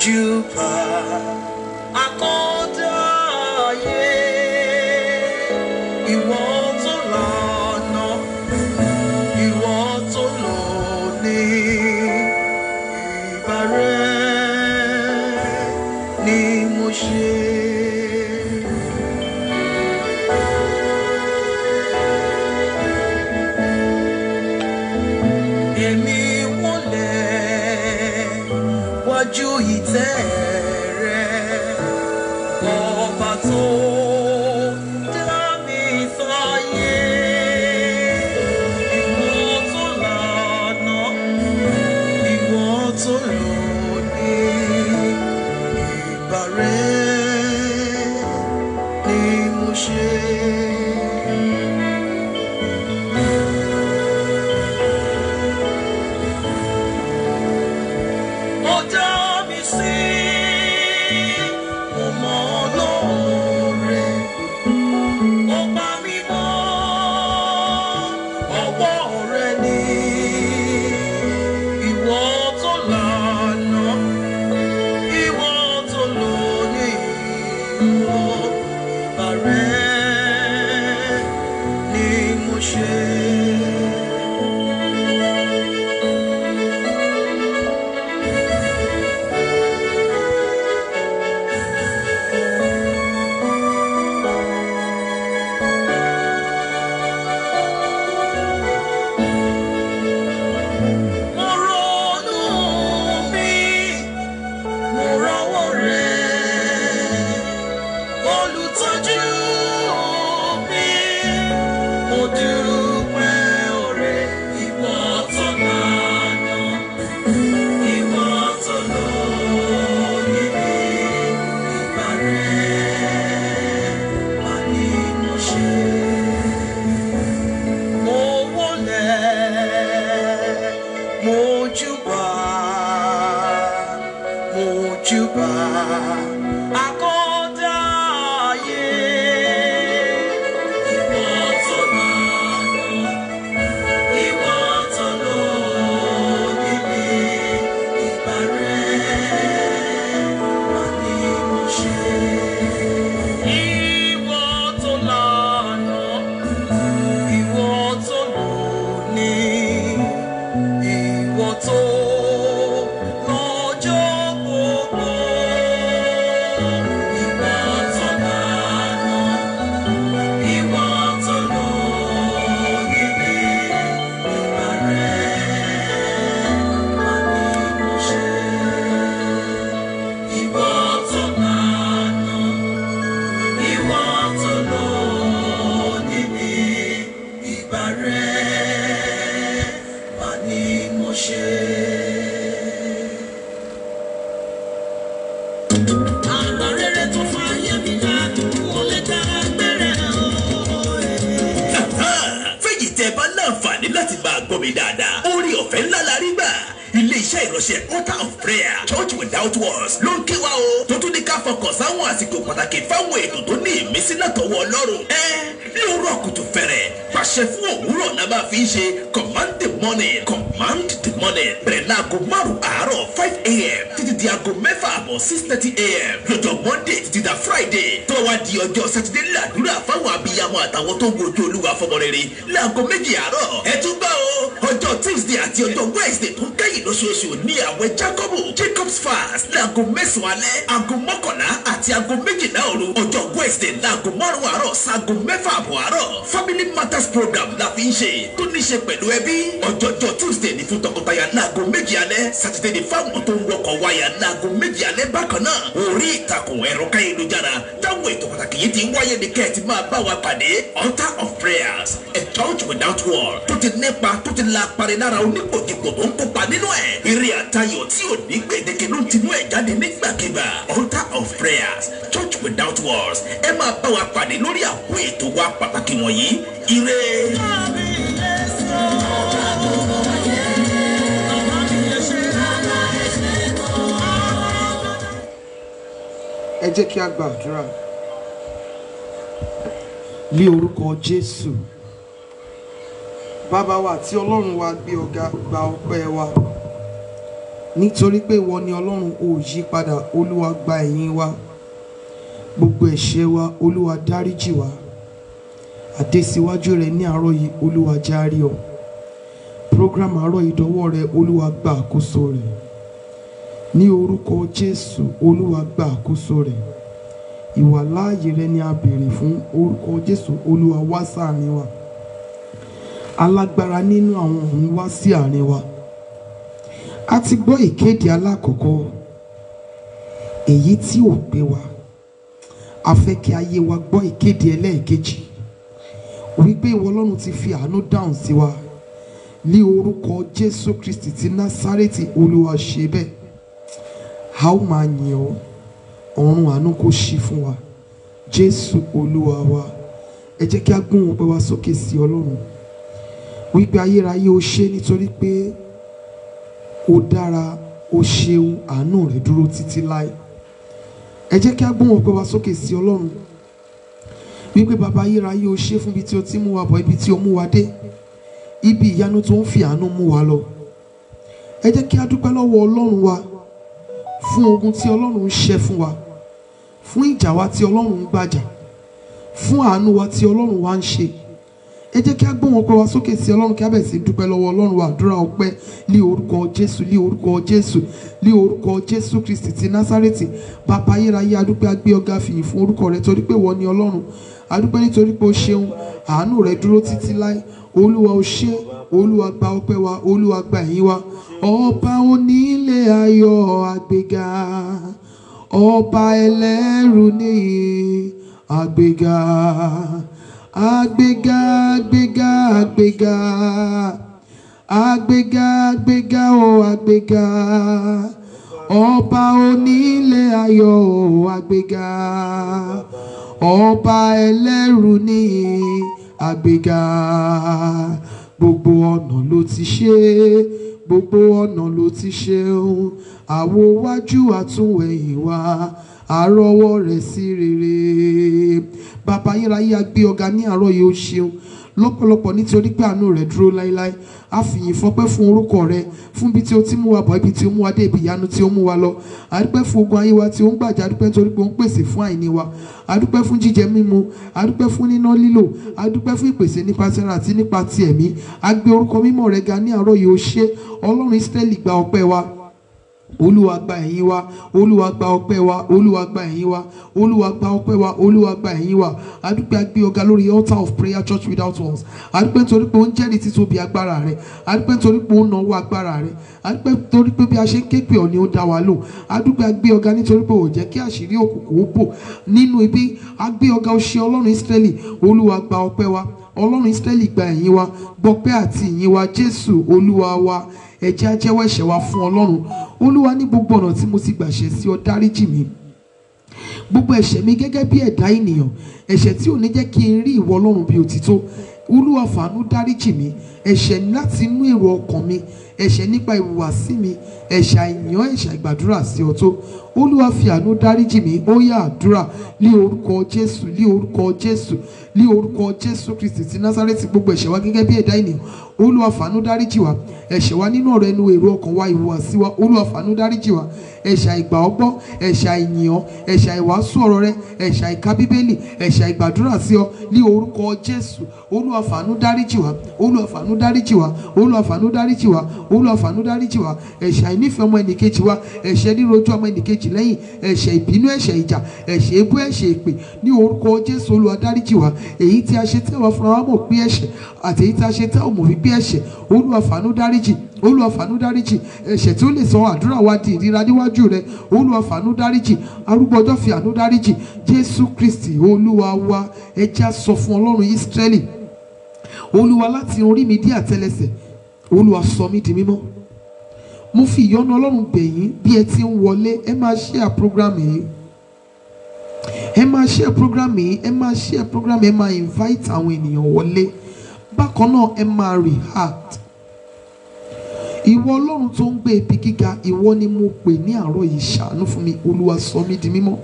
mojúbà akọ́dá ayé ìwọ tó lànà ìwọ tó lóní ìbà rẹ ni mo ṣe. èmi wọlẹ̀ wájú ìtẹ́ rẹ ọba tó dá mi sáyé ìwọ tó lànà ìwọ tó lóní ìbà rẹ ni mo ṣe. ó dá mi sí mo mọ lóore ó pa mí mọ́ ọwọ́ rẹ ni ìwọ tó lànà ìwọ tó lóní ìwọ ìbà rẹ ni mo ṣe. mo ronú mi mo rọwọ́ rẹ̀ olùtọ́jú mi mo dúpẹ́ oore ìwọ tó lànà ìwọ tó lóye ìgbà rẹ̀ wà ní mo ṣe mo wọlẹ̀ mo júbà mo júbà akọ́dá ayé ìwọ tó lànà ìwọ tó lóye ìgbà rẹ̀ wà ní mo ṣe. Ìwọ tó lànà ìwọ tó lóní ìwọ tó lọ́jọ́ gbogbo ìwọ tó lànà ìwọ tó lóní ìgbà rẹ̀ wà ní mo ṣe. Ìwọ tó lànà ìwọ tó lóní ní ìgbà rẹ̀ wà ní mo ṣe. Àgbà rere tó fa ayé mi dá, mo lè dá gbẹ́rẹ́ fẹ́yì tẹ́ bá láǹfààní láti máa gbọ́ mi dáadáa orí ọ̀fẹ́ ńlá la rí gbà ilé-iṣẹ́ ìránṣẹ́ altar of prayer church without walls ló ń ké wa o tó tún ní ká fọkàn sáwọn àsìkò pàtàkì fáwọn ètò tó ní ìmísí látọwọ́ ọlọ́run ẹ lóòrọ̀ kùtù fẹ̀rẹ̀ pàṣẹ fún òwúrọ̀ náà máa fi ń ṣe command the morning command the morning bẹ̀rẹ̀ láago márùn-ún àárọ̀ five a.m. títí di aago mẹ́fà àbọ̀ six thirty a.m. lọ́jọ́ monday títí da friday tó wá di ọjọ́ sátidé làdúrà fáwọn abiyamọ àtàwọn tó ń wojú olúwa fọmọ rere láago méjì àárọ̀ ẹ tún gbọ́ o ọjọ́ tuesday àti ọjọ́ wednesday tó ń kẹ́yìn lóṣooṣù ní àwẹ̀ jacobu jacob's fast láago mẹ́sàn-án alẹ́ aago mọ́kànlá àti aago méjìlá òru ọjọ́ wednesday láago márùn-ún àárọ̀ sáago mẹ́fà àbọ̀ àárọ̀ family matters program la fi ń ṣe tó ní ṣe pẹ̀lú ẹbí ọjọ́jọ́ tuesday ní fún tọkọtaya láago méjì alẹ́ saturday ní fáwọn tó ń wọkọ̀ wáyà láago méjì alẹ́ bákan náà orí ìtàkùn ẹ̀rọ káyélujára táwọn ètò pàtàkì yìí ti ń wáyé ní kẹ́ẹ̀tì máa bá wa pàdé altar of prayers a church without wall tó ti nípa tó ti la parí lára onípòjìpò tó ń kópa nínú ẹ̀ eré àtayọ̀ tí ò ní gbèdéke ló ń tinú ẹ̀ jáde nígbàkigbà altar of prayers church without walls ẹ máa bá wa pàdé lórí àwọn ètò wa pàtàkì wọ̀nyí ire. ẹ jẹ́ kí a gbàdúrà ní orúkọ jésù bàbá wa àti ọlọ́run wa gbé ọ̀gá gba ọpẹ́ wa nítorí pé ìwọ ni ọlọ́run ò yí padà olúwa gba ẹ̀yìn wa gbogbo ẹ̀ṣẹ̀ wa olúwa dáríjì wa àdésíwájú rẹ ní àárọ̀ yìí olúwa járí ọ program àárọ̀ ìdánwò rẹ olúwa gba àkóso rẹ ní orúkọ jésù olúwa gba àkóso rẹ ìwà láàyè rẹ ni a béèrè fún orúkọ jésù olúwa wá sáàrin wa alágbára nínú àwọn ọ̀run wá sí àárín wa a ti gbọ́ ìkéde alákọ̀ọ́kọ́ èyí tí ò gbé wa a fẹ́ kí ayé wa gbọ́ ìkéde ẹlẹ́ẹ̀kejì wípé ìwọ ọlọ́run ti fi àánú dáhùn sí wa ní orúkọ jésù kristi ti násárẹ́tì olúwa ṣe bẹ́ẹ̀ a ó máa yìn ọ́ ọ̀run àánú kó ṣí fún wa jésù olúwa wa ẹ jẹ́ kí a gbóhùn ọpẹ́ wa sókè sí ọlọ́run wípé ayérayé o ṣé nítorí pé ó dára ó ṣeun àánú rẹ̀ dúró títí láé ẹ jẹ́ kí a gbóhùn ọpẹ́ wa sókè sí ọlọ́run wípé bàbá ayérayé o ṣé fún ibi tí o ti mú wa bọ̀ ibi tí o mú wa dé ibi ìyanu tó ń fi àánú mú wa lọ ẹ jẹ́ kí a dúpẹ́ lọ́wọ́ ọlọ́run wa fún ogun tí ọlọ́run ń ṣẹ́ fún wa fún ìjà wa tí ọlọ́run ń gbàjà fún àánú wa tí ọlọ́run wa ń ṣe ẹ jẹ́ kí a gbóhùn ọpẹ́ wa sókè sí ọlọ́run kí a bẹ̀rẹ̀ sí í dúpẹ́ lọ́wọ́ ọlọ́run wa àdúrà ọpẹ́ ní orúkọ jésù ní orúkọ jésù ní orúkọ jésù kristi ti násárẹ́tì bàbá ayérayé adúpẹ́ agbé ọ̀gá fìyìn fún orúkọ rẹ torí pé wọ́n ní ọlọ́run adúpẹ́ nítorí pé o ṣeun àánú rẹ dúró títí láé olúwa o ṣé olúwa gba ọpẹ́ wa olúwa gba ẹ̀yìn wa ọba onílé ayọ̀ àgbéga ọba ẹlẹ́rù níyì àgbéga àgbéga àgbéga àgbéga àgbéga àgbéga o àgbéga ọba onílé ayọ̀ o àgbéga ọba ẹlẹ́rù níyì àgbéga gbogbo ọ̀nà ló ti ṣe gbogbo ọ̀nà ló ti ṣeun àwo wájú àtúnwẹ̀yìn wa àrọ́wọ́ rẹ̀ sí rere bàbá ayérayé agbé ọ̀gá ní àárọ̀ yìí ó ṣeun lọ́pọ̀lọpọ̀ nítorí pé àánú rẹ̀ dúró láéláé a fìyìn fọpẹ́ fún orúkọ rẹ̀ fún ibi tí o ti mú wa bọ̀ ibi tí o mú wa dé ibi ìyanu tí o mú wa lọ àdúpẹ́ fún ogun ayé wa tí o ń gbàjà àdúpẹ́ nítorí pé o ń pèsè fún àìní wa àdúpẹ́ fún jíjẹ mímu àdúpẹ́ fún níná lílò àdúpẹ́ fún ìpèsè nípa tẹran àti nípa ti ẹ̀mí a gbé orúkọ mímọ́ rẹ̀ ga ní àárọ̀ yìí ó ṣe ọlọ́run Ísírẹ́lì gba ọpẹ́ wa olúwa gba ẹ̀yìn wa olúwa gba ọpẹ́ wa olúwa gba ẹ̀yìn wa olúwa gba ọpẹ́ wa olúwa gba ẹ̀yìn wa adúpẹ́ agbé ọ̀gá lórí altar of prayer church without walls adúpẹ́ nítorí pé ó ń jẹ́rìí títóbi agbára rẹ̀ adúpẹ́ nítorí pé ó ń náwó agbára rẹ̀ adúpẹ́ nítorí pé bí a ṣe ń ké pè ọ́ ni ó dá wa lò adúpẹ́ agbé ọ̀gá nítorí pé ò jẹ́ kí àṣírí òkùnkùn ó bò nínú ibi agbé ọ̀gá ó ṣe ọlọ́run Ísírẹ́lì olúwa gba ọpẹ́ wa ọlọ́run Ísírẹ́lì gba ẹ̀yìn wa gbọpẹ́ àti ìyìn wa jésù olúwa wa ẹ jẹ́ á jẹ́wọ́ ẹ̀ṣẹ̀ wa fún ọlọ́run olúwa ní gbogbo ọ̀nà tí mo ti gbàṣẹ sí ọ dáríjì mi gbogbo ẹ̀ṣẹ̀ mi gẹ́gẹ́ bí ẹ̀dá ènìyàn ẹ̀ṣẹ̀ tí ò ní jẹ́ kí n rí ìwọ ọlọ́run bí òtítọ́ olúwa fàánú dáríjì mi ẹ̀ṣẹ̀ láti inú èrò ọkàn mi ẹ̀ṣẹ̀ nípa ìhùwàsí mi ẹ̀ṣẹ̀ àìyàn ẹ̀ṣẹ̀ ìgbàdúrà sí ọ tó olúwa fi àánú dáríjì mi ó yá àdúrà ní orúkọ jésù ní orúkọ jésù ní orúkọ jésù kristi ti násárẹ́tì gbogbo ẹ̀ṣẹ̀ wa gẹ́gẹ́ bí ẹ̀dá ènìyàn olúwa fàánú dáríjì wa ẹ̀ṣẹ̀ wa nínú ọ̀rọ̀ ẹnu èrò ọkàn wa ìhùwàsí wa olúwa fàánú dáríjì wa ẹ̀ṣẹ̀ àìgbà ọgbọ́ ẹ̀ṣẹ̀ àìyàn ẹ̀ṣẹ̀ àìwàásù ọ̀rọ̀ rẹ ẹ̀ṣẹ̀ àìka bíbélì ẹ̀ṣẹ̀ àìgbàdúrà sí ọ ní orúkọ jésù olúwa fàánú dáríjì wa olúwa fàánú dáríjì wa olúwa fàánú dáríjì wa olúwa fàánú dáríjì wa ẹ̀ṣẹ̀ àìnífẹ̀ẹ́ ọmọ ẹnìkejì wa ẹ̀ṣẹ̀ rírojú ọmọ ẹnìkejì lẹ́yìn ẹ̀ṣẹ̀ ìbínú ẹ̀ṣẹ̀ ìjà ẹ̀ṣẹ̀ ebú ẹ̀ṣẹ̀ èpè ní orúkọ jésù olúwa dáríjì wa èyí tí a ṣe tí àwọn fúnra wa mọ̀ pé ẹ̀ṣẹ̀ àti èyí tí a ṣe tí àwọn mọ̀ wípé ẹ̀ṣẹ̀ olúwa fàánú dáríjì olúwa fàánú dáríjì ẹ̀ṣẹ̀ tí ó lè sọ àdúrà wa di ìríra níwájú rẹ olúwa fàánú dáríjì arúgbó ọjọ́ fi àánú dáríjì jésù kristi olúwa wa ẹ jẹ́ á sọ fún ọlọ́run ísírẹ́lì olúwa láti orí mi dé àtẹlẹsẹ̀ olúwa sọ mí di mímọ́ mo fi ìyọ́nú ọlọ́run bẹ̀ yín bí ẹ ti ń wọlé ẹ máa share program yìí ẹ máa share program yìí ẹ máa share program yìí ẹ máa invite àwọn ènìyàn wọlé bákan náà ẹ máa react ìwọ ọlọ́run tó ń gbé ibi gíga ìwọ ni mo pè ní àárọ̀ yìí ṣàánú fún mi olúwa sọ mí di mímọ́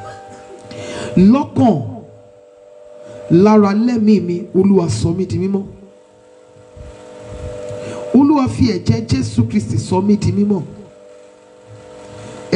lọ́kàn lára lẹ́mìí mi olúwa sọ mí di mímọ́ olúwa fi ẹ̀jẹ̀ jésù kristi sọ mí di mímọ́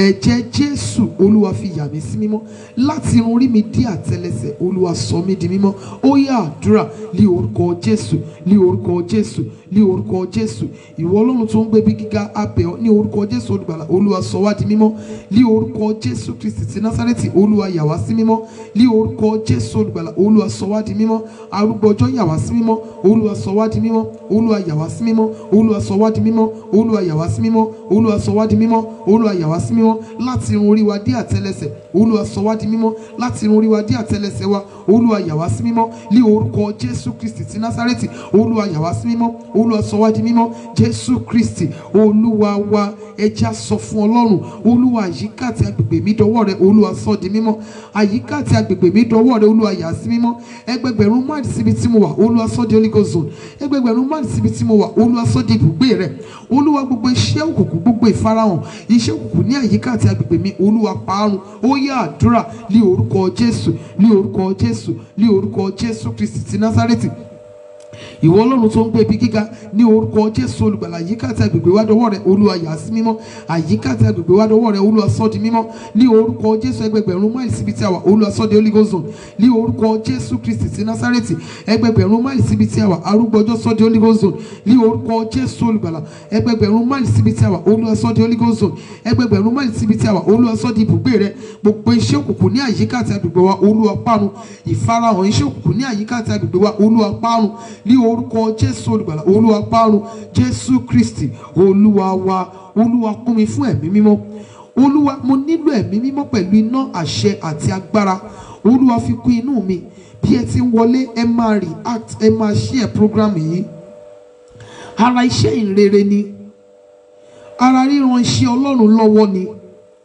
ẹ̀jẹ̀ jésù olúwa fi yà mí sí mímọ́ láti irun orí mi dé àtẹlẹsẹ̀ olúwa sọ mí di mímọ́ ó yá àdúrà ní orúkọ jésù ní orúkọ jésù ní orúkọ jésù ìwọ ọlọ́run tó ń gbé bí gíga abẹ́ ọ ní orúkọ jésù olùgbàlà olúwa sọ wá di mímọ́ ní orúkọ jésù kristi ti násárẹ́tì olúwa yà wá sí mímọ́ ní orúkọ jésù olùgbàlà olúwa sọ wá di mímọ́ arúgbó ọjọ́ yà wá sí mímọ́ olúwa sọ wá di mímọ́ olúwa yà wá sí mímọ́ olúwa sọ wá di mímọ́ olúwa yà wá sí mímọ́ olúwa sọ wá di mímọ́ olúwa yà wá sí mímọ́ láti irun orí wa dé àtẹlẹsẹ̀ olúwa sọ wá di mímọ́ láti irun orí wa dé àtẹlẹsẹ̀ wa olúwa yà wá sí mímọ́ ní orúkọ jésù kristi ti násárẹ́tì olúwa yà wá sí mímọ́ olúwa sọ wá di mímọ́ jésù kristi olúwa wa ẹja sọ fún ọlọ́run olúwa àyíká àti agbègbè mi dọwọ́ rẹ olúwa sọ di mímọ́ àyíká àti agbègbè mi dọwọ́ rẹ olúwa yà sí mímọ́ ẹgbẹgbẹ̀rún máàlì síbi tí mo wà olúwa sọ di holy ghost zone ẹgbẹgbẹ̀rún máàlì síbi tí mo wà olúwa sọ di ibùgbé rẹ olúwa gbogbo iṣẹ́ òkùnkùn gbogbo ìfarahàn iṣẹ́ òkùnkùn ní àyíká àti agbègbè mi olúwa parun ó yá àdúrà ní orúkọ jésù ní orúkọ jésù ní orúkọ jésù kristi ti násárẹ́tì ìwọ ọlọ́run tó ń gbé ibi gíga ní orúkọ jésù olùgbàlà àyíká àti agbègbè wa dọwọ́ rẹ olúwa yà á sí mímọ́ àyíká àti agbègbè wa dọwọ́ rẹ olúwa sọ di mímọ́ ní orúkọ jésù ẹgbẹgbẹ̀rún máìlì síbi tí a wà olúwa sọ di holy ghost zone ní orúkọ jésù kristi ti násárẹ́tì ẹgbẹgbẹ̀rún máìlì síbi tí a wà arúgbó ọjọ́ sọ di holy ghost zone ní orúkọ jésù olùgbàlà ẹgbẹgbẹ̀rún máìlì síbi tí a wà olúwa sọ di holy ghost zone ẹgbẹgbẹ̀rún máìlì síbi tí a wà olúwa sọ di ibùgbé rẹ gbogbo iṣẹ́ òkùnkùn ní àyíká àti agbègbè wa olúwa parun ìfarahàn iṣẹ́ òkùnkùn ní àyíká àti agbègbè wa olúwa parun ní orúkọ jésù olùgbàlà olúwa parun jésù kristi olúwa wa olúwa kún mi fún ẹ̀mí mímọ́ olúwa mo nílò ẹ̀mí mímọ́ pẹ̀lú iná àṣẹ àti agbára olúwa fi kún inú mi bí ẹ ti ń wọlé ẹ máa react ẹ máa share program yìí ara iṣẹ́ ìrere ni ara ríran iṣẹ́ ọlọ́run lọ́wọ́ ni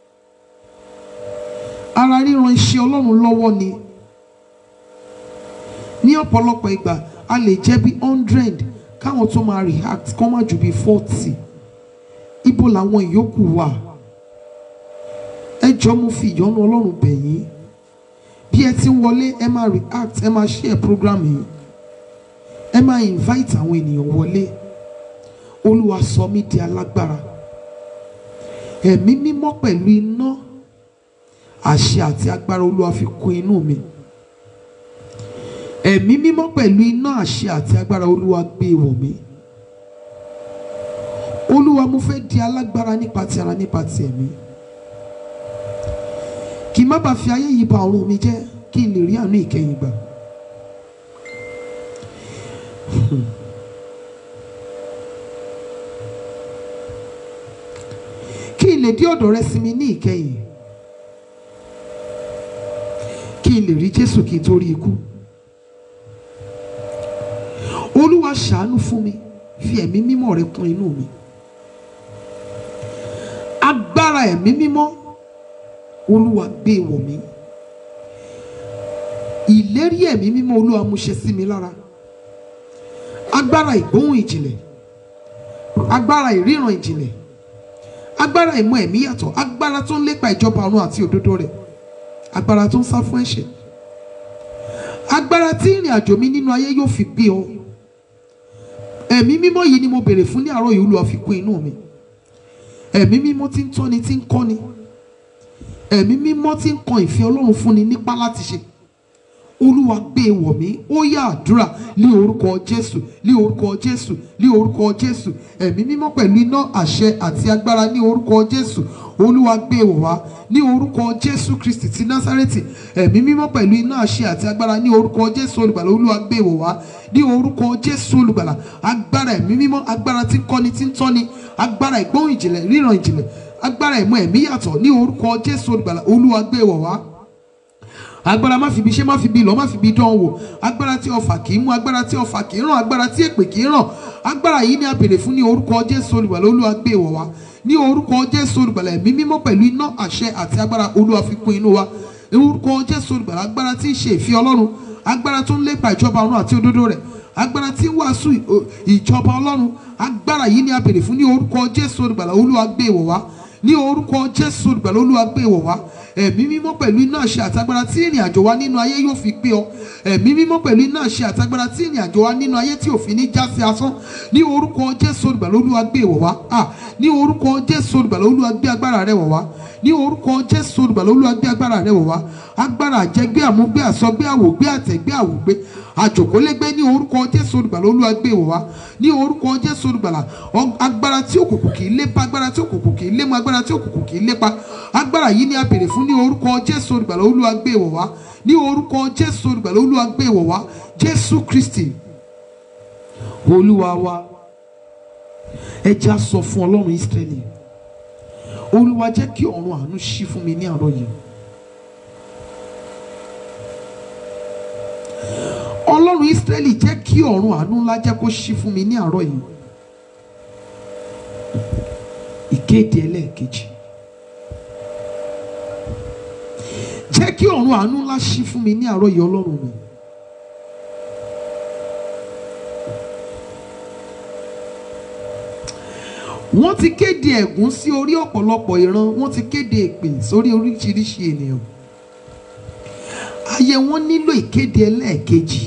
ara ríran iṣẹ́ ọlọ́run lọ́wọ́ ni ní ọ̀pọ̀lọpọ̀ ìgbà a lè jẹ́ bí hundred káwọn tó máa react kọ́ má ju bí forty ibo làwọn ìyókù wà ẹ jọ mo fi ìyọ́nú ọlọ́run bẹ̀ yín bí ẹ ti ń wọlé ẹ máa react ẹ máa share program yìí ẹ máa invite àwọn ènìyàn wọlé olúwa sọ mí di alágbára ẹ̀mí mímọ́ pẹ̀lú iná àṣẹ àti agbára olúwa fi kún inú mi ẹ̀mí mímọ́ pẹ̀lú iná àṣẹ àti agbára olúwa gbé wọ̀ mí olúwa mo fẹ́ di alágbára nípa ti ara nípa ti ẹ̀mí kí n má bàa fi ayé yìí ba ọ̀run mi jẹ́ kí n lè rí àánú ìkẹyìn gbà. kí n lè dé ọ̀dọ̀ rẹ sí mi ní ìkẹyìn kí n lè rí jésù kí n tó rí ikú olúwa ṣàánú fún mi fi ẹ̀mí mímọ́ rẹ kún inú mi agbára ẹ̀mí mímọ́ olúwa gbé wọ̀ mí ìlérí ẹ̀mí mímọ́ olúwa mú ṣẹ sí mi lára agbára ìgbóhùn ìjìnlẹ̀ agbára ìríran ìjìnlẹ̀ agbára ìmọ̀ ẹ̀mí yàtọ̀ agbára tó ń lépa ìjọba ọ̀run àti òdodo rẹ̀ agbára tó ń sá fún ẹ̀ṣẹ̀ agbára tí ìrìn àjò mi nínú ayé yóò fi gbé ọ ẹ̀mí mímọ́ yìí ni mo béèrè fún ní àárọ̀ yìí olúwa fi kún inú mi ẹ̀mí mímọ́ tí ń tọ́ni tí ń kọ́ni ẹ̀mí mímọ́ tí ń kan ìfẹ́ ọlọ́run fúnni nípa láti ṣe olúwa gbé e wọ̀ mí ó yá àdúrà ní orúkọ jésù ní orúkọ jésù ní orúkọ jésù ẹ̀mí mímọ́ pẹ̀lú iná àṣẹ àti agbára ní orúkọ jésù olúwa gbé e wọ̀ wá ní orúkọ jésù kristi ti násárẹ́tì ẹ̀mí mímọ́ pẹ̀lú iná àṣẹ àti agbára ní orúkọ jésù olùgbàlà olúwa gbé e wọ̀ wá ní orúkọ jésù olùgbàlà agbára ẹ̀mí mímọ́ agbára tí ń kọ́ni tí ń tọ́ni agbára ìgbóhùn ìjìnlẹ̀ ríran ìjìnlẹ̀ agbára ìmọ̀ ẹ̀mí yàtọ̀ ní orúkọ jésù olùgbàlà olúwa gbé e wọ̀ wá agbára má fi bi ṣe má fi bi lọ má fi bi dán wò agbára tí ọfà kì í mú agbára tí ọfà kì í ràn agbára tí èpè kì í ràn agbára yìí ni a béèrè fún ní orúkọ jésù olùgbàlà olúwa gbé wọ̀ wá ní orúkọ jésù olùgbàlà ẹ̀mí mímọ́ pẹ̀lú iná àṣẹ àti agbára olúwa fi kún inú wa ní orúkọ jésù olùgbàlà agbára tí ń ṣe ìfẹ́ ọlọ́run agbára tó ń lépa ìjọba ọ̀run àti òdodo rẹ̀ agbára tí ń wàásù ìjọba ọlọ́run agbára yìí ni a béèrè fún ní orúkọ jésù olùgbàlà olúwa gbé wọ̀ wá ní orúkọ jésù olùgbàlà olúwa gbé wọ̀ wá ẹ̀mí mímọ́ pẹ̀lú iná àṣẹ àtagbára tí ìrìn àjò wa nínú ayé yóò fi pé ọ ẹ̀mí mímọ́ pẹ̀lú iná àṣẹ àtagbára tí ìrìn àjò wa nínú ayé tí òfin ní já sí asán ní orúkọ jésù olùgbàlà olúwa gbé ìwọ̀ wá à ní orúkọ jésù olùgbàlà olúwa gbé agbára rẹ̀ wọ̀ wá ní orúkọ jésù olùgbàlà olúwa gbé agbára rẹ̀ wọ̀ wá agbára àjẹgbé àmúgbé àsọgbé àwògbé àtẹ̀gbé àwògbé àjòkólégbé ní orúkọ jésù olùgbàlà olúwa gbé ìwọ̀ wá ní orúkọ jésù olùgbàlà ọ- agbára tí òkùnkùn kì í lépa agbára tí òkùnkùn kì í lému agbára tí òkùnkùn kì í lépa agbára yìí ni a béèrè fún ní orúkọ jésù olùgbàlà olúwa gbé ìwọ̀ wá ní orúkọ jésù olùgbàlà olúwa gbé ìwọ̀ wá jésù kristi olúwa wa ẹ jẹ́ á sọ fún ọlọ́run ísírẹ́lì olúwa jẹ́ kí ọ̀run àánú ṣí fún mi ní àárọ̀ yìí ọlọ́run ísírẹ́lì jẹ́ kí ọ̀run àánú ńlá jẹ́ kó ṣí fún mi ní àárọ̀ yìí ìkéde ẹlẹ́ẹ̀kejì jẹ́ kí ọ̀run àánú ńlá ṣí fún mi ní àárọ̀ yìí ọlọ́run mi. wọ́n ti kéde ẹ̀gún sí orí ọ̀pọ̀lọpọ̀ ìran wọ́n ti kéde èpè sórí oríṣiríṣi ènìyàn ayé wọn nílò ìkéde ẹlẹ́ẹ̀kejì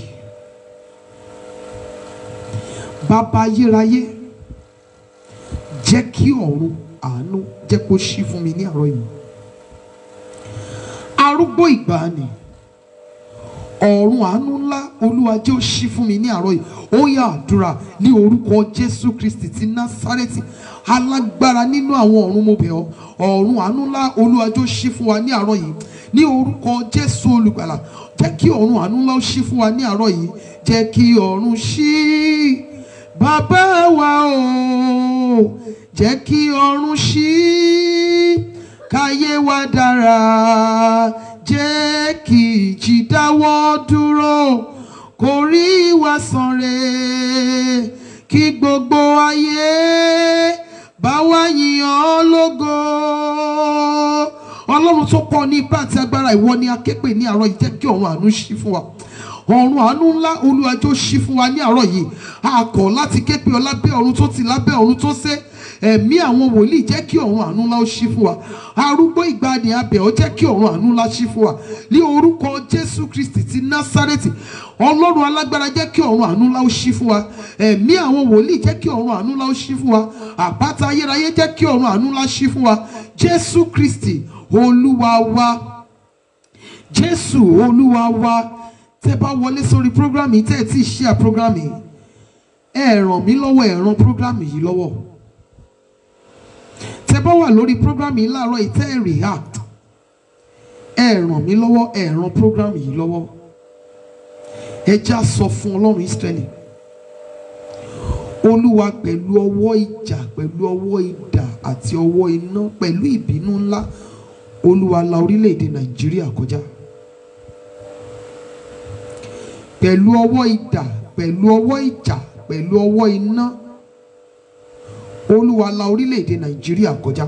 bàbá ayérayé jẹ́ kí ọ̀run àánú jẹ́ kó ṣí fún mi ní àárọ̀ yìí arúgbó ìgbàanì ọ̀run àánú ńlá olúwa jẹ́ ó ṣí fún mi ní àárọ̀ yìí ó yá àdúrà ní orúkọ jésù kristi ti násárẹ́tì alágbára nínú àwọn ọ̀run mo bẹ̀ ọ́ ọ̀run àánú ńlá olúwa jẹ́ ó ṣí fún wa ní àárọ̀ yìí ní orúkọ jésù olùgbàlà jẹ́ kí ọ̀run àánú ńlá ó ṣí fún wa ní àárọ̀ yìí jẹ́ kí ọ̀run ṣí bàbá wa o jẹ́ kí ọ̀run ṣí káyé wa dára jẹ́ kí ìjì dáwọ́ dúró kó rí wa sàn re kí gbogbo ayé bá wa yìn ọ́ lógo ọlọ́run tó pọ̀ ní ipá àti agbára ìwọ ni aképe ní àárọ̀ yìí jẹ́ kí ọ̀run àánú ṣí fún wa ọ̀run àánú ńlá olúwàjò ṣí fún wa ní àárọ̀ yìí a kọ̀ láti ké pe ọ lábẹ́ ọ̀run tó ti lábẹ́ ọ̀run tó sé ẹ̀mí àwọn wòlíì jẹ́ kí ọ̀run àánú ńlá ó ṣí fún wa arúgbó ìgbàanì abẹ́ ọ jẹ́ kí ọ̀run àánú ńlá ṣí fún wa ní orúkọ jésù kristi ti násárẹ́tì ọlọ́run alágbára jẹ́ kí ọ̀run àánú ńlá ó ṣí fún wa ẹ̀mí àwọn wòlíì jẹ́ kí ọ̀run àánú ńlá ó ṣí fún wa àpáta ayérayé jẹ́ kí ọ̀run àánú ńlá ṣí fún wa jésù kristi olúwa wa jésù olúwa wa tẹ́ bá wọlé sórí program yìí tẹ́ ẹ tí ì share program yìí ẹ ràn mí lọ́wọ́ ẹ ràn program yìí lọ́wọ́ tẹ́ bá wà lórí program yìí láàárọ̀ yìí tẹ́ ẹ react ẹ ràn mí lọ́wọ́ ẹ ràn program yìí lọ́wọ́ ẹ já sọ fún ọlọ́run Ísírẹ́lì olúwa pẹ̀lú ọwọ́ ìjà pẹ̀lú ọwọ́ idà àti ọwọ́ iná pẹ̀lú ìbínú ńlá olúwa la orílẹ̀-èdè nàìjíríà kọjá pẹ̀lú ọwọ́ idà pẹ̀lú ọwọ́ ìjà pẹ̀lú ọwọ́ iná olúwa la orílẹ̀-èdè nàìjíríà kọjá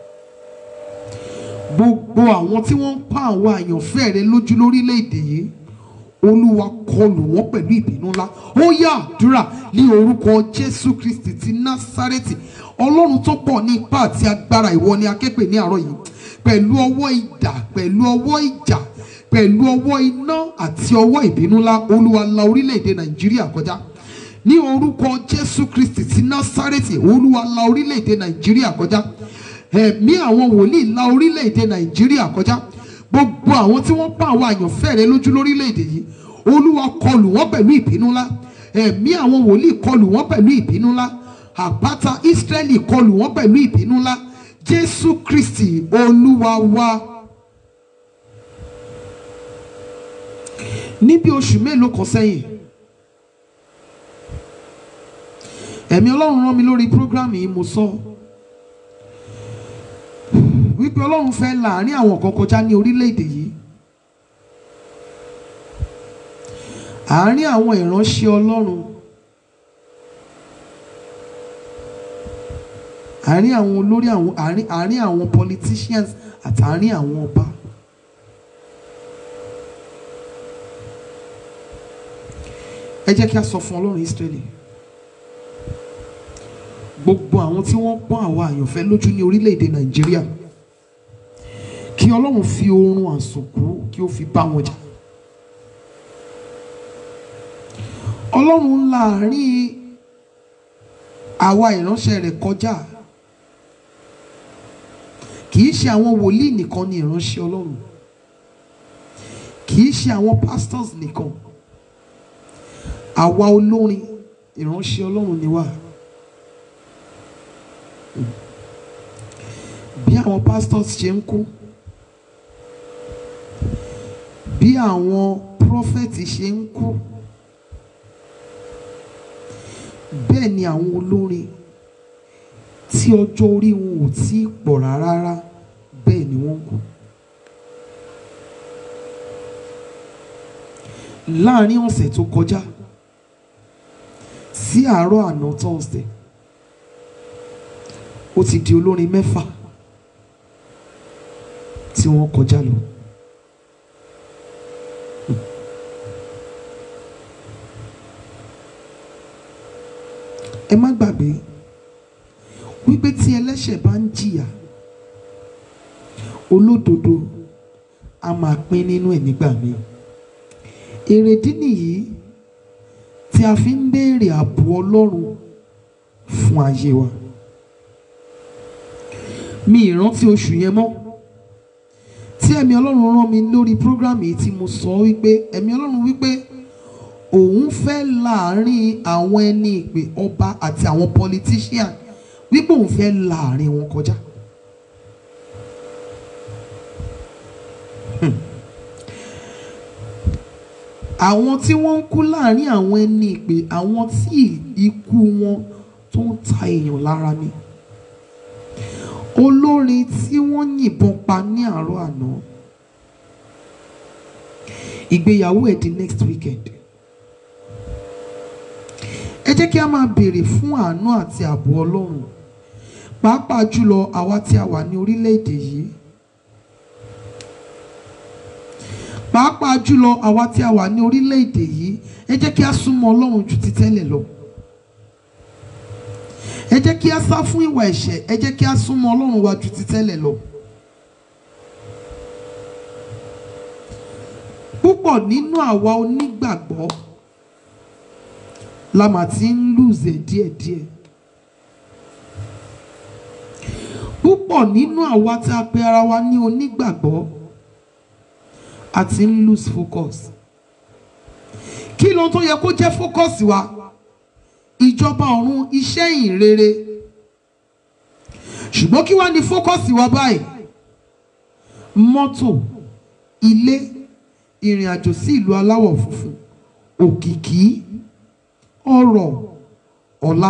gbogbo àwọn tí wọ́n ń pa àwọn àyànfẹ́ rẹ lójú lórílẹ̀-èdè yìí olúwa kọlù wọ́n pẹ̀lú ìbínú ńlá ó yá àdúrà ní orúkọ jésù kristi ti násárẹ́tì ọlọ́run tó pọ̀ ní ipá àti agbára ìwọ ni aképe ní àárọ̀ yìí pẹ̀lú ọwọ́ idà pẹ̀lú ọwọ́ ìjà pẹ̀lú ọwọ́ iná àti ọwọ́ ìbínú ńlá olúwa la orílẹ̀-èdè nàìjíríà kọjá ní orúkọ jésù kristi ti násárẹ́tì olúwa la orílẹ̀-èdè nàìjíríà kọjá ẹ̀mí àwọn wòlíì la orílẹ̀-èdè nàìjíríà kọjá gbogbo àwọn tí wọ́n pa àwọn àyànfẹ́ rẹ lójú lórílẹ̀-èdè yìí olúwa kọlù wọ́n pẹ̀lú ìbínú ńlá ẹ̀mí àwọn wòlíì kọlù wọ́n pẹ̀lú ìbínú ńlá àpáta ísírẹ́lì kọlù wọ́n pẹ̀lú ìbínú ńlá jésù kristi olúwa wa. níbi oṣù mélòó kan sẹ́yìn ẹ̀mí ọlọ́run rán mi lórí prógrámù yìí mo sọ wípé ọlọ́run fẹ́ láàrin àwọn kan kọjá ní orílẹ̀-èdè yìí àárín àwọn ìránṣẹ́ ọlọ́run àárín àwọn olórí àwọn àárín àárín àwọn politicians àtàárín àwọn ọba. ẹ jẹ́ kí a sọ fún ọlọ́run Ísírẹ́lì gbogbo àwọn tí wọ́n pọ́n àwọn àyànfẹ́ lójú ní orílẹ̀-èdè Nàìjíríà kí kí ọlọ́run fi oorun àsùnkú kí ó fi bá wọn jà ọlọ́run láàrin àwa ìránṣẹ́ rẹ̀ kọjá kì í ṣe àwọn wòlíì nìkan ni ìránṣẹ́ ọlọ́run kì í ṣe àwọn pastors nìkan àwa olórin ìránṣẹ́ ọlọ́run ni wá bí àwọn pastors ṣe ń kú bí àwọn prophets ṣe ń kú bẹ́ẹ̀ ni àwọn olórin tí ọjọ́ orí wọn ò tí ì pọ̀ rárá bẹ́ẹ̀ ni wọ́n ń kú. láàárín ọ̀sẹ̀ tó kọjá sí àárọ̀ àná Thursday ó ti di olórin mẹ́fà tí wọ́n kọjá lọ. ẹ má gbàgbé wípé tí ẹlẹ́ṣẹ̀ bá ń jìyà olódodo a máa pín nínú ẹ̀ nígbà míì èrèdí nìyí tí a fi ń béèrè ààbò Ọlọ́run fún ayé wa mi ìrántí oṣù yẹn mọ́ tí ẹ̀mí Ọlọ́run rán mi lórí program yìí tí mo sọ wípé ẹ̀mí Ọlọ́run wípé òun fẹ́ láàrin àwọn ẹni ìpè ọba àti àwọn politician wípé òun fẹ́ láàrin wọn kọjá. Hmm. àwọn tí wọ́n ń kú láàrin àwọn ẹni ìpè àwọn tí ikú wọn tó ń ta èèyàn lára ni olórin tí wọ́n yìnbọn pa ní àárọ̀ àná ìgbéyàwó ẹ̀ di next weekend ẹ jẹ́ kí a máa béèrè fún àánú àti ààbò Ọlọ́run pàápàá jùlọ àwa tí a wà ní orílẹ̀-èdè yìí pàápàá jùlọ àwa tí a wà ní orílẹ̀-èdè yìí ẹ jẹ́ kí a súnmọ́ Ọlọ́run ju ti tẹ́lẹ̀ lọ ẹ jẹ́ kí a sá fún ìwà ẹ̀ṣẹ̀ ẹ jẹ́ kí a súnmọ́ Ọlọ́run wa ju ti tẹ́lẹ̀ lọ. púpọ̀ nínú àwa onígbàgbọ́ la mà ti ń lùzẹ̀ díẹ̀díẹ̀. púpọ̀ nínú àwa tí a pe ara wa ní onígbàgbọ́ a ti ń lose focus. kí ló tó yẹ kó jẹ́ focus wa? ìjọba ọ̀run iṣẹ́ ìhìnrere ṣùgbọ́n kí wá ní fókọ́sì wa báyìí mọ́tò ilé ìrìn àjò sí ìlú aláwọ̀ funfun òkìkí ọrọ̀ ọlá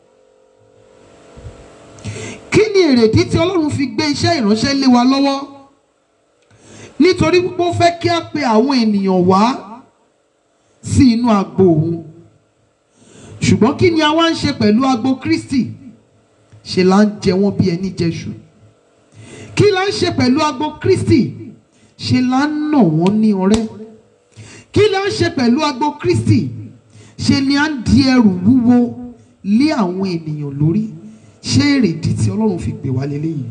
kí ni èrèdí tí ọlọ́run fi gbé iṣẹ́ ìránṣẹ́ lé wa lọ́wọ́ nítorí pé ó fẹ́ kí a pe àwọn ènìyàn wá sí inú agbo òun ṣùgbọ́n kí ni a wá ń ṣe pẹ̀lú agbo Kristi ṣe là ń jẹ wọ́n bí ẹni jẹṣu kí là ń ṣe pẹ̀lú agbo Kristi ṣe là ń nà wọ́n ní ọrẹ́ kí là ń ṣe pẹ̀lú agbo Kristi ṣe ni à ń di ẹrù wúwo lé àwọn ènìyàn lórí ṣé èrèdí tí Ọlọ́run fi pè wá lélẹ́yìí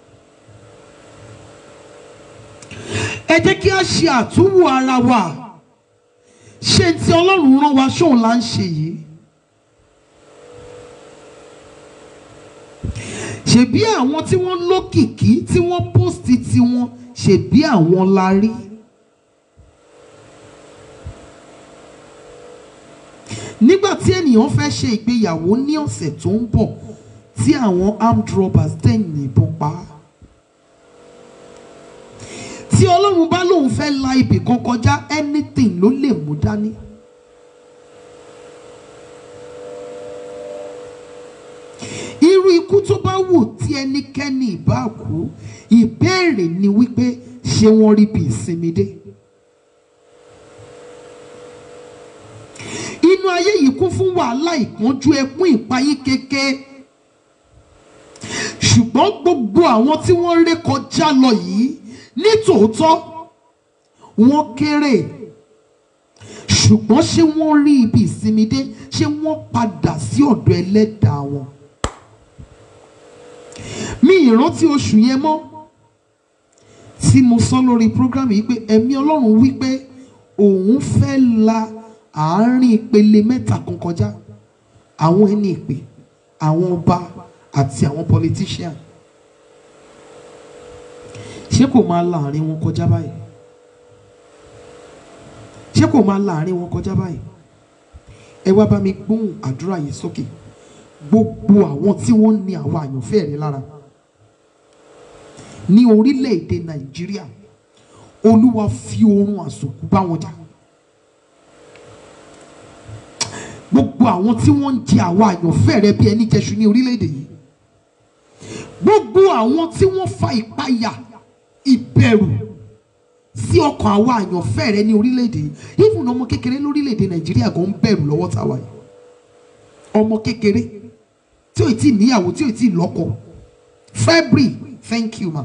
ẹ jẹ́ kí a ṣe àtúwò ara wa ṣé tí Ọlọ́run rán wa ṣóun là ń ṣe yìí ṣebí àwọn tí wọ́n lókìkí tí wọ́n pósìtì tiwọn ṣebí àwọn la rí. nígbà tí ènìyàn fẹ́ ṣe ìgbéyàwó ní ọ̀sẹ̀ tó ń bọ̀ tí àwọn armed robbers dẹ̀ yìnbọn pa á. tí ọlọ́run bá lóun fẹ́ la ibì kan kọjá anything ló lè mú dání. irú ikú tó bá wù tí ẹnikẹ́ni ìbá kú ìbéèrè ni wípé ṣé wọ́n rí bí ìsinmi dé. inú ayé yìí kún fún wàhálà ìpọ́njú ẹkún ìpayín kéke ṣùgbọ́n gbogbo àwọn tí wọ́n ré kọjá lọ yìí ní tòótọ́ wọ́n kéré ṣùgbọ́n ṣé wọ́n rí ibi ìsinmi dé ṣé wọ́n padà sí ọ̀dọ̀ ẹlẹ́dàá wọn mi ìrántí oṣù yẹn mọ́ tí mo sọ lórí program yìí pé ẹ̀mí ọlọ́run wí pé òun fẹ́ la àárín ìpele mẹ́ta kan kọjá àwọn ẹni ìpè àwọn ọba àti àwọn politician ṣé kò máa la àárín wọn kọjá báyìí ṣé kò máa la àárín wọn kọjá báyìí ẹ wá bá mi gbóhùn àdúrà yìí sókè gbogbo àwọn tí wọ́n ní àwọn àyànfẹ́ rẹ lára ní orílẹ̀-èdè nàìjíríà olúwa fi oorun àsùnkú bá wọn jà gbogbo àwọn tí wọ́n ń jẹ àwọn àyànfẹ́ rẹ bí ẹni jẹṣu ní orílẹ̀-èdè yìí gbogbo àwọn tí wọ́n fa ìpayà ìbẹ̀rù sí ọkàn àwọn àyànfẹ́ rẹ ní orílẹ̀-èdè yìí even ọmọ kékeré lórílẹ̀-èdè nàìjíríà gan ń bẹ̀rù lọ́wọ́ táwa yìí ọmọ kékeré tí ò tí ì níyàwó tí ò tí ì lọ́kọ february thank you ma.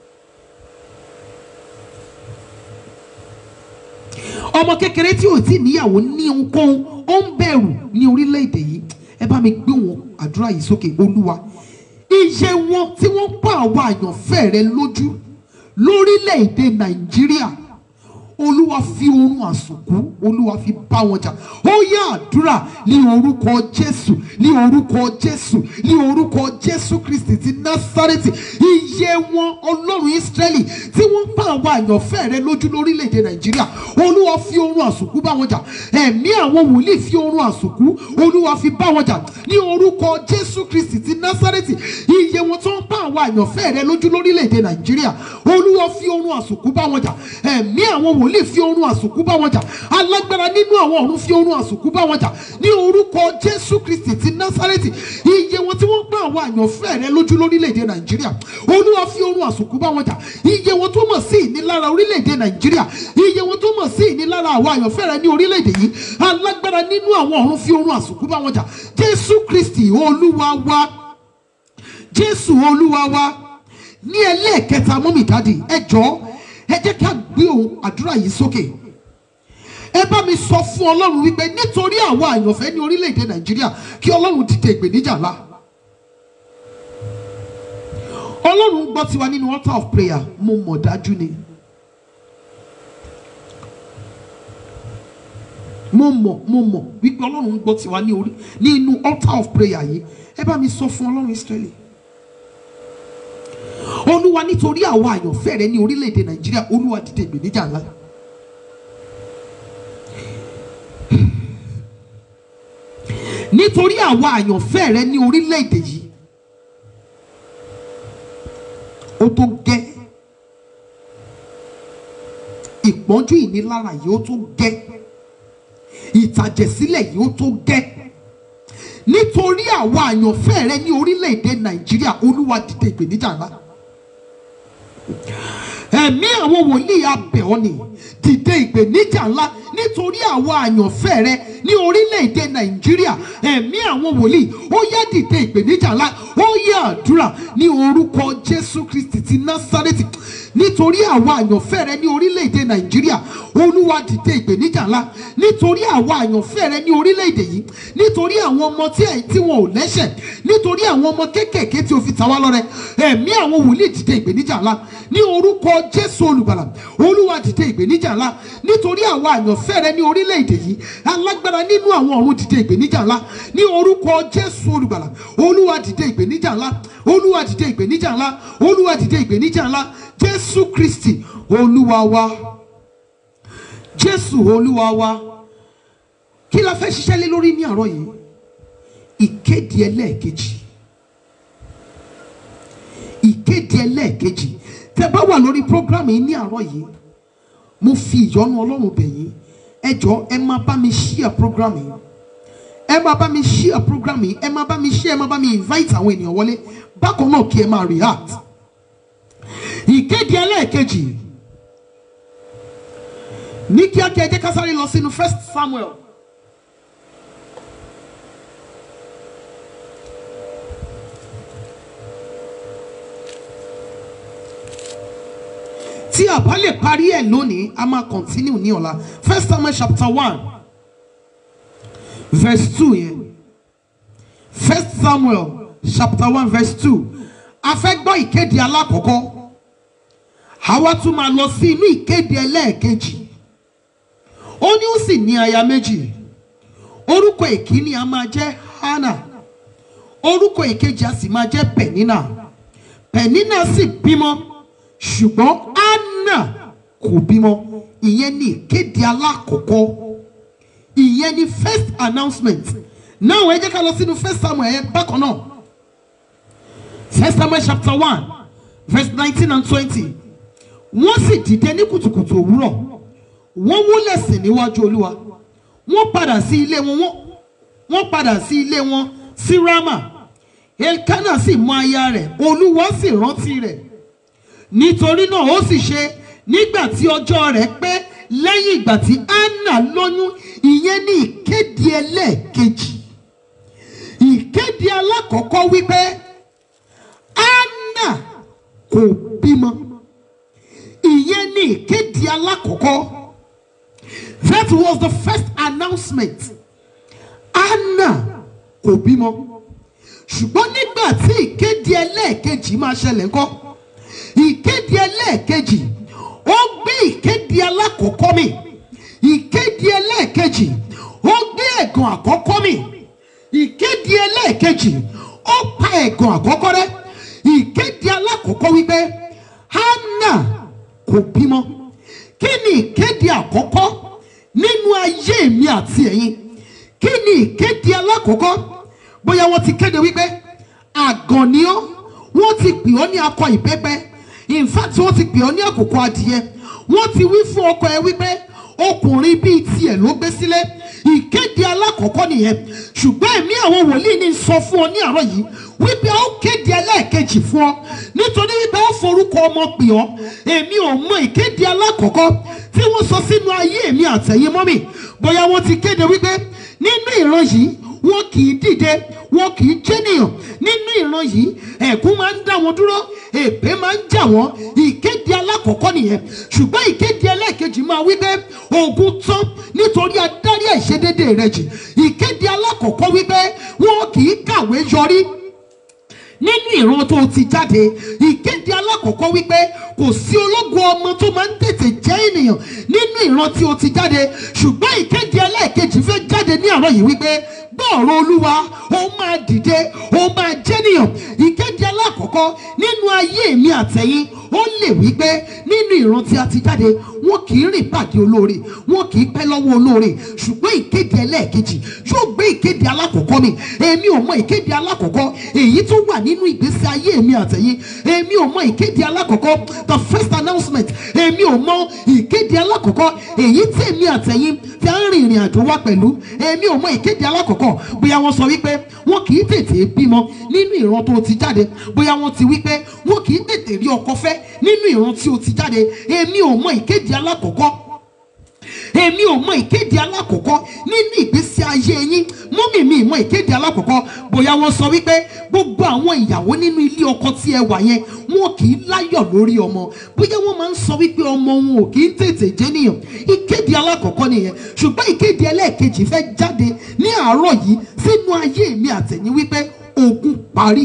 ọmọ kékeré tí ò tí ì níyàwó ní ohunkóhun ó ń bẹ̀rù ní orílẹ̀-èdè yìí ẹ bá mi gbé wọn àdúrà yìí sókè olúwa iye wọn tí wọ́n pa àwọn àyànfẹ́ rẹ lójú lórílẹ̀-èdè nàìjíríà olúwa fi oorun àsùnkú olúwa fi bá wọn jà ó yá àdúrà ní orúkọ jésù ní orúkọ jésù ní orúkọ jésù kristi ti násárẹ́tì iye wọn ọlọ́run ísírẹ́lì tí wọ́n pa àwọn àyànfẹ́ rẹ lójú lórílẹ̀‐èdè nàìjíríà olúwa fi oorun àsùnkú bá wọn jà ẹ̀mí àwọn wòlíì fi oorun àsùnkú olúwa fi bá wọn jà ní orúkọ jésù kristi ti násárẹ́tì iye wọn tó ń pa àwọn àyànfẹ́ rẹ lójú lórílẹ̀‐èdè nàìjíríà olúwa fi oorun àsùnkú bá wọn jà ẹ̀mí àwọn wòlíì wòlíì fi oorun àsùnkú bá wọn jà alágbára nínú àwọn ọ̀run fi oorun àsùnkú bá wọn jà ní orúkọ jésù kristi ti násárẹ́tì iye wọn tí wọ́n gbá àwọn àyànfẹ́ rẹ lójú lórílẹ̀‐èdè nàìjíríà olúwa fi oorun àsùnkú bá wọn jà iye wọn tó mọ̀ sí ìnilára orílẹ̀‐èdè nàìjíríà iye wọn tó mọ̀ sí ìnilára àwọn àyànfẹ́ rẹ ní orílẹ̀‐èdè yìí alágbára nínú àwọn ọ̀run fi oorun àsùnkú bá wọn jà jésù kristi olúwa wa jésù olúwa wa ní ẹlẹ́ẹ̀kẹta mọ́mì dádì ẹ jọ̀ọ́ ẹ jẹ́ ká gbé ohùn àdúrà yìí sókè ẹ bá mi sọ fún ọlọ́run wípé nítorí àwọn àyànfẹ́ ní orílẹ̀-èdè nàìjíríà kí ọlọ́run dìde ìpèníjà ńlá ọlọ́run gbọ́ tiwa nínú altar of prayer mo mọ̀ dájú ni mo mọ̀ mo mọ̀ wípé ọlọ́run gbọ́ tiwa ní orí nínú altar of prayer yìí ẹ bá mi sọ fún ọlọ́run israẹli olúwa nítorí àwọn àyànfẹ́ rẹ ní orílẹ̀-èdè nàìjíríà olúwa dìde ìgbèníjà ńlá. nítorí àwọn àyànfẹ́ rẹ ní orílẹ̀-èdè yìí ó tó gẹ́ ìpọ́njú ìnilára yìí ó tó gẹ́ ìtàjẹ̀sílẹ̀ yìí ó tó gẹ́ nítorí àwọn àyànfẹ́ rẹ ní orílẹ̀-èdè nàìjíríà olúwa dìde ìgbèníjà ńlá ẹ̀mí àwọn wòlíì abẹ̀ọ́ ni dìde ìpèníjà ńlá nítorí àwọn àyànfẹ́ rẹ ní orílẹ̀-èdè nàìjíríà ẹ̀mí àwọn wòlíì ó yá dìde ìpèníjà ńlá ó yá àdúrà ní orúkọ jésù kristi ti násárẹ́tì nítorí àwọn àyànfẹ́ rẹ ní orílẹ̀-èdè nàìjíríà olúwa dìde ìpèníjà ńlá nítorí àwọn àyànfẹ́ rẹ ní orílẹ̀-èdè yìí nítorí àwọn ọmọ tí ẹ̀ tí wọn ò lẹ́sẹ̀ nítorí àwọn ọmọ kéékèèké tí o fi ta wá lọ́rẹ ẹ̀mí àwọn wòlíì dìde ìpèníjà ńlá ní orúkọ jésù olùgbàlà olúwa dìde ìpèníjà ńlá nítorí àwọn àyànfẹ́ rẹ ní orílẹ̀-èdè yìí alágbára nínú àwọn ọ̀run dìde ìpèníjà ńlá ní orúkọ jésù olùgbàlà olúwa dìde ìpèníjà ńlá olúwa dìde ìpèníjà ńlá olúwa dìde ìpèníjà ńlá jésù kristi olúwa wa jésù olúwa wa kí la fẹ́ ṣiṣẹ́ lé lórí ní àárọ̀ yìí ìkéde ẹlẹ́ẹ̀kejì ìkéde ẹlẹ́ẹ̀kejì tẹ bá wà lórí programme yìí ní àárọ̀ yìí mo fi ìyọ́nú ọlọ́run bẹ̀ yín ẹ jọ ẹ máa bá mi share programme yìí ẹ máa bá mi share programme yìí ẹ máa bá mi share ẹ máa bá mi invite àwọn ènìyàn wọlé bákan náà kí ẹ máa react ìkéde ẹlẹ́ẹ̀kejì ní kíákíá ẹ jẹ́ ká sáré lọ sínú first samuel tí a bá lè parí ẹ̀ lónìí a máa continue ní ọ̀la first samuel chapter one verse two yẹn first samuel chapter one verse two a fẹ́ gbọ́ ìkéde alákọ̀ọ́kọ́ àwa tún máa lọ sí inú ìkéde ẹlẹ́ẹ̀kejì ó ní ó sì ní aya méjì orúkọ ìkíní a máa jẹ́ hannah orúkọ ìkejì a sì máa jẹ́ penina penina sì bímọ ṣùgbọ́n hannah kò bímọ ìyẹn ní ìkéde alákọ̀ọ́kọ́ ìyẹn ní first announcement náà ẹ jẹ́ ká lọ sínú first samuel yẹn bákan náà first samuel chapter one verse nineteen and twenty wọ́n sì dìde ní kùtùkùtù òwúrọ̀ wọ́n wúlẹ̀ sí níwájú olúwa wọ́n padà sí ilé wọn wọ́n- wọ́n padà sí ilé wọn sí rama elkana sì mọ aya rẹ̀ olúwa sì rántí rẹ̀ nítorí náà ó sì ṣe nígbà tí ọjọ́ rẹ̀ pé lẹ́yìn ìgbà tí anna lóyún ìyẹn ní ìkéde ẹlẹ́ẹ̀kejì ìkéde alákọ̀ọ́kọ́ wípé anna kò bímọ ìyẹn ní ìkéde alákọ̀ọ́kọ́ that was the first announcement anna kò bímọ ṣùgbọ́n nígbà tí ìkéde ẹlẹ́ẹ̀kejì máa ṣẹlẹ̀ ńkọ́ ìkéde ẹlẹ́ẹ̀kejì ó gbé ìkéde alákọ̀ọ́kọ́ mi ìkéde ẹlẹ́ẹ̀kejì ó gbé ẹ̀gàn àkọ́kọ́ mi ìkéde ẹlẹ́ẹ̀kejì ó pa ẹ̀gàn àkọ́kọ́ rẹ́ ìkéde alákọ̀ọ́kọ́ wípé hannah kò bímọ kí ni ìkéde àkọ́kọ́ nínú ayé mi àti ẹ̀yin kí ni ìkéde alákọ̀ọ́kọ́ bóyá wọ́n ti kéde wípé àgàn ni ọ́ wọ́n ti pè ọ́ ní akọ ìbẹ́pẹ́ in fact wọ́n ti pè ọ́ ní àkókò adìyẹ wọ́n ti wí fún ọkọ ẹ wípé ọkùnrin bíi tiẹ̀ ló gbé sílé ìkéde alákọ̀ọ́kọ́ nìyẹn ṣùgbọ́n ẹ̀mí àwọn wòlíì ní sọ fún ọ ní àárọ̀ yìí wípé ó kéde ẹlẹ́ẹ̀kejì fún ọ nítorí wípé ó forúkọ ọmọ pè ọ́ èmi ò mọ ìkéde alákọ̀ọ́kọ́ tí wọ́n sọ sínú ayé mi àtẹ̀yìn mọ́mì bóyá wọ́n ti kéde wípé nínú ìran yìí wọn kì í dìde wọn kì í jẹ́nìyàn nínú ìran yìí ẹ̀kún máa ń dá wọn dúró èpè máa ń jà wọ́n ìkéde alákọ̀ọ́kọ́ nìyẹn ṣùgbọ́n ìkéde ẹlẹ́ẹ̀kejì máa wí pé ogun tán nítorí adarí àìṣedédé rẹ jì ìkéde alákọ̀ọ́kọ́ wí pé wọn kì í kàwé yọrí nínú ìran tó ti jáde ìkéde alákọ̀ọ́kọ́ wípé kò sí ológun ọmọ tó máa ń tètè jẹ́ ènìyàn nínú ìran tí o ti jáde ṣùgbọ́n ìkéde ẹlẹ́ẹ̀kejì fẹ́ jáde ní àárọ̀ yìí wípé gbọ́ọ̀rọ̀ olúwa ó máa dìde ó máa jẹ́nìyàn ìkéde alákọ̀ọ́kọ́ nínú ayé mi àtẹ̀yìn ó lè wípé nínú ìran tí a ti jáde wọn kì í rìn pàdé olóore wọn kì í pẹ́ lọ́wọ́ olóore ṣùgbọ́n ìkéde ẹlẹ́ẹ̀kejì yóò gbé ìkéde alákọ̀ọ́kọ́ mi èmi ò mọ ìkéde alákọ̀ọ́kọ́ èyí tó wà nínú ìgbésí ayé mi àtẹ̀yìn èmi ò mọ ìkéde alákọ̀ọ́kọ́ the first announcement èmi ò mọ ìkéde alákọ̀ọ́kọ́ èyí tí èmi àtẹ̀yìn tí a ń rìn ìrìn àjò wa pẹ̀lú èmi ò mọ ìkéde alákọ̀ọ́kọ́ bóyá wọ́n sọ wípé wọn kì í tètè bímọ nínú ìran tó ti jáde bóyá wọ́n ti wípé wọn kì í tètè rí ọkọ fẹ́ nínú ìran tí o ti jáde èmi ò mọ ìkéde alákọ̀ọ́kọ́ èmi ò mọ ìkéde alákọ̀ọ́kọ́ nínú ìgbésí ayé yín mọ́mì mi mọ ìkéde alákọ̀ọ́kọ́ bóyá wọ́n sọ wípé gbogbo àwọn ìyàwó nínú ilé ọkọ tí ẹ wà yẹn wọn kì í láyọ̀ lórí ọmọ bóyá wọ́n máa ń sọ wípé ọmọ wọn ò kì í tètè jẹ́nìyàn ìkéde alákọ̀ọ́kọ́ nìyẹn ṣùgbọ́n ìkéde ẹlẹ́ẹ̀kejì fẹ́ jáde ní àárọ̀ yìí sínú ayé mi àtẹ̀yìn wípé ogun parí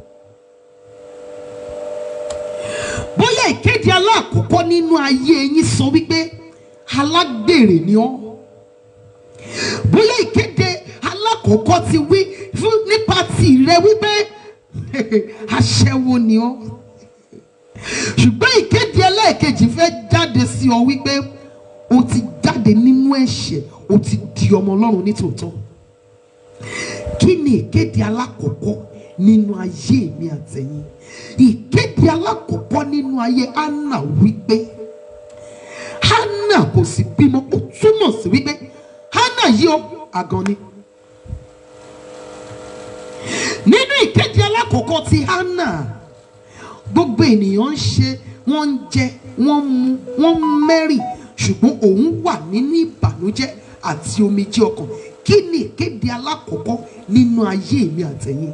bóyá ìkéde alákọ̀ọ́kọ́ nínú ayé yín sọ wípé alágbèrè ni ọ́ bóyá ìkéde alákọ̀ọ́kọ́ ti wí fún nípa tìrẹ wípé aṣẹ́wó ni ọ́ ṣùgbọ́n ìkéde ẹlẹ́ẹ̀kejì fẹ́ jáde sí ọ wípé o ti jáde nínú ẹ̀ṣẹ̀ o ti di ọmọ ọlọ́run nítòótọ́ kí ni ìkéde alákọ̀ọ́kọ́ nínú ayé mi àtẹ̀yìn ìkéde alákọ̀ọ́kọ́ nínú ayé anna wípé hannah kò sì bímọ ó túmọ̀ sí wípé hannah yìí ó àgàn ni. nínú ìkéde alákọ̀ọ́kọ́ ti hannah gbogbo ènìyàn ń ṣe wọ́n ń jẹ wọ́n ń mu wọ́n ń mẹ́rì ṣùgbọ́n òun wà nínú ìbànújẹ́ àti omijé ọkàn kí ni ìkéde alákọ̀ọ́kọ́ nínú ayé mi àtẹ̀yìn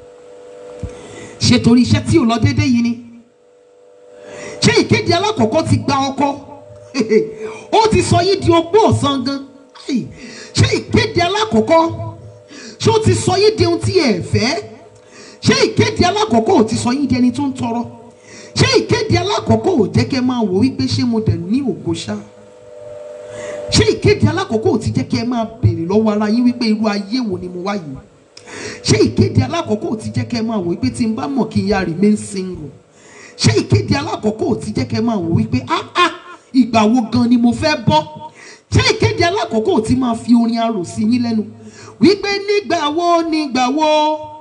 ṣe torí iṣẹ́ tí ò lọ déédéé yìí ni ṣé ìkéde alákọ̀ọ́kọ́ ti gba ọkọ ó ti sọ yín di ogbó ọ̀sán gan Ai, ṣé ìkéde alákọ̀ọ́kọ́ ṣé ó ti sọ yín di ohun tí ẹ fẹ́ ṣé ìkéde alákọ̀ọ́kọ́ ò ti sọ yín di ẹni tó ń tọrọ ṣé ìkéde alákọ̀ọ́kọ́ ò jẹ́ kẹ́ máa wò wípé ṣé mo dẹ̀ ní ògo ṣá ṣé ìkéde alákọ̀ọ́kọ́ ò ti jẹ́ kẹ́ máa béèrè lọ́wọ́ ara yín wípé irú ayé wo ni mo wá yìí ṣé ìkéde alákọ̀ọ́kọ́ ò ti jẹ́ kẹ́ máa wò wípé tí n bá mọ̀ kí n yá remain single ṣé ìkéde alákọ̀ọ́kọ́ ò ti jẹ́ kẹ́ máa wò wípé ah ah ìgbà wo gan ni mo fẹ́ bọ́ ṣé ìkéde alákọ̀ọ́kọ́ ò ti máa fi orin arò sí yín lẹ́nu wípé nígbà wo nígbà wo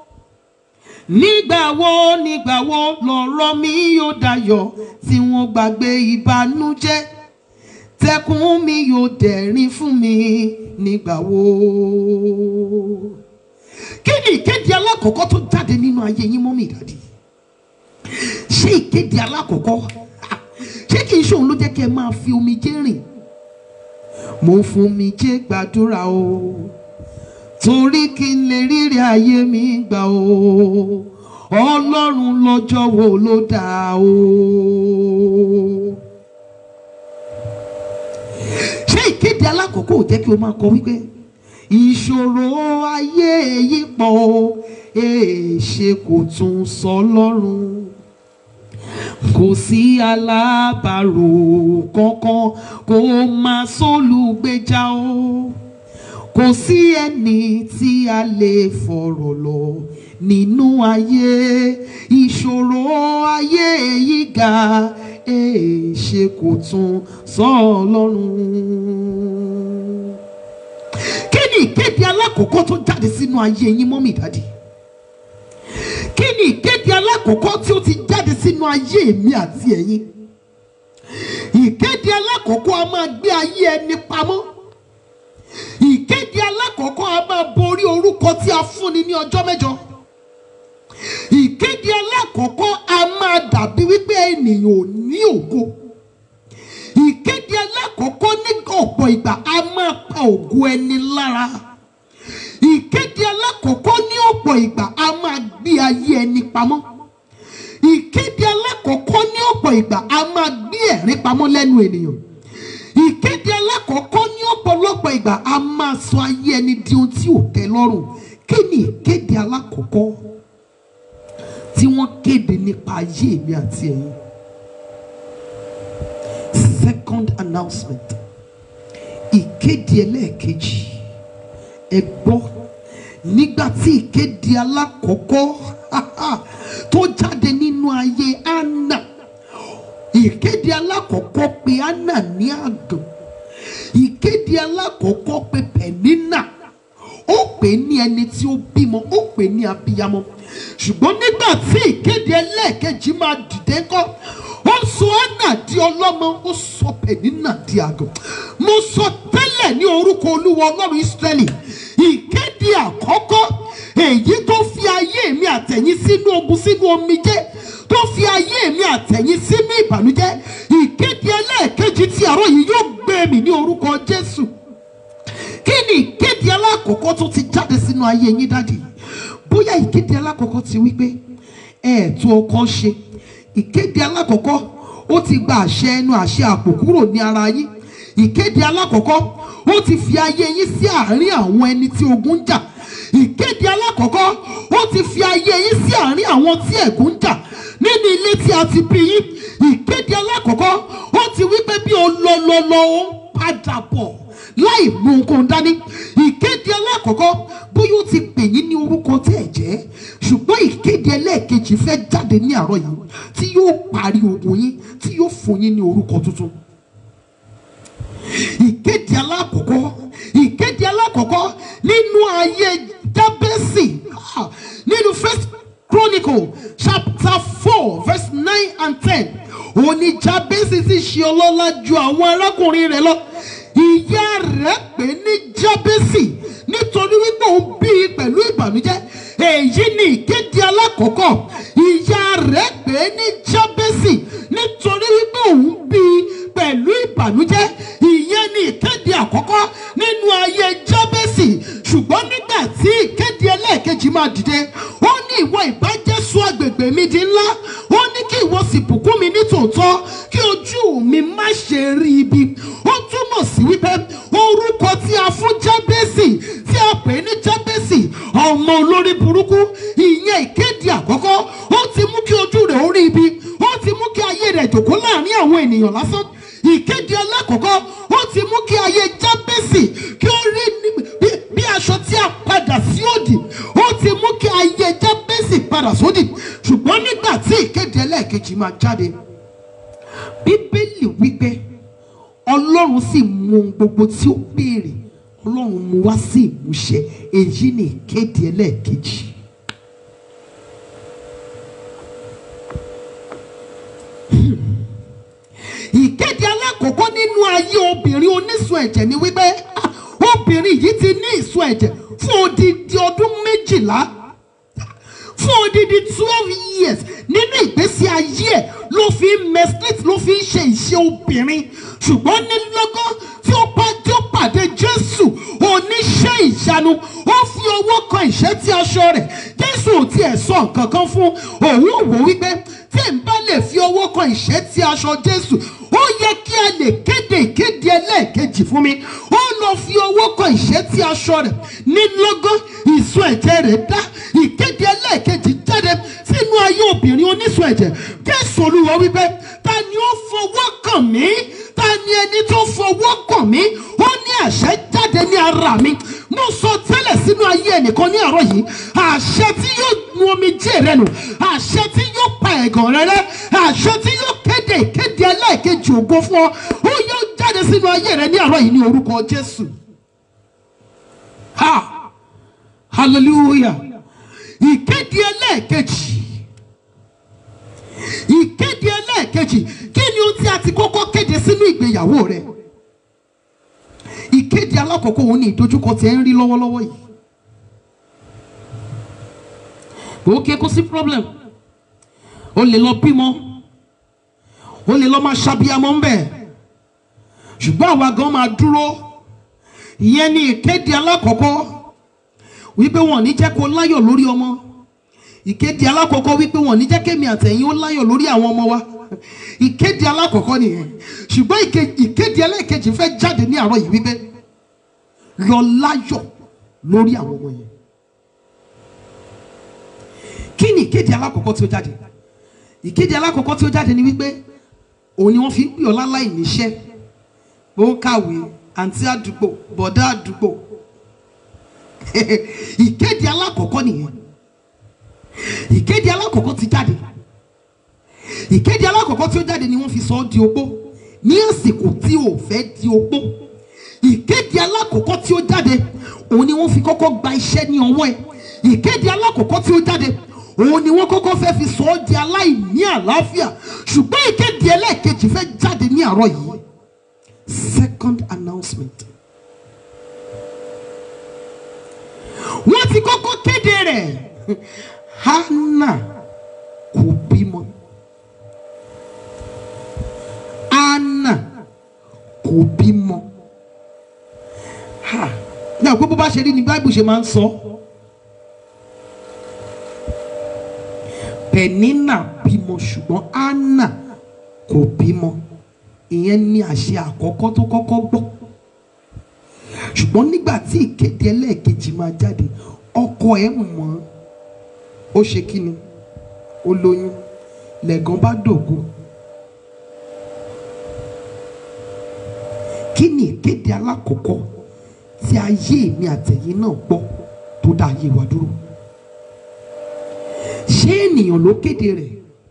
nígbà wo nígbà wo lọ̀rọ̀ mi yóò dayọ̀ tí wọ́n gbàgbé ìbànújẹ́ tẹkùn mi yóò dẹ̀rín fún mi nígbà wo. kí ni ìkéde alákọ̀ọ́kọ́ tó jáde nínú ayé yín mọ́mí ìdádì ṣé ìkéde alákọ̀ọ́kọ́ ah, ṣé kì í ṣe òun ló jẹ́ kí ẹ máa fi omijé rìn mo ń fún omijé gbàdúrà o torí kí n lè rírí ayé mi gbà o ọlọ́run lọ́jọ́ wo ló dá o. ṣé ìkéde alákọ̀ọ́kọ́ ò jẹ́ kí o máa kọ wípé ìṣòro ayé yìí pọ̀ o èèṣe kò tún sọ lọ́rùn kò sí alábàárò kankan kò máa sólùgbèjà o kò sí ẹni tí a lè fọ̀rọ̀ lọ nínú ayé ìṣòro ayé yìí ga èèṣe kò tún sọ ọlọ́run. kí ni ìkéde alákọ̀ọ́kọ́ tó jáde sínú ayé yín mọ́mì dádì? kí ni ìkéde alákọ̀ọ́kọ́ tí ó ti jáde sínú ayé mi àti ẹ̀yin? ìkéde alákọ̀ọ́kọ́ a máa gbé ayé ẹni pamọ́ ìkéde alákọ̀ọ́kọ́ a máa borí orúkọ tí a fúnni ní ọjọ́ mẹ́jọ ìkéde alákọ̀ọ́kọ́ a máa dàbí wípé ènìyàn ò ní ògo ìkéde alákọ̀ọ́kọ́ ní ọ̀pọ̀ ìgbà a máa pa ògo ẹni lára ìkéde alákọ̀ọ́kọ́ ní ọ̀pọ̀ ìgbà a máa gbé ayé ẹni pamọ́ ìkéde alákọ̀ọ́kọ́ ní ọ̀pọ̀ ìgbà a máa gbé ẹ̀rín pamọ́ lẹ́nu ènìyàn ìkéde alákọ̀ọ́kọ́ ní ọ̀pọ̀lọpọ̀ ìgbà a máa sọ ayé ẹni di ohun tí ò tẹ́ lọ́rùn kí ni ìkéde alákọ̀ọ́kọ́ tí wọ́n kéde nípa ayé mi àti ẹ̀yin second announcement ìkéde ẹlẹ́ẹ̀kejì ẹ gbọ́ nígbà tí ìkéde alákọ̀ọ́kọ́ tó jáde nínú ayé Anna ìkéde alákọ̀ọ́kọ́ pé Anna ní àgàn ìkéde alákọ̀ọ́kọ́ pé Pẹ̀nínà ó pè ní ẹni tí ó bímọ ó pè ní abiyamọ ṣùgbọ́n nígbà tí ìkéde ẹlẹ́ẹ̀kejì máa dìde kọ́ ó sọ Anna di ọlọ́mọ ó sọ Pẹ̀nínà di àgàn mo sọ tẹ́lẹ̀ ní orúkọ Olúwa Ọlọ́run Ísírẹ́lì ìkéde àkọ́kọ́ èyí tó fi ayé mi àtẹ̀yìn sínú ogun sínú omijé tó fi ayé mi àtẹ̀yìn sínú ìbànújẹ́ ìkéde ẹlẹ́ẹ̀kejì tí àárọ̀ yìí yóò gbé mi ní orúkọ Jésù kí ni ìkéde alákọ̀ọ́kọ́ tó ti jáde sínú ayé yín dáàdì bóyá ìkéde alákọ̀ọ́kọ́ ti wí pé ẹ̀ẹ̀tún ọkọ ṣe ìkéde alákọ̀ọ́kọ́ ó ti gba àṣẹ ẹnu àṣẹ àpò kúrò ní ara yín ìkéde alákọ̀ọ́kọ́ ó ti fi ayé yín sí àárín àwọn ẹni tí ogun ń jà ìkéde alákọ̀ọ́kọ́ ó ti fi ayé yín sí àárín àwọn tí ẹ̀gún ń jà nínú ilé tí a ti bí yín ìkéde alákọ̀ọ́kọ́ ó ti wí pé bí o lọ lọ lọ ó ń padà bọ̀ láì mú nǹkan dání ìkéde alákọ̀ọ́kọ́ bóyá ó ti pè yín ní orúkọ tí ẹ̀ jẹ́ ṣùgbọ́n ìkéde ẹlẹ́ẹ̀kejì fẹ́ jáde ní àárọ̀ yìí tí yóò parí ogun yín tí yóò fún yín ní orúkọ tuntun ìkéde alákọ̀ọ́kọ́ ìkéde alákọ̀ọ́kọ́ nínú ayé jábẹ́sì ah, nínú first chronicle chapter four verse nine and ten òní jábẹ́sì sì ṣe ọlọ́lá ju àwọn arákùnrin rẹ̀ lọ ìyá rẹ̀ pè ní jábẹ́sì nítorí wípé òun bí i pẹ̀lú ìbànújẹ́ èyí ni ìkéde alákọ̀ọ́kọ́ ìyá rẹ̀ pè ní jábẹ́sì nítorí wípé òun bí i pẹ̀lú ìbànújẹ́ ìyẹn ni ìkéde àkọ́kọ́ nínú ayé jábẹ́sì ṣùgbọ́n nígbà tí ìkéde ẹlẹ́ẹ̀kejì máa dìde ó ní ìwọ ìbájẹ́sọ agbègbè mi di ńlá ó ní kí ìwọ sì bùkún mi ní tòótọ́ kí ojú mi má ṣe rí ibi ó túmọ̀ sí wípé orúkọ tí a fún jábẹ́sì tí a pè ní jábẹ́sì ọmọ olórí burúkú ìyẹn ìkéde àkọ́kọ́ ó ti mú kí ojú rẹ̀ ó rí ibi ó ti mú máa jáde bíbélì wípé ọlọ́run sì mú ohun gbogbo tí ó béèrè ọlọ́run mú wá sí ìmúṣẹ èyí ni ìkéde ẹlẹ́ẹ̀kejì. ìkéde alákọ̀ọ́kọ́ nínú ayé obìnrin onísun ẹ̀jẹ̀ ni wípé ah, obìnrin yìí ti ní ìsun ẹ̀jẹ̀ fún odidi ọdún méjìlá fún odidi twelve years nínú ìgbésí ayé ẹ̀ ló fi ń meslit ló fi ń ṣe iṣẹ́ obìnrin ṣùgbọ́n ní lọ́gán tí ó bá tí ó pàdé jésù oníṣẹ́ ìyanu ó fi owó kan ìṣẹ́tí aṣọ rẹ̀ jésù ò tiẹ̀ sọ nǹkan kan fún òun ò wò wípé tí n bá lè fi owó kan ìṣẹ́tí aṣọ jésù ó yẹ kí a lè kéde ìkéde ẹlẹ́ẹ̀kejì fún mi ó lọ fi owó kan ìṣẹ́tí aṣọ rẹ̀ ní lọ́gán ìsun ẹ̀jẹ̀ rẹ̀ dá ìkéde ẹlẹ́ẹ̀kejì jáde sínú ayé obìnrin onísun ẹ̀jẹ̀ jésù olúwa wípé ta ni ó fọwọ́ kàn mí ta ni ẹni tó fọwọ́ kàn mí ó ní àṣẹ jáde ní ara mi mo sọ tẹ́lẹ̀ sínú ayé ẹnìkan ní àárọ̀ yìí àṣẹ tí yóò nu omijé rẹ nù àṣẹ tí yóò pa ẹ̀gàn rẹ rẹ́ àṣẹ tí yóò kéde ìkéde ẹlẹ́ẹ̀kejì ògo fún ọ ó yóò jáde sínú ayé rẹ ní àárọ̀ yìí ní orúkọ jésù ha hallelujah ìkéde ẹlẹ́ẹ̀kejì ìkéde ẹlẹ́ẹ̀kejì kí ni ohun tí a ti kọ́kọ́ kéde sínú ìgbéyàwó rẹ ìkéde alákọ̀ọ́kọ́ òun ni ìdojúkọ tí ẹ ń rí lọ́wọ́lọ́wọ́ yìí òkè kò sí problem o lè lọ bímọ o lè lọ máa ṣàbíamọ ń bẹ̀ ṣùgbọ́n àwa gan máa dúró ìyẹn ni ìkéde alákọ̀ọ́kọ́ wípé wọn ò ní jẹ́ kó láyọ̀ lórí ọmọ ìkéde alákọ̀ọ́kọ́ wípé wọn ò ní jẹ́ kémi àtẹ̀yìn ó láyọ̀ lórí àwọn ọmọ wa ìkéde alákọ̀ọ́kọ́ nìyẹn ṣùgbọ́n ìke- ìkéde ẹlẹ́ẹ̀kejì fẹ́ jáde ní àárọ̀ yìí wípé lọ láyọ̀ lórí àwọn ọmọ yẹn kí ni ìkéde alákọ̀ọ́kọ́ tí ó jáde ìkéde alákọ̀ọ́kọ́ tí ó jáde ni wípé òun ni wọ́n fi ń pè ọ́ láláì níṣẹ́ ó ń kàwé àǹtí àdúgbò bọ̀dá àdúgbò ìkéde alákọ̀ọ́kọ́ nìyẹn ìkéde alákọ̀ọ́kọ́ ti jáde ìkéde alákọ̀ọ́kọ́ tí ó jáde ni wọ́n fi sọ ọ́ di opó ní àsìkò tí ò fẹ́ di opó ìkéde alákọ̀ọ́kọ́ tí ó jáde òun ni wọ́n fi kọ́kọ́ gba iṣẹ́ ní ọwọ́ ẹ̀ ìkéde alákọ̀ọ́kọ́ tí ó jáde òun ni wọ́n kọ́kọ́ fẹ́ fi sọ ọ́ di aláìní àlàáfíà ṣùgbọ́n ìkéde ẹlẹ́ẹ̀kejì fẹ́ jáde ní àárọ̀ yìí second announcement wọ́n ti kọ́kọ́ kéde rẹ̀ hannah kò bímọ anna kò bímọ ha ní àpò bó bá ṣe rí ni báìbù ṣe máa ń sọ penina bímọ ṣùgbọ́n anna kò bímọ ìyẹn ní àṣẹ àkọ́kọ́ tó kọ́kọ́ gbọ́ ṣùgbọ́n nígbà tí ìkéde ẹlẹ́ẹ̀kejì máa jáde ọkọ ẹ̀ mọ̀ ó ṣe kí ni ó lóyún lẹ́gàn bá dògo kí ni ìkéde alákọ̀ọ́kọ́ tí ayé mi àtẹ̀yìn náà gbọ́ tó dá ayé wa dúró ṣé ènìyàn ló kéde rẹ̀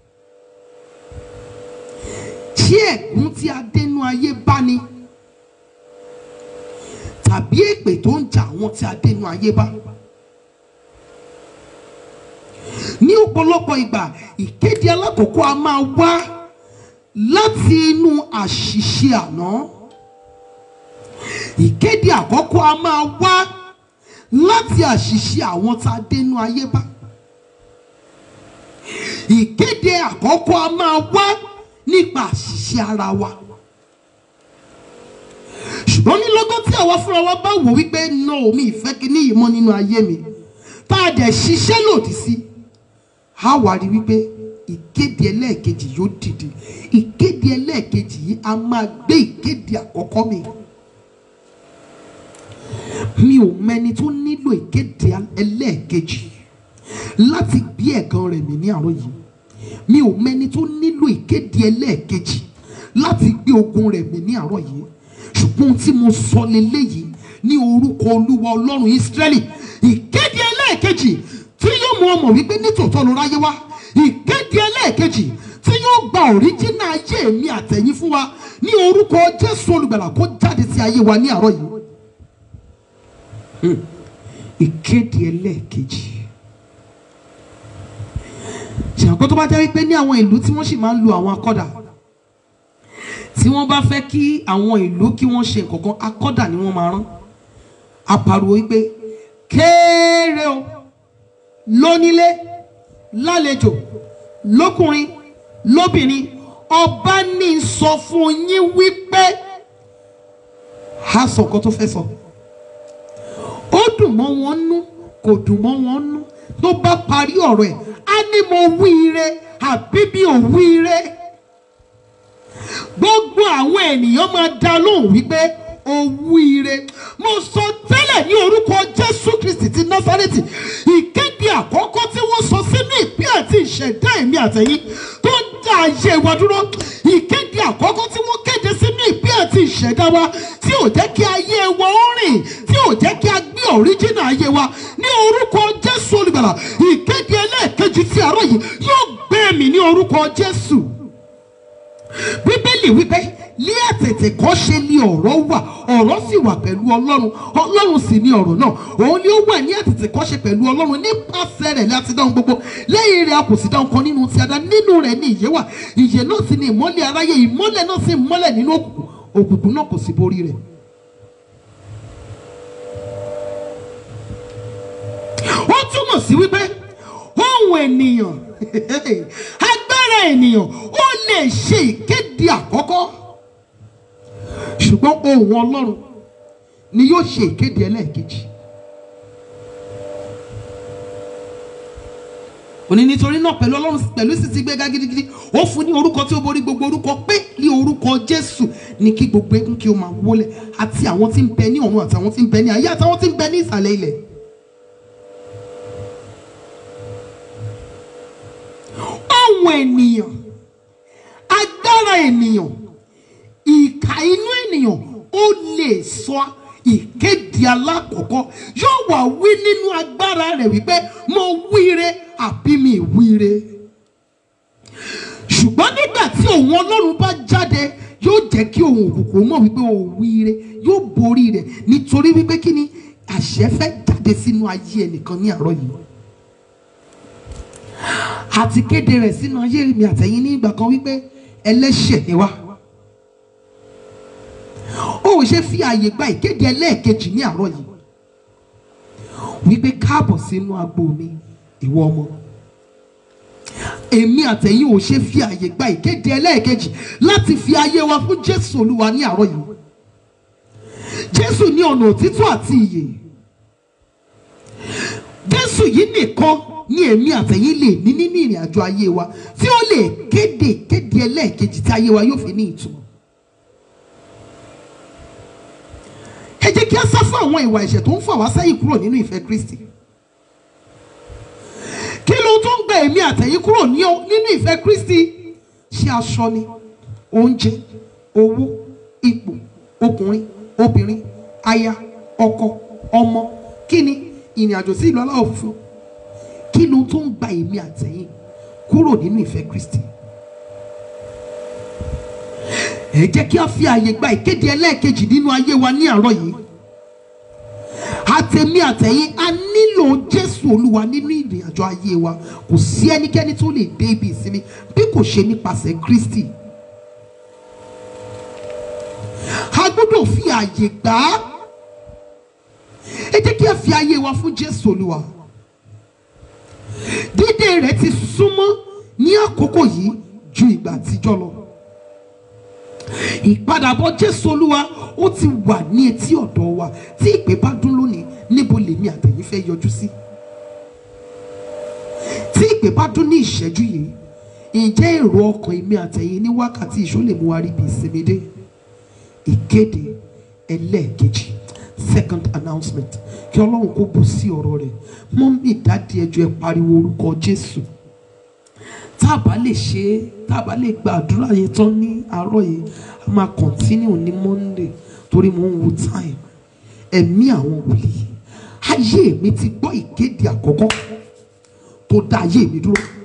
ṣé ẹ̀gún tí a dénú ayé bá ní tàbí èpè tó ń jà àwọn tí a dénú ayé bá ní ọ̀pọ̀lọpọ̀ ìgbà ìkéde alákọ̀ọ́kọ́ a máa wá láti inú àṣìṣe àná ìkéde àkọ́kọ́ a máa wá láti àṣìṣe àwọn tá a dénú ayé bá ìkéde àkọ́kọ́ a máa wá nípa àṣìṣe ara wa ṣùgbọ́n ní lọ́gán tí àwa fúnra wa bá wò wípé no mi ìfẹ́ kíní yìí mọ́ nínú ayé mi tá a dẹ̀ ṣiṣẹ́ lòdì sí a wà rí wípé ìkéde ẹlẹ́ẹ̀kejì yóò dìde ìkéde ẹlẹ́ẹ̀kejì yìí a máa gbé ìkéde àkọ́kọ́ mi mi ò mẹni tó nílò ìkéde ẹlẹ́ẹ̀kejì láti gbé ẹ̀gàn rẹ̀ mì ní àárọ̀ yìí mi ò mẹni tó nílò ìkéde ẹlẹ́ẹ̀kejì láti gbé ogun rẹ̀ mì ní àárọ̀ yìí ṣùgbọ́n ohun tí mo sọ leléyìí ní orúkọ olúwa ọlọ́run ìsírẹ́lì ìkéde ẹlẹ́ẹ̀kejì tí yóò mú ọmọ wípé nítòótọ́ ló ráyé wá ìkéde ẹlẹ́ẹ̀kejì tí yóò gba òríjínà ayé mi àtẹ̀yìn fún wa ní orúkọ jésù olùgbàlà kó jáde sí ayé wa ní àárọ̀ yìí Hmm. ìkéde ẹlẹ́ẹ̀kejì ṣàkóso tó bá jẹ́ wípé ní àwọn ìlú tí wọ́n sì máa ń lu àwọn akọ́dà tí wọ́n bá fẹ́ kí àwọn ìlú kí wọ́n ṣe nǹkan kan akọ́dà ni wọ́n máa rán apariwo wípé kéré o lónílé lálejò lókùnrin lóbìnrin ọba ní sọ fún yín wípé a sọ nǹkan tó fẹ́ sọ ó dùn mọ́ wọn nú kò dùn mọ́ wọn nú tó bá parí ọ̀rọ̀ ẹ̀ á ní mo wí ire àbí bí ò wí ire gbogbo àwọn ènìyàn máa dá lóhùn wípé owó ire mo sọ tẹ́lẹ̀ ní orúkọ jésù kristi ti násárẹ́tì ìkéde àkọ́kọ́ tí wọ́n sọ sínú ìpín àti ìṣẹ̀dá ẹ̀mí àtẹ̀yìn tó ń dá ayé wa dúró ìkéde àkọ́kọ́ tí wọ́n kéde sínú ìpín àti ìṣẹ̀dá wa tí ò jẹ́ kí ayé wa ó rìn tí ò jẹ́ kí a gbé ọ̀ríjìnà ayé wa ní orúkọ jésù olùgbàlà ìkéde ẹlẹ́ẹ̀kejì tí àárọ̀ yìí yóò gbé mi ní orúkọ jésù bíbélì wípé ní àtètè kọ́ ṣe ni ọ̀rọ̀ wà ọ̀rọ̀ sì wà pẹ̀lú ọlọ́run ọlọ́run sì ni ọ̀rọ̀ náà òun ni ó wà ní àtètè kọ́ ṣe pẹ̀lú ọlọ́run nípasẹ̀ rẹ̀ láti dáhùn gbogbo lẹ́yìn rẹ̀ a kò sì dáhùn kan nínú ti ada nínú rẹ̀ ní ìyè wà ìyè náà sì ni ìmọ́lẹ̀ aráyé ìmọ́lẹ̀ náà sì mọ́lẹ̀ nínú òkùnkùn òkùnkùn náà kò sì borí rẹ̀. ó túmọ̀ sí wípé ohun ènìyàn agbára ènìyàn ó lè ṣe ìkéde àkọ́kọ́ ṣùgbọ́n ohun ọlọ́run ni yóò ṣe ìkéde ẹlẹ́ẹ̀kejì. òní nítorí náà pẹ̀lú ọlọ́run pẹ̀lú sì ti gbéga gidigidi ó fún ní orúkọ tí ó borí gbogbo orúkọ pé ní orúkọ jésù ní kí gbogbo eégún kí ó máa wólẹ̀ àti àwọn tí ń bẹ ní ọ̀run àtàwọn tí ń bẹ ní ayé àtàwọn tí ń bẹ ní ìsàlẹ̀ ilẹ̀. ohun ènìyàn agbára ènìyàn ìka inú ènìyàn ó lè sọ ìkéde alákọ̀ọ́kọ́ yóò wà wí nínú agbára rẹ̀ wípé mo wíire àbí mi wíire ṣùgbọ́n nígbà tí òun ọlọ́run bá jáde yóò jẹ́ kí òun òkùnkùn mọ̀ wípé o wíire yóò borí rẹ̀ nítorí wípé kí ni àṣẹ fẹ́ jáde sínú ayé ẹnìkan ní àárọ̀ yìí àti kéde rẹ̀ sínú ayé mi àtẹ̀yìn ní ìgbà kan wípé ẹlẹ́ṣẹ̀ ni wá ó ò ṣe fi àyè gba ìkéde ẹlẹ́ẹ̀kejì ní àárọ̀ yìí wípé káàbọ̀ sínú agbo mi ìwọ ọmọ èmi àtẹ̀yìn ò ṣe fi àyè gba ìkéde ẹlẹ́ẹ̀kejì láti fi ayé wa fún Jésù Olúwa ní àárọ̀ yìí Jésù ní ọ̀nà òtítọ́ àti ìyè Jésù yìí nìkan ní èmi àtẹ̀yìn lè ní nínú ìrìn àjò ayé wa tí ó lè kéde kéde ẹlẹ́ẹ̀kejì tí ayé wa yóò fi ní ìtumọ̀. ẹ jẹ́ kí a sá fún àwọn ìwà ẹ̀ṣẹ̀ tó ń fà wá sẹ́yìn kúrò nínú ìfẹ́ Kristi. kí ló tó ń gba èmi àtẹ̀yìn kúrò ní o- nínú ìfẹ́ Kristi ṣé aṣọ ni oúnjẹ owó ipò ọkùnrin obìnrin aya ọkọ ọmọ kí ni ìrìn àjò sí ìlú aláwọ̀ funfun kí ló tó ń gba èmi àtẹ̀yìn kúrò nínú ìfẹ́ Kristi. ẹ jẹ́ kí a fi àyè gba ìkéde ẹlẹ́ẹ̀kejì nínú ayé wa ní àárọ̀ yìí. àtẹ̀mí àtẹ̀yìn a nílò Jésù Olúwa nínú ìrìn àjò ayé wa kò sí ẹnikẹ́ni tó lè dé ibi ìsinmi bí kò ṣe nípasẹ̀ Kristi. a gbọ́dọ̀ fi àyè gbà á. ẹ jẹ́ kí a fi ayé wa fún Jésù Olúwa dídé rẹ̀ ti súnmọ́ ní àkókò yìí ju ìgbà àtijọ́ lọ. ìpadàbọ̀ Jésù Olúwa ó ti wà ní etí ọ̀dọ̀ wa tí ìpè bá dún lónìí níbo lèmi àtẹ̀yìn fẹ́ yọjú sí. tí ìpè bá dún ní ìṣẹ́jú yìí ǹjẹ́ èrò ọkàn èmi àtẹ̀yìn ní wákàtí ìṣó lè mú wa rí bí ìsinmi dé. ìkéde ẹlẹ́ẹ̀kejì second announcement kí ọlọ́run kó bù sí ọ̀rọ̀ rẹ̀ mọ́mí dáàdi ẹjọ́ ẹ pariwo orúkọ jésù tá a bá lè ṣe é tá a bá lè gba àdúrà yẹn tán ní àárọ̀ yìí a máa continue ní monday torí mo ń wo time ẹ̀mí àwọn wòlíì ayé mi ti gbọ́ ìkéde àkọ́kọ́ tó dá ayé mi dúró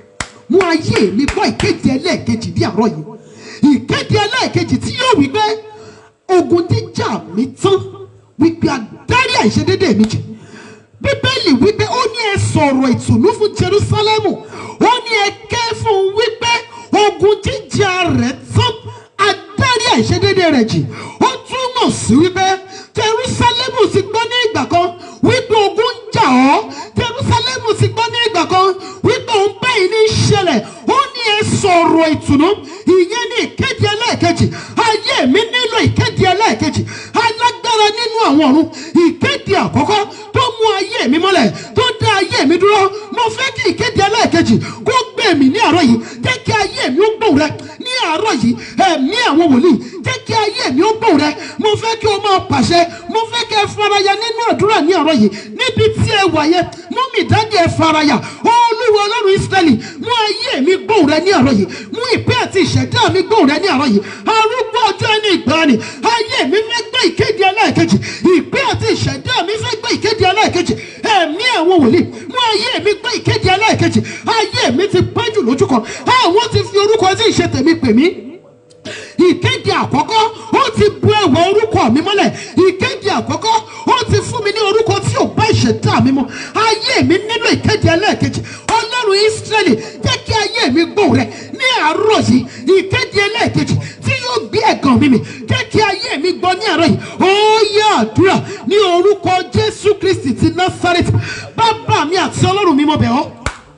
mú ayé mi gbọ́ ìkéde ẹlẹ́ẹ̀kejì ní àárọ̀ yìí ìkéde ẹlẹ́ẹ̀kejì tí yóò wí pé ogun jíjà mi tán wípé adarí àìṣedédé mi jẹ bíbélì wípé ó ní ẹ sọ̀rọ̀ ìtùnú fún jerusalemu ó ní ẹ ké fún un wípé ogun jíjà rẹ̀ tán adarí àìṣedédé rẹ̀ jì ó túmọ̀ sí wípé jerusalemu ti gbọ́ ní ìgbà kan wípé ogun ń jà ọ́ jerusalemu ti gbọ́ ní ìgbà kan wípé òun báyìí ní í ṣẹlẹ̀ ó ní ẹ sọ̀rọ̀ ìtùnú ìyẹn ní ìkéde ẹlẹ́ẹ̀kejì ayé mi nílò ìkéde ẹlẹ́ẹ̀kejì alágbára nínú àwọn ọ̀run ìkéde àkọ́kọ́ tó mú ayé mi mọ́lẹ̀ tó dá ayé mi dúró mo fẹ́ kí ìkéde ẹlẹ́ẹ̀kejì kó gbé mi ní àárọ̀ yìí jẹ́ kí ayé mi ó gbóhùn rẹ ní àárọ̀ yìí ẹ̀mí àwọn wòlíì jẹ́ kí ayé mi ó gbóhùn rẹ mo fẹ́ kí o máa pàṣẹ mo fẹ́ kí ẹ faraya nínú àdúrà ní àárọ̀ yìí níbi tí ẹ wà yẹn mú mi dájú ẹ faraya olúwa ọlọ́run israẹli mú ayé mi gbóhùn rẹ ní àárọ̀ yìí mú ìpín àti ìṣẹ̀dá mi gbóhùn rẹ ní àárọ̀ yìí arúgbó ọjọ́ ẹni ìgbàanì ayé mi fẹ́ gbé ìkéde ẹlẹ́ẹ̀kejì ìpín àti ìṣẹ̀dá mi fẹ́ gbé ìkéde ẹlẹ́ẹ̀kejì ẹ̀mí àwọn wòlíì mú ayé mi gbé ìkéde ẹlẹ́ẹ̀kejì ayé mi ti pẹ́jù lójú kan àwọn ti fi orúkọ tí ìṣe tèmi pè mí ìkéde àkọ́kọ́ ó ti bu ẹ̀wọ̀ orúkọ mi mọ́lẹ̀ ìkéde àkọ́kọ́ ó ti fún mi ní orúkọ tí ò bá ìṣẹ̀dá mi mu ayé mi nílò ìkéde ẹlẹ́ẹ̀kejì ọlọ́run ìsírẹ́lì jẹ́ kí ayé mi gbóhùn rẹ̀ ní àárọ̀ yìí ìkéde ẹlẹ́ẹ̀kejì tí yóò gbé ẹ̀gàn mi mì jẹ́ kí ayé mi gbọ́ ní àárọ̀ yìí ó yẹ àdúrà ní orúkọ jésù kristi ti násárẹ́tì bàbá mi àti ọlọ́run mi mo bẹ̀ ọ́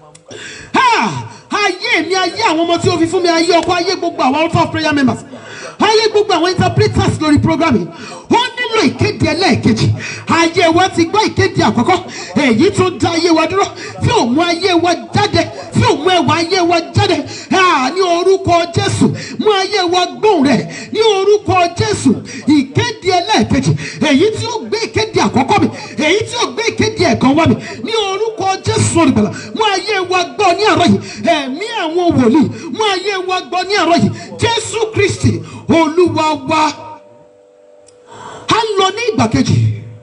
Ha! ayé mi ayé àwọn ọmọ tí ó fi fún mi ayé ọkọ ayé gbogbo àwọn altar of prayer members ayé gbogbo àwọn interpreters lórí program yìí ó nílò ìkéde ẹlẹ́ẹ̀kejì ayé wa ti gbọ́ ìkéde àkọ́kọ́ èyí tó dá ayé wa dúró tí ò mú ayé wa jáde tí ò mú ẹwà ayé wa jáde Ah, ní orúkọ jésù mú ayé wa gbóhùn rẹ̀ ní orúkọ jésù ìkéde ẹlẹ́ẹ̀kejì èyí tí ó gbé ìkéde àkọ́kọ́ mi èyí tí ó gbé ìkéde ẹ̀kan wá mi ní orúkọ jésù olùgbàlà mú ayé wa gbọ́ ní àárọ̀ yìí ẹ̀mí àwọn wòlíì mú ayé wa gbọ́ ní àárọ̀ yìí jésù kristi olúwa wa a ń lọ ní ìgbà kejì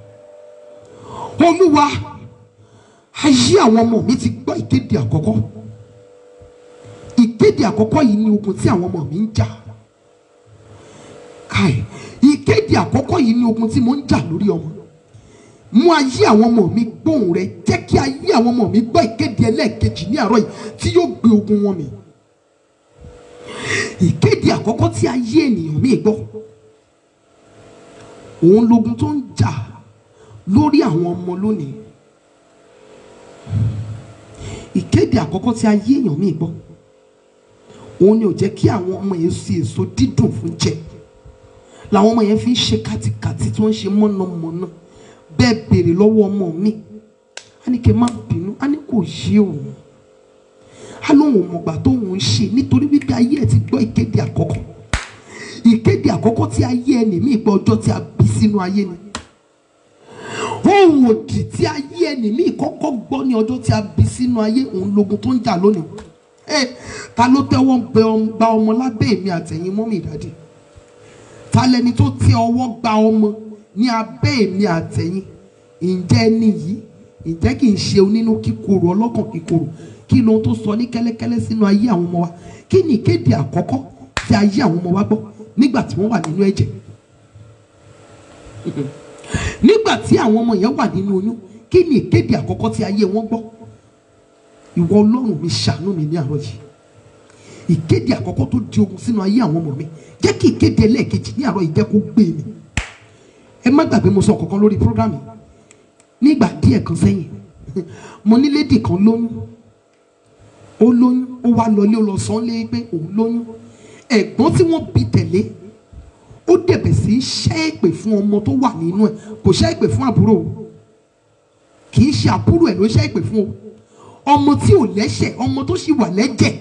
olúwa ayé àwọn ọmọ mi ti gbọ́ ìkéde àkọ́kọ́ ìkéde àkọ́kọ́ yìí ni ogun tí àwọn ọmọ mi ń jà káì ìkéde àkọ́kọ́ yìí ni ogun tí mo ń jà lórí ọmọ mú ayé àwọn ọmọ mi gbóhùn rẹ jẹ́ kí ayé àwọn ọmọ mi gbọ́ ìkéde ẹlẹ́ẹ̀kejì ní àárọ̀ yìí tí yóò gbé ogun wọn mi ìkéde àkọ́kọ́ tí ayé ènìyàn mi gbọ́ òun logun tó ń jà lórí àwọn ọmọ lónìí ìkéde àkọ́kọ́ tí ayé èèyàn mi gbọ́ òun ni ò jẹ́ kí àwọn ọmọ yẹn sí èso dídùn fún jẹ làwọn ọmọ yẹn fi ń ṣe kátikàti tí wọ́n ń ṣe mọ̀nàmọ́ná bẹ́ẹ̀ béèrè lọ́wọ́ ọmọ mi á ní kí n má bínú á ní kò yé òun á lóun ò mọ̀gbà tóun ń ṣe nítorí wípé ayé ẹ̀ ti gbọ́ ìkéde àkọ́kọ́ ìkéde àkọ́kọ́ tí ayé ẹni mi gbọ́ ọjọ́ tí a bí sínú ayé ni ohun òdì tí ayé ẹni mi kọ́kọ́ gbọ́ ní ọjọ́ tí a bí sínú ayé òun logun tó ń jà lónìí ẹ ta ló tẹ́wọ́ bẹ ọm- gba ọmọ lábẹ́ èmi àtẹ̀yìn mọ́mì ìdádì ta lẹni tó tẹ ọwọ́ gba ọmọ ní abẹ́ èmi àtẹ̀yìn ǹjẹ́ ẹni yìí ǹjẹ́ kì í ṣe onínú kíkorò ọlọ́kàn kíkorò kí lóhun tó sọ ní kẹ́lẹ́kẹ́lẹ́ sínú ayé àwọn ọmọ wa kí ni ìkéde àkọ́kọ́ tí ayé àwọn ọmọ wa gbọ́ nígbà tí wọ́n wà nínú ẹ̀jẹ̀ nígbà tí àwọn ọmọ yẹn wà nínú oyún kí ni ìkéde àkọ́kọ́ tí ayé wọn gbọ́ ìwọ ọlọ́run mi ṣàánú mi ní àárọ̀ yìí ìkéde àkọ́kọ́ tó di ogun sínú ayé àwọn ọmọ mi jẹ́ kí ìkéde ẹlẹ́ẹ̀kejì ní àárọ̀ yìí jẹ́ kó gbé mi ẹ má gbàgbé mo sọ kankan lórí program yìí nígbà díẹ̀ kan sẹ́yìn mo ní lédì kan lóyún ó lóyún ó wá lọlé ó lọ sọ ọ́ lé pé òun lóyún ẹ̀gbọ́n tí wọ́n bí tẹ̀lé ó dẹ̀bẹ̀ sí í ṣẹ́ èpè fún ọmọ tó wà nínú ẹ̀ kò ṣẹ́ èpè fún àbúrò o kì í ṣe àbúrò ẹ̀ ló ṣẹ́ èpè fún o ọmọ tí ò lẹ́ṣẹ̀ ọmọ tó sì wà lẹ́jẹ̀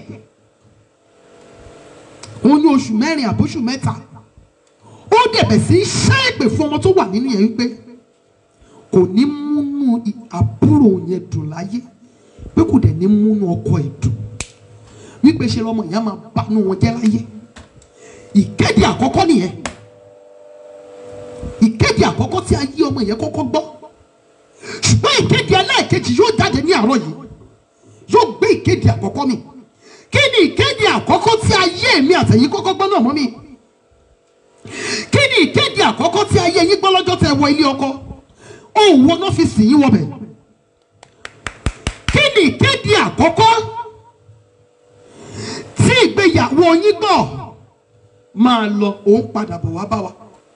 òun ní oṣù mẹ́rin àbóṣù mẹ́ta ó dẹ̀bẹ̀ sí í ṣẹ́ èpè fún ọmọ tó wà nínú yẹn wípé kò ní múnú i- àbúrò yẹn dùn láyé pé kò dẹ̀ ní múnú ọkọ ẹ̀ dùn wípé ṣe lọmọ ìyá máa banú wọn jẹ́ láyé ìkéde àkọ́kọ́ nìyẹn ìkéde àkọ́kọ́ tí ayé ọmọ yẹn kọ́kọ́ gbọ́ ṣùgbọ́n ìkéde ẹlẹ́ẹ̀kejì yóò jáde ní àárọ̀ yìí yóò gbé ìkéde àkọ́kọ́ mi kí ni ìkéde àkọ́kọ́ tí ayé mi àtẹ̀yìn kọ́kọ́ gbọ́ náà mọ́ mi kí ni ìkéde àkọ́kọ́ tí ayé yín gbọ́ lọ́jọ́ tẹ wọ ilé ọkọ òun wo náà fi sìn yín wọbẹ̀ kí ni ìkéde àkọ́kọ́ tí ìgbéyàwó yín gbọ́ máa lọ òun padà bọ̀ wá bá wa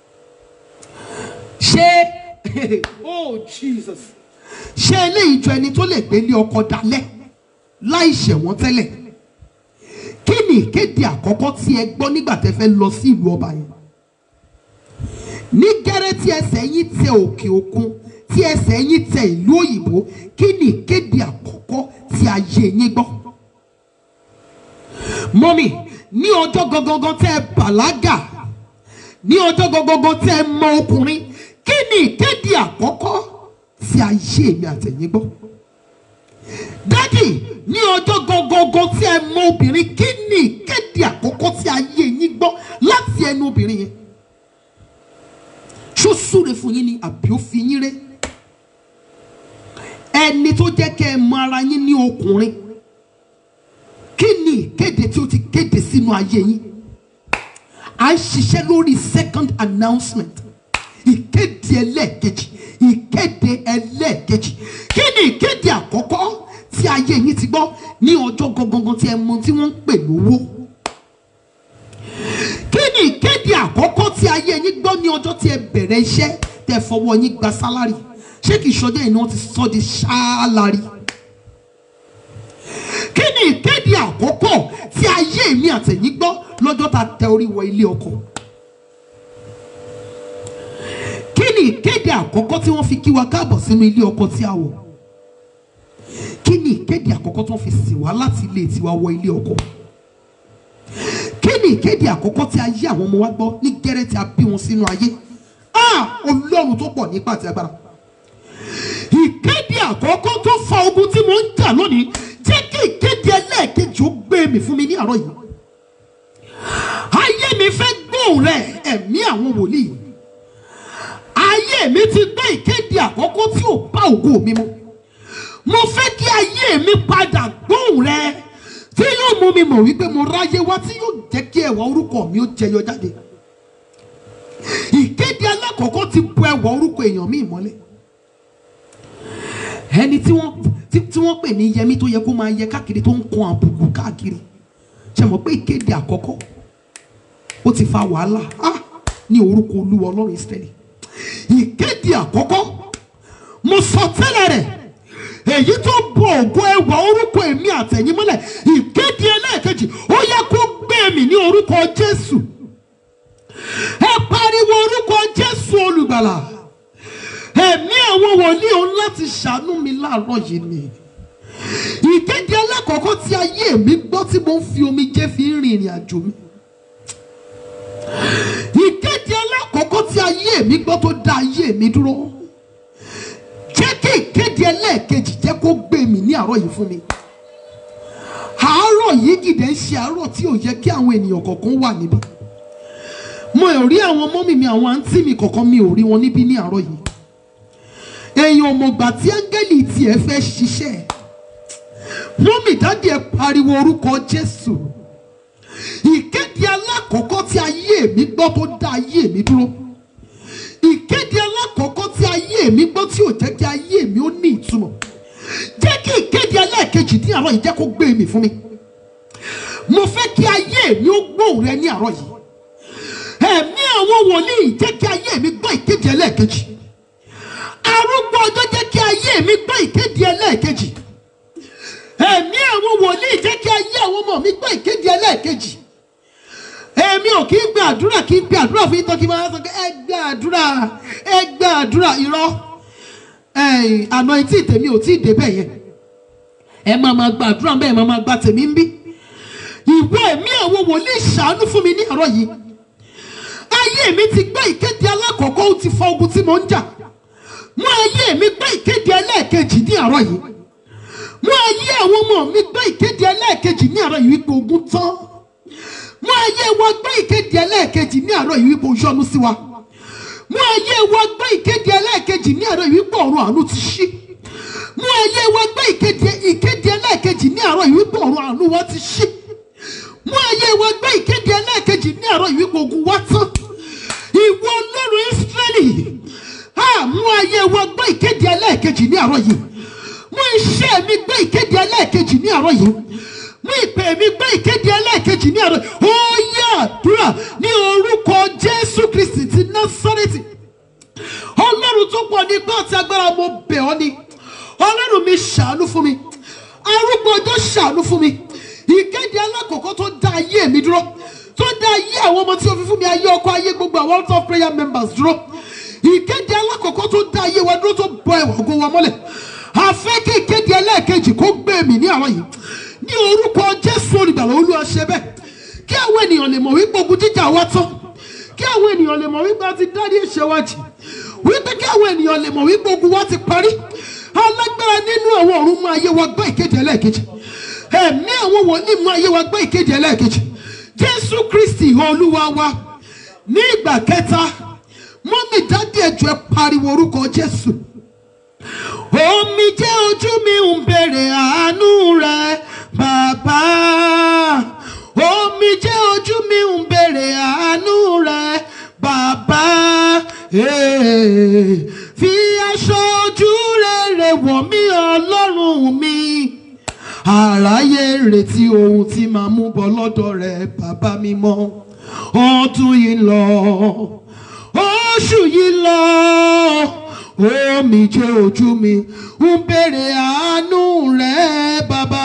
ṣé oh jesus ṣé eléyìí jọ ẹni tó lè gbélé ọkọ dalẹ̀ láì ṣẹ̀wọ̀n tẹ́lẹ̀ kí ni ìkéde àkọ́kọ́ tí ẹ gbọ́ nígbà tẹ́ fẹ́ lọ sí ìlú ọba yẹn ní gẹ́rẹ́ tí ẹsẹ̀ yín tẹ òkè òkun tí ẹsẹ̀ yín tẹ ìlú òyìnbó kí ni ìkéde àkọ́kọ́ tí ayé yín gbọ́ mọ́mì ní ọjọ́ gangan tẹ́ ẹ bàlágà ní ọjọ́ gangan tẹ́ ẹ mọ ọkùnrin kí ni ìkéde àkọ́kọ́ tí ayé mi àtẹ̀yìn gbọ́ dádì ní ọjọ́ gangan tí ẹ mọ obìnrin kí ni ìkéde àkọ́kọ́ tí ayé yín gbọ́ láti ẹnu obìnrin yẹn ṣó súre fún yín ni àbí ó fi yín ré ẹni tó jẹ́ kẹ́ ẹ mọ ara yín ní ọkùnrin kí ni ìkéde tí ó ti kéde sínú ayé yín à ń ṣiṣẹ́ lórí second announcement ìkéde ẹlẹ́ẹ̀kejì ìkéde ẹlẹ́ẹ̀kejì kí ni ìkéde àkọ́kọ́ tí ayé yín ti gbọ́ ní ọjọ́ gangan tí ẹ mọ tí wọ́n ń pè lówó kí ni ìkéde àkọ́kọ́ tí ayé yín gbọ́ ní ọjọ́ tí ẹ bẹ̀rẹ̀ iṣẹ́ tẹ fọwọ́ yín gba sálárì ṣé kìí ṣọjọ́ yìí ni wọ́n ti sọ di ṣáálárì kí ni ìkéde àkọ́kọ́ tí ayé mi àtẹ̀yìn gbọ́ lọ́jọ́ tá a tẹ orí wọ ilé ọkọ kí ni ìkéde àkọ́kọ́ tí wọ́n fi kí wa káàbọ̀ sínú ilé ọkọ tí a wọ̀ kí ni ìkéde àkọ́kọ́ tí wọ́n fi sìn wá láti ilé tiwa wọ ilé ọkọ kí ni ìkéde àkọ́kọ́ tí ayé àwọn ọmọ wa gbọ́ ní gẹ́rẹ́ tí a bí wọn sínú ayé ah ọlọ́run tó pọ̀ nípa àti agbára ìkéde àkọ́kọ́ tó fa ogun tí mo ń jà lónìí jẹ́ kí ìkéde ẹlẹ́ẹ̀kejì ó gbé mi fún mi ní àárọ̀ yìí ayé mi fẹ́ gbóhùn rẹ̀ ẹ̀mí àwọn wòlíì ayé mi ti gbọ́ ìkéde àkọ́kọ́ tí ò bá ògo mi mu mo fẹ́ kí ayé mi padà gbóhùn rẹ̀ tí yóò mú mi mọ̀ wípé mo ráyé wá tí yóò jẹ́ kí ẹwà orúkọ mi ó jẹyọ jáde ìkéde alákọ̀ọ́kọ́ ti bu ẹwà orúkọ èèyàn mi mọ́lẹ̀ ẹni tí wọ́n tí tí wọ́n pè ní yẹmí tó yẹ kó máa yẹ káàkiri tó ń kan àbùkù káàkiri ṣe mọ̀ pé ìkéde àkọ́kọ́ ó ti fa wàhálà ah ní orúkọ olúwa ọlọ́run ìsírẹ́lì ìkéde àkọ́kọ́ mo sọ tẹ́lẹ̀ rẹ̀ èyí tó bọ ògo ẹwà orúkọ èmi àtẹ̀yìn mọ́lẹ̀ ìkéde ẹlẹ́ẹ̀kejì ó yẹ kó gbé mi ní orúkọ jésù ẹ pariwo orúkọ jésù olùgbàlà ẹ̀mí àwọn wòlíì òun láti ṣàánú mi láàárọ̀ yìí ni ìkéde alákọ̀ọ́kọ́ tí ayé mi gbọ́ tí mo ń fi omijé fi ń rin ìrìn àjò mi ìkéde alákọ̀ọ́kọ́ tí ayé mi gbọ́ tó dá ayé mi dúró jẹ́ kí ìkéde ẹlẹ́ẹ̀kejì jẹ́ kó gbé mi ní àárọ̀ yìí fún mi àárọ̀ yìí gìdẹ̀ ń ṣe àárọ̀ tí ò yẹ kí àwọn ènìyàn kọ̀ọ̀kan wà níbí mo ò rí àwọn mọ́mì mi àwọn àǹtí mi kọ̀ọ̀kan mi ò rí wọn níbí ní àárọ̀ yìí èèyàn ọmọgbà tí áńgẹ́lì tiẹ̀ fẹ́ ṣiṣẹ́ mọ́mì dáàdì ẹ̀ pariwo orúkọ jésù ìkéde alákọ̀ọ́kọ́ tí ayé mi gbọ́ tó dá ayé mi dúró ìkéde alákọ̀ọ́kọ́ tí ayé mi gbọ́ tí ò jẹ́ kí ayé mi ó ní ìtumọ̀ jẹ́ kí ìkéde ẹlẹ́ẹ̀kejì ní àárọ̀ yìí jẹ́ kó gbé mi fún mi mo fẹ́ kí ayé mi ó gbóhùn rẹ ní àárọ̀ yìí ẹ̀mí àwọn wòlíì jẹ́ kí ayé mi gbọ́ ìkéde ẹlẹ́ẹ̀kejì arúgbó ọjọ́ jẹ́ kí ayé mi gbọ́ ìkéde ẹlẹ́ẹ̀kejì ẹ̀mí àwọn wòlíì jẹ́ kí ayé àwọn ọmọ mi gbọ́ ìkéde ẹlẹ́ẹ̀kejì èmi ò kí ń gba àdúrà kí ń gba àdúrà fún yín tán kí n máa sọ pé ẹ gba àdúrà ẹ gba àdúrà irọ́ àná etí tèmi ò tí ì débẹ̀ yẹn ẹ máa máa gba àdúrà bẹ́ẹ̀ máa máa gba tèmi ń bí ìwé ẹ̀mí àwọn wòlíì ṣàánú fún mi ní àárọ̀ yìí ayé mi ti gbọ́ ìkéde alákọ̀ọ́kọ́ ó ti fa ogun tí mo ń jà mú ayé mi gbọ́ ìkéde ẹlẹ́ẹ̀kejì ní àárọ̀ yìí mú ayé àwọn ọmọ mi gbọ́ ìkéde ẹlẹ́ẹ̀kejì ní àárọ̀ yìí wípé ogun tán mú ayé wa gbọ́ ìkéde ẹlẹ́ẹ̀kejì ní àárọ̀ yìí wípé o yọ́nú sí wa mú ayé wa gbọ́ ìkéde ẹlẹ́ẹ̀kejì ní àárọ̀ yìí wípé ọ̀run àánú ti ṣí mú ayé wa gbọ́ ìkéde ìkéde ẹlẹ́ẹ̀kejì ní àárọ̀ yìí wípé ọ̀run àánú wa ti ṣí iṣẹ́ mi gbé ìkéde ẹlẹ́ẹ̀kejì ní àárọ̀ yìí mú ìpè mi gbé ìkéde ẹlẹ́ẹ̀kejì ní àárọ̀ ó yẹ àdúrà ní orúkọ jésù kristi ti násárẹ́tì ọlọ́run tó pọ̀ ní gbọ́ àti agbára mo bẹ̀ ọ́ ni ọlọ́run mi ṣàánú fún mi arúgbó ọjọ́ ṣàánú fún mi ìkéde alákọ̀ọ́kọ́ tó dá ayé mi dúró tó dá ayé àwọn ọmọ tí o fi fún mi ayé ọkọ ayé gbogbo àwọn altar of prayer members dúró ìkéde alákọ̀ọ́kọ́ tó dá ayé wa dúró tó bọ ẹ̀wà ògo wa mọ́lẹ̀ àfẹ́ kí ìkéde ẹlẹ́ẹ̀kejì kó gbé mi ní àwọn yìí ní orúkọ jésù olùgbàlà olúwa ṣe bẹ́ẹ̀ kí àwọn ènìyàn lè mọ̀ wípé ogun jíjà wa tán kí àwọn ènìyàn lè mọ̀ wípé a ti dárí ẹ̀ṣẹ̀ wa jì wípé kí àwọn ènìyàn lè mọ̀ wípé ogun wa ti parí alágbára nínú àwọn ọ̀run mú ayé wa gbọ́ ìkéde ẹlẹ́ẹ̀kejì ẹ̀mí àwọn wòlíì mú ayé wa gbọ́ ìkéde ẹlẹ́ẹ̀kejì jésù kristi olúwa wa ní ìgbà kẹta mọ́mí dádì ẹ̀jọ̀ ẹ pariwo orúkọ jésù omi jẹ́ ojú mi ń bèrè àánú rẹ bàbá omi jẹ́ ojú mi ń bèrè àánú rẹ bàbá Eh, fi aṣọ ojú rere wọ̀ mí ọlọ́run mi àráyé retí ohun tí màá mú bọ̀ lọ́dọ̀ rẹ bàbá mi mọ́ ọdún yìí lọ oṣù yìí lọ omi jẹ́ ojú mi ń bèrè àánú rẹ bàbá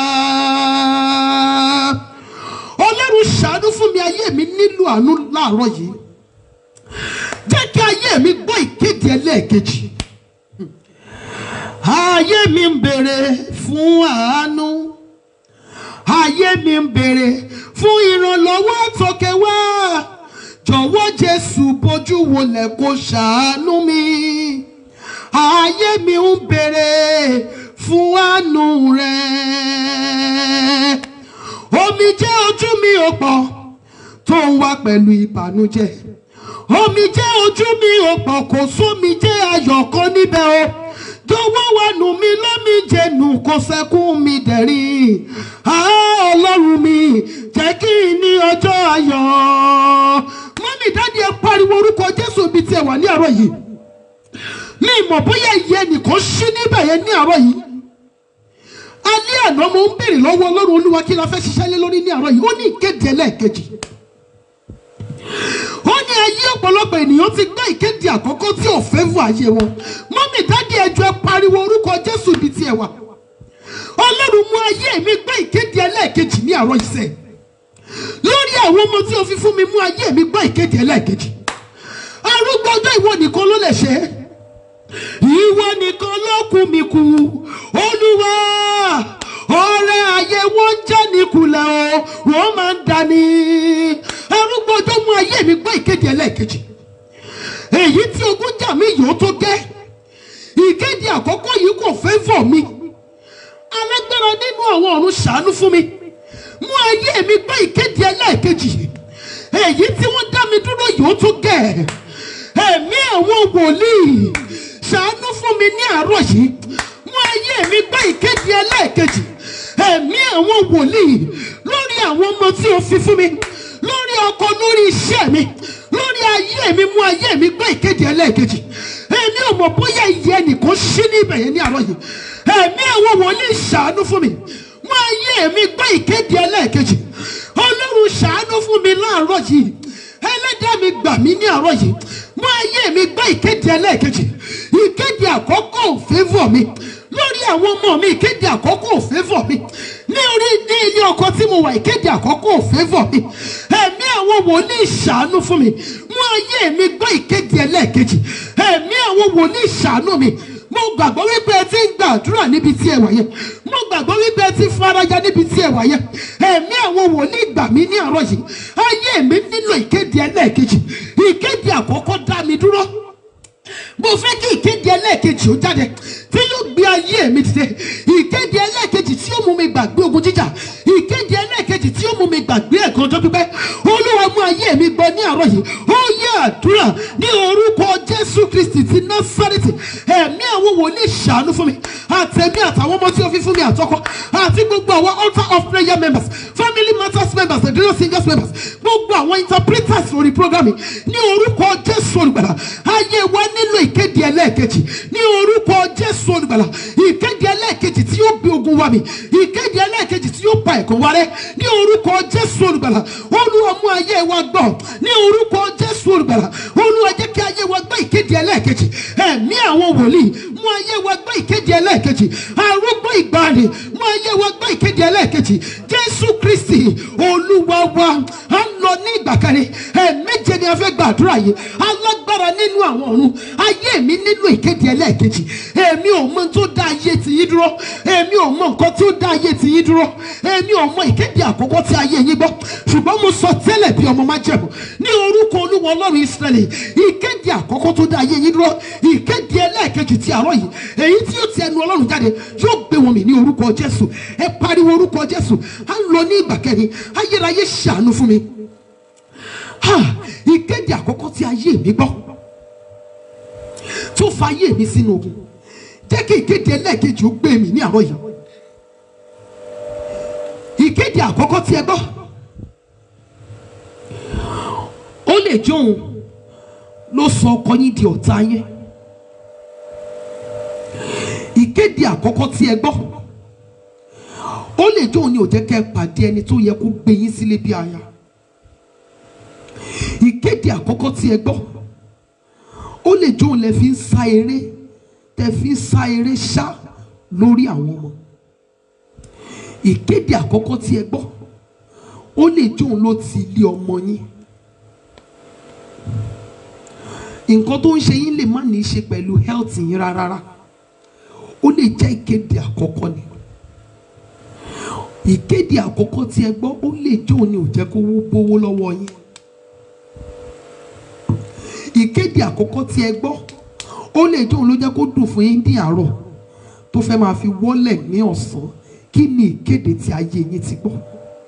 ọlọ́run ṣàánú fún mi ayé mi nílò àánú láàárọ̀ yìí jẹ́ kí ayé mi gbọ́ ìkéde ẹlẹ́ẹ̀kejì ayé mi ń bèrè fún àánú ayé mi ń bèrè fún ìrànlọ́wọ́ àtọ̀kẹ́ wá jọ̀wọ́ jésù bójú wọlé kó ṣàánú mi ayé mi ń bèrè fún àánú rẹ omi jẹ́ ojú mi ò pọ̀ tó ń wá pẹ̀lú ìbànújẹ́ omi jẹ́ ojú mi ò pọ̀ kò sómi jẹ́ ayọ̀ kan níbẹ̀ o jọ̀wọ́ wá nù mí lómi jẹnu kò sẹ́kún mi dẹ̀rín Ah, ọlọ́run mi jẹ́ kí n ní ọjọ́ ayọ̀ mọ́mí dáàdi ẹ pariwo orúkọ jésù bíi tiẹ̀ wà ní àárọ̀ yìí mi mọ̀ bóyá ìyẹn nìkan ṣí níbẹ̀ yẹn ní àárọ̀ yìí alẹ́ àná mo ń béèrè lọ́wọ́ ọlọ́run olúwa kí la fẹ́ ṣiṣẹ́ lé lórí ní àárọ̀ yìí ó ní ìkéde ẹlẹ́ẹ̀kejì ó ní ayé ọ̀pọ̀lọpọ̀ ènìyàn ti gbọ́ ìkéde àkọ́kọ́ tí ò fẹ́ fún ayé wọn mọ́mí dádì ẹjọ́ ẹ pariwo orúkọ jésù ibi tí ẹ wà ọlọ́run mú ayé mi gbọ́ ìkéde ẹlẹ́ẹ̀kejì ní àárọ̀ ìṣẹ́ lórí àwọn ọmọ tí o fi fún mi mú ayé mi gbọ́ ìkéde ẹlẹ́ẹ̀kejì arúgbó ọjọ́ ìwọ nìkan ló lè ṣe é ìwọ nìkan ló kù mí kù olúwa ọ̀rẹ́ ayé wọn ń já ní kulẹ̀ o wọ́n máa ń dání arúgbó ọjọ́ mú ayé mi gbọ́ ìkéde ẹlẹ́ẹ̀kejì èyí tí ogun jà mí yòó tó gẹ́ ìkéde àkọ́kọ́ yìí kò fẹ́ fọ̀ mi alágbára nínú àwọn ọ̀run ṣàánú fún mi mú ayé mi gbọ́ ìkéde ẹlẹ́ẹ̀kejì èyí tí wọ́n dá mi dúró yòó tó gẹ́ ẹ̀mí àwọn wòlíì ṣàánú fún mi ní àárọ̀ yìí mú ayé mi gbọ́ ìkéde ẹlẹ́ẹ̀kejì ẹ̀mí àwọn wòlíì lórí àwọn ọmọ tí o fi fún mi lórí ọkọ lórí iṣẹ́ mi lórí ayé mi mú ayé mi gbọ́ ìkéde ẹlẹ́ẹ̀kejì èmi ò mọ̀ bóyá iye ẹnìkan ṣí ní ibẹ̀ yẹn ní àárọ̀ yìí ẹ̀mí àwọn wòlíì ṣàánú fún mi mú ayé mi gbọ́ ìkéde ẹlẹ́ẹ̀kejì ọlọ́run ṣàánú fún mi láàárọ̀ yìí ẹlẹ́dàá mi gbà mí ní àárọ̀ yìí mú ayé mi gbọ́ ìkéde ẹlẹ́ẹ̀kejì ìkéde àkọ́kọ́ ò fẹ́fọ̀ mi lórí àwọn ọmọ mi ìkéde àkọ́kọ́ ò fẹ́fọ̀ mi ní orí ní ilé ọkọ tí mo wà ìkéde àkọ́kọ́ ò fẹ́fọ̀ mi ẹ̀mí àwọn wòlíì ṣàánú fún mi mú ayé mi gbọ́ ìkéde ẹlẹ́ẹ̀kejì ẹ̀mí àwọn wòlíì ṣàánú mi mo gbàgbọ́ wípé ẹ ti ń gbàdúrà níbi tí ẹ wà yẹn mo gbàgbọ́ wípé ẹ ti faraya níbi tí ẹ wà yẹn ẹ̀mí àwọn wòlíì gbà mí ní àárọ̀ yìí ayé mi nílò ìkéde ẹlẹ́ẹ̀kejì ìkéde àkọ́kọ́ dá mi dúró mo fẹ́ kí ìkéde ẹlẹ́ẹ̀kejì ó jáde tí yóò gbé ayé mi dìde ìkéde ẹlẹ́ẹ̀kejì tí yóò mú mi gbàgbé ogun jíjà ìkéde ẹlẹ́ẹ̀kejì tí yóò mú mi gbàgbé ẹ̀kan tó pípẹ́ olúwa mú ayé mi gbọ́ ní àárọ̀ yìí ó yẹ àdúrà ní orúkọ jésù kristi ti násárẹ́tì ẹ̀mí àwọn wòlíì ṣàánú fún mi àtẹ̀mí àtàwọn ọmọ tí ó fi fún mi àtọkọ àti gbogbo àwọn altar of prayer members family matters members and drill singers members gbogbo àwọn interpreters lórí program yìí ní orúkọ jésù olùgbàlà ayé wa nílò ìkéde ẹlẹ́ẹ̀kejì ní orúkọ jésù olùgbàlà ìkéde ẹlẹ́ẹ̀kejì tí ogun wa mi ìkéde ẹlẹ́ẹ̀kejì tí yóò pa ẹ̀kọ́ wa rẹ ní orúkọ jésù olùgbàlà olúwa mú ayé wa gbọ́ ní orúkọ jésù olùgbàlà olúwa jẹ́ kí ayé wa gbọ́ ìkéde ẹlẹ́ẹ̀kejì ẹ̀mí àwọn wòlíì mú ayé wa gbọ́ ìkéde ẹlẹ́ẹ̀kejì arúgbó ìgbàanì mú ayé wa gbọ́ ìkéde ẹlẹ́ẹ̀kejì jésù kristi olúwa wa à ń lọ ní ìgbà kẹrin ẹ̀ẹ̀méje ni a fẹ́ gbàdúrà yìí alágbára nínú àwọn ọ̀run ayé mi nílò ìkéde ẹlẹ́ẹ̀kejì èmi ò mọ tó dá ayé tìyín dúró èmi ò mọ nǹkan tó dá ayé tìyín dúró èmi ò mọ ìkéde àkọ́kọ́ tí ayé yín gbọ́ ṣùgbọ́n mo sọ tẹ́lẹ̀ bí ọmọ májẹ̀mú ní orúkọ olúwa ọlọ́run ìsírẹ́lì ìkéde àkọ́kọ́ tó dá ayé yín dúró ìkéde ẹlẹ́ẹ̀kejì ti àárọ̀ yìí èyí tí yóò ti ẹnu ọlọ́run jáde yóò gbé wọn mì ní orúkọ jésù ẹ pariwo orúkọ jésù á lọ ní ìgbà kẹrin ayérayé ṣàánú fún mi ha ìkéde àkọ́kọ́ tí ayé mi gbọ́ tó fa ayé mi sínú ogun jẹ́ kí ìkéde ẹlẹ́ẹ̀kejì ó gbé mi ní àárọ̀ yìí ìkéde àkọ́kọ́ tí ẹ gbọ́ ó lè jẹ́ òun ló sọ ọkọ yín di ọ̀tá yẹn ìkéde àkọ́kọ́ tí ẹ gbọ́ ó lè jẹ́ òun ni ò jẹ́ kẹ́ ẹ pàdé ẹni tó yẹ kó gbé yín sílé bí aya ìkéde àkọ́kọ́ tí ẹ gbọ́ ó lè jẹ́ òun lẹ fi ń sá eré tẹ fi ń sá eré ṣá lórí àwọn ọmọ ìkéde àkọ́kọ́ tí ẹ gbọ́ ó lè jẹ́ òun ló ti ilé ọmọ yín nǹkan tó ń ṣe yín lè má ní í ṣe pẹ̀lú health yín rárá ó lè jẹ́ ìkéde àkọ́kọ́ ni ìkéde àkọ́kọ́ tí ẹ gbọ́ ó lè jẹ́ òun ni ò jẹ́ kó wó bówó lọ́wọ́ yín ìkéde àkọ́kọ́ tí ẹ gbọ́ ó lè jẹ́ òun ló jẹ́ kó dùn fún yín ní àárọ̀ tó fẹ́ máa fi wọ́lẹ̀ ní ọ̀sán kí ni ìkéde tí ayé yín ti gbọ́.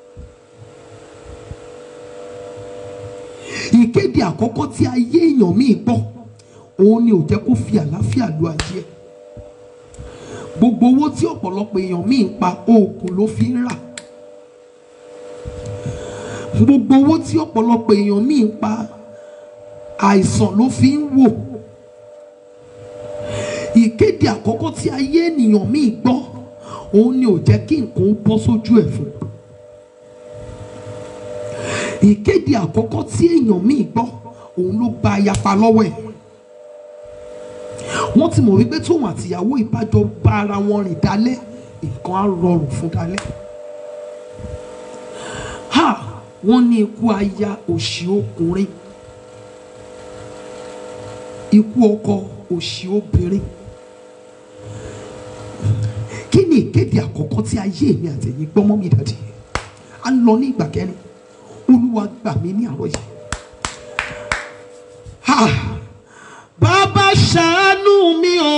ìkéde àkọ́kọ́ tí ayé èèyàn míì gbọ́ òun ni ò jẹ́ kó fi àlàáfíà lu ayé ẹ̀ gbogbo owó tí ọ̀pọ̀lọpọ̀ èèyàn míì ń pa oògùn ló fi ń rà gbogbo owó tí ọ̀pọ̀lọpọ̀ èèyàn míì ń pa àìsàn ló fi ń wò ìkéde àkọ́kọ́ tí ayé ènìyàn míì gbọ́ òun ni ò jẹ́ kí nǹkan ó bọ́ sójú ẹ̀ fún ìkéde àkọ́kọ́ tí èèyàn míì gbọ́ òun ló gba ayapa lọ́wọ́ ẹ̀ wọ́n ti mọ̀ wípé tóun àtìyàwó ìbájọ bá ara wọn rìn dálẹ́ nǹkan á rọrùn fún dálẹ́ ha wọ́n ní ikú aya òṣì ọkùnrin ikú ọkọ òṣì obìnrin kí ni ìkéde àkọ́kọ́ tí ayé mi àtẹ̀yìn gbọ́mọ́ mi dàdí a lọ ní ìgbà kẹrin olúwa gbà mí ní àárọ̀ yìí ha bàbá ṣàánú mi o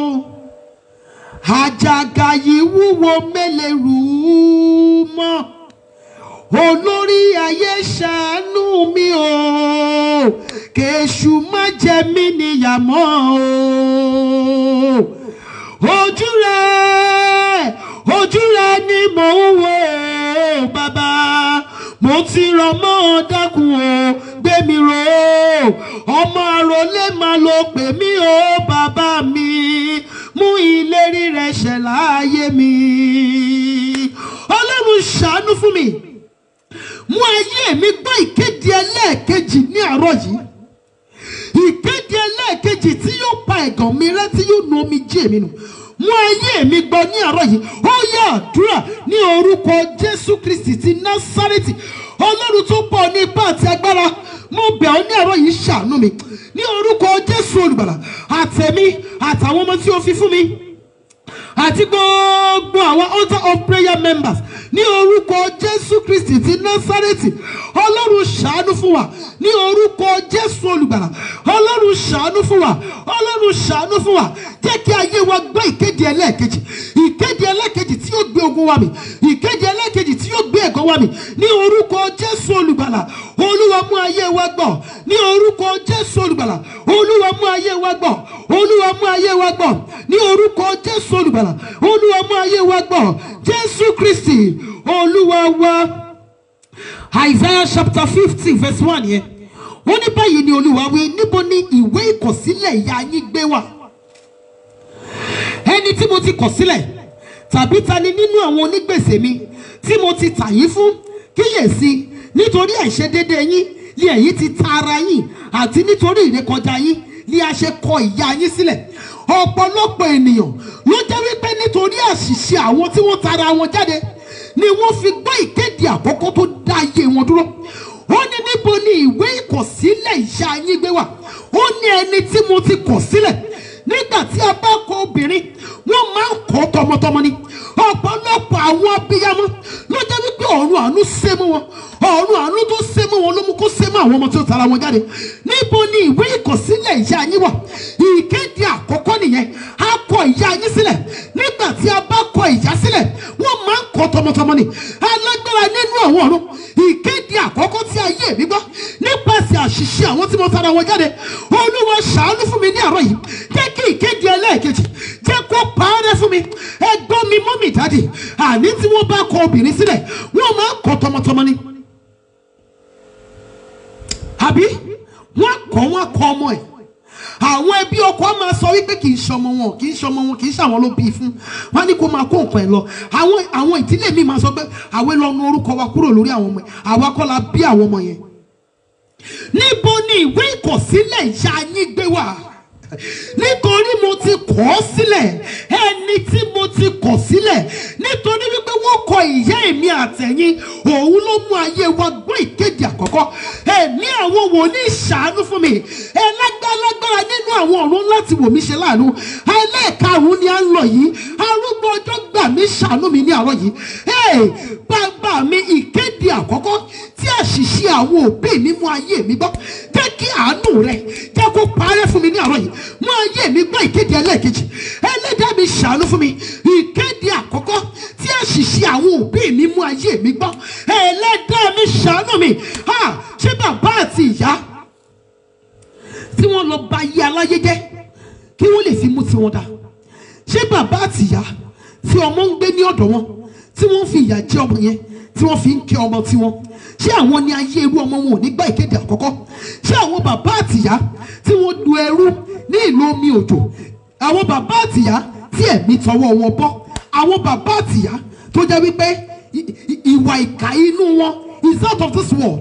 àjàgà yìí wúwo mélèrú mọ́ olórí ayé ṣàánú mi o kèṣù má jẹ mí níyàmọ́ o ojú rẹ ojú rẹ ni mò ń wò ó bàbá mo ti rọ mọ́ ọ dákun o gbé mi rò ó ọmọ àròlé máa lo pè mí o bàbá mi mú ìlérí rẹ ṣẹ láàyè mi ọlọ́run ṣàánú fún mi mú ayé mi gbọ́ ìkéde ẹlẹ́ẹ̀kejì ní àárọ̀ yìí ìkéde ẹlẹ́ẹ̀kejì tí yóò pa ẹ̀gàn mi rẹ́ tí yóò nu omi jí èmi nù mú ayé mi gbọ́ ní àárọ̀ yìí ó yá àdúrà ní orúkọ jésù kristi ti násárẹ́tì ọlọ́run tó pọ̀ ní ipá àti agbára mo bẹ̀ ọ́ ní àárọ̀ yìí ṣàánú mi ní orúkọ jésù olùgbàlà àtẹ̀mí àtàwọn ọmọ tí o fi fún mi àti gbogbo àwọn altar of prayer members ní orúkọ jésù kristi ti násárẹ́tì ọlọ́run ṣàánú fún wa ní orúkọ jésù olùgbàlà ọlọ́run ṣàánú fún wa ọlọ́run ṣàánú fún wa jẹ́ kí ayé wa gbọ́ ìkéde ẹlẹ́ẹ̀kejì ìkéde ẹlẹ́ẹ̀kejì tí yóò gbé ogun wa mi ìkéde ẹlẹ́ẹ̀kejì tí yóò gbé ẹ̀gàn wa mi ní orúkọ jésù olùgbàlà olúwa mú ayé wa gbọ́ ní orúkọ jésù olùgbàlà olúwa mú ayé wa gbọ́ olúwa mú ayé wa gbọ́ ní orúkọ jésù olùgbàlà olúwa mú ayé wa gbọ́ jésù kristi olúwa wa isaiah chapter fifty verse one yẹn ó ní báyìí ni olúwa wí níbo ni ìwé ìkọ̀sílẹ̀ ìyá yín gbé wà ẹni tí mo ti kọ̀ sílẹ̀ tàbí ta ni nínú àwọn onígbèsè mi tí mo ti tà yín fún kíyèsí nítorí àìṣedéédé yín ni ẹ̀yin ti ta ara yín àti nítorí ìrékọjá yín ni a ṣe kọ ìyà yín sílẹ̀ ọ̀pọ̀lọpọ̀ ènìyàn ló jẹ́ wípé nítorí àṣìṣe àwọn tí wọ́n tara wọn jáde ni wọ́n fi gbọ́ ìkéde àkọ́kọ́ tó dá ayé wọn dúró ó ní níbo ni ìwé ìkọ̀sílẹ̀ ìyá yín gbé wà ó ní ẹni tí mo ti kọ̀ sílẹ̀ nígbà tí a bá kọ obìnrin wọ́n máa ń kọ́ tọmọtọmọ ni ọ̀pọ̀lọpọ̀ àwọn abiyamọ ló jẹ́ wípé ọ̀run àánú sé mọ́ wọn ọ̀run àánú tó sé mọ́ wọn ló mú kó sé mọ́ àwọn ọmọ tí ó tara wọn jáde níbo ni ìwé ìkọ̀sílẹ̀ ìyá yín wà ìkéde àkọ́kọ́ nìyẹn a kọ ìyá yín sílẹ̀ nígbà tí a bá kọ ìyá sílẹ̀ wọ́n máa ń kọ́ tọmọtọmọ ni alágbára nínú àwọn ọ̀run ìkéde àkọ́kọ́ tí ayé mi gbọ́ nípasẹ̀ àṣìṣe àwọn tí mo tara wọn jáde olúwa ṣàánú fún mi ní àárọ̀ yìí jẹ́ kí ìkéde ẹlẹ́ẹ̀kejì jẹ́ kó parẹ́ fún mi ẹgbọ́n mi mọ́mì dáàdì àní tí wọ́n bá kọ obìnrin sílẹ̀ wọ́n máa ń kọ́ tọmọtọmọ ni àbí wọ́n kọ́ wọ́n kọ́ ọmọ ẹ̀ àwọn ẹbí ọkọ á máa sọ wípé kì í ṣọmọ wọn kì í ṣọmọ wọn kì í ṣàwọn ló bí i fún wọn ní kó máa kó nǹkan ẹ lọ àwọn àwọn ìdílé mi máa sọ pé àwẹ lọ nu orúkọ wa kúrò lórí àwọn ọmọ ẹ àwa kọ́ la bí àwọn ọmọ yẹn níbo ni ìwé ìkọ̀sílẹ̀ ìyá yín gbé wà nítorí mo ti kọ̀ ọ́ sílẹ̀ ẹni tí mo ti kọ̀ sílẹ̀ nítorí wípé wọ́n kọ ìyá èmi àtẹ̀yìn òun ló mú ayé wa gbọ́ ìkéde àkọ́kọ́ ẹ̀mí àwọn wòlíì ṣàánú fún mi ẹlágbálágbára nínú àwọn ọ̀run láti wò mí ṣe láàánú ẹlẹ́ẹ̀karùn-ún ni à ń lọ yìí arúgbó ọjọ́ gbà mí ṣàánú mi ní àárọ̀ yìí Hey, bàbá mi ìkéde àkọ́kọ́ tí àṣìṣe àwọn òbí mi mú ayé mi gbọ́ jẹ́ kí àánú rẹ jẹ́ kó parẹ́ fún mi ní àárọ̀ yìí mú ayé mi gbọ́ ìkéde ẹlẹ́ẹ̀kejì ẹlẹ́dàá mi ṣàánú fún mi ìkéde àkọ́kọ́ tí àṣìṣe àwọn òbí mi mú ayé mi gbọ́ ẹlẹ́dàá mi ṣàánú mi ha ṣé bàbá àti ìyá tí wọ́n lọ ba ayé aláyé jẹ́ kí wọ́n lè fi mú tiwọn dá ṣé bàbá àti ìyá tí ọmọ ń gbé ní ọ̀dọ̀ wọn tí wọ́n fi ìyà jẹ ọmọ yẹn tí wọ́n fi ń kẹ́ ọmọ tiwọn ṣé àwọn ni ayé irú ọmọ wọn ò ní gbà ìkéde àkọ́kọ́ ṣé àwọn bàbá àtìyá tí wọ́n du ẹrú ní ìlú omi òjò àwọn bàbá àtìyá tí ẹ̀mí tọwọ́ wọn bọ́ àwọn bàbá àtìyá tó jẹ́ wípé i- i- ìwà ìkà inú wọn is out of this world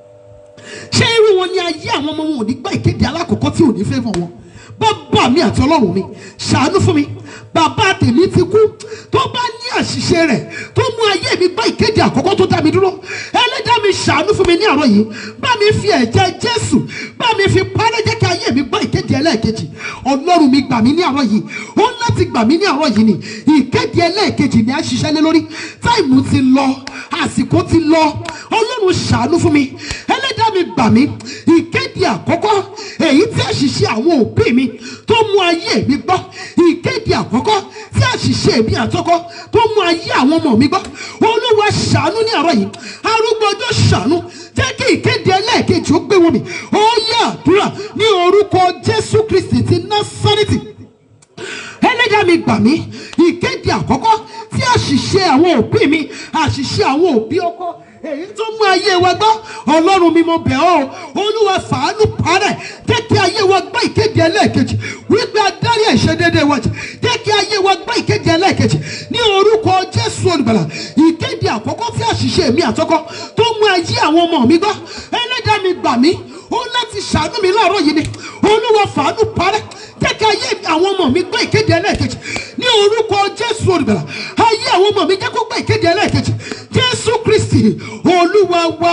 ṣé irú wọn ni ayé àwọn ọmọ wọn ò ní gbà ìkéde alákọ̀ọ́kọ́ tí ò ní fẹ́ fún wọn bàbá mi àti ọlọ́run mi ṣàánú fún mi bàbá tèmi ti kú tó bá ní àṣìṣe rẹ̀ tó mú ayé mi gbà ìkéde àkọ́kọ́ tó dá mi dúró ẹlẹ́dàá mi ṣàánú fún mi ní àárọ̀ yìí bá mi fi ẹ̀jẹ̀ jésù bá mi fi parẹ́ jẹ́ kí ayé mi gbà ìkéde ẹlẹ́ẹ̀kejì ọlọ́run mi gbà mí ní àárọ̀ yìí ó ń láti gbà mí ní àárọ̀ yìí ni ìkéde ẹlẹ́ẹ̀kejì ni a ṣiṣẹ́ lé lórí táìmù ti lọ àsìkò ti lọ ọlọ́run ṣàánú fún mi ẹlẹ́dàá mi gbà mí ìkéde àkọ́kọ́ èyí tí àṣìṣe àwọn òbí mi tó mú ayé mi gbọ́ ìkéde àkọ́kọ́ tí àṣìṣe mi àtọ́kọ́ tó mú ayé àwọn ọmọ mi gbọ́ olúwa ṣàánú ní àárọ̀ yìí arúgbó ọjọ́ ṣàánú jẹ́ kí ìkéde ẹlẹ́ẹ̀kejì ó gbé wọn mi ó yẹ àdúrà ní orúkọ jésù kristi ti násárẹ́tì ẹlẹ́dàá mi gbà mí ìkéde àkọ́kọ́ tí àṣìṣe àwọn òbí mi àṣìṣe àwọn òbí ọkọ èyí tó mú ayé wa gbọ́ ọlọ́run mi mo bẹ̀ ọ́ olúwa fàánú parẹ́ jẹ́ kí ayé wa gbọ́ ìkéde ẹlẹ́ẹ̀kejì wípé adarí àìṣedéédé wa jẹ́ jẹ́ kí ayé wa gbọ́ ìkéde ẹlẹ́ẹ̀kejì ní orúkọ jésù olùgbàlà ìkéde àkọ́kọ́ tí àṣìṣe mi àtọ́kọ́ tó mú ayé àwọn ọmọ mi gbọ́ ẹlẹ́dàá mi gbà mí ó láti ṣàánú mi láàárọ̀ yìí ni olúwa fàánú parẹ́ jẹ́ kí ayé àwọn ọmọ mi gbọ́ ìkéde ẹlẹ́ẹ̀kejì ní orúkọ jésù olùgbàlà ayé àwọn ọmọ mi jẹ́ kó gbọ́ ìkéde ẹlẹ́ẹ̀kejì jésù kristi olúwa wa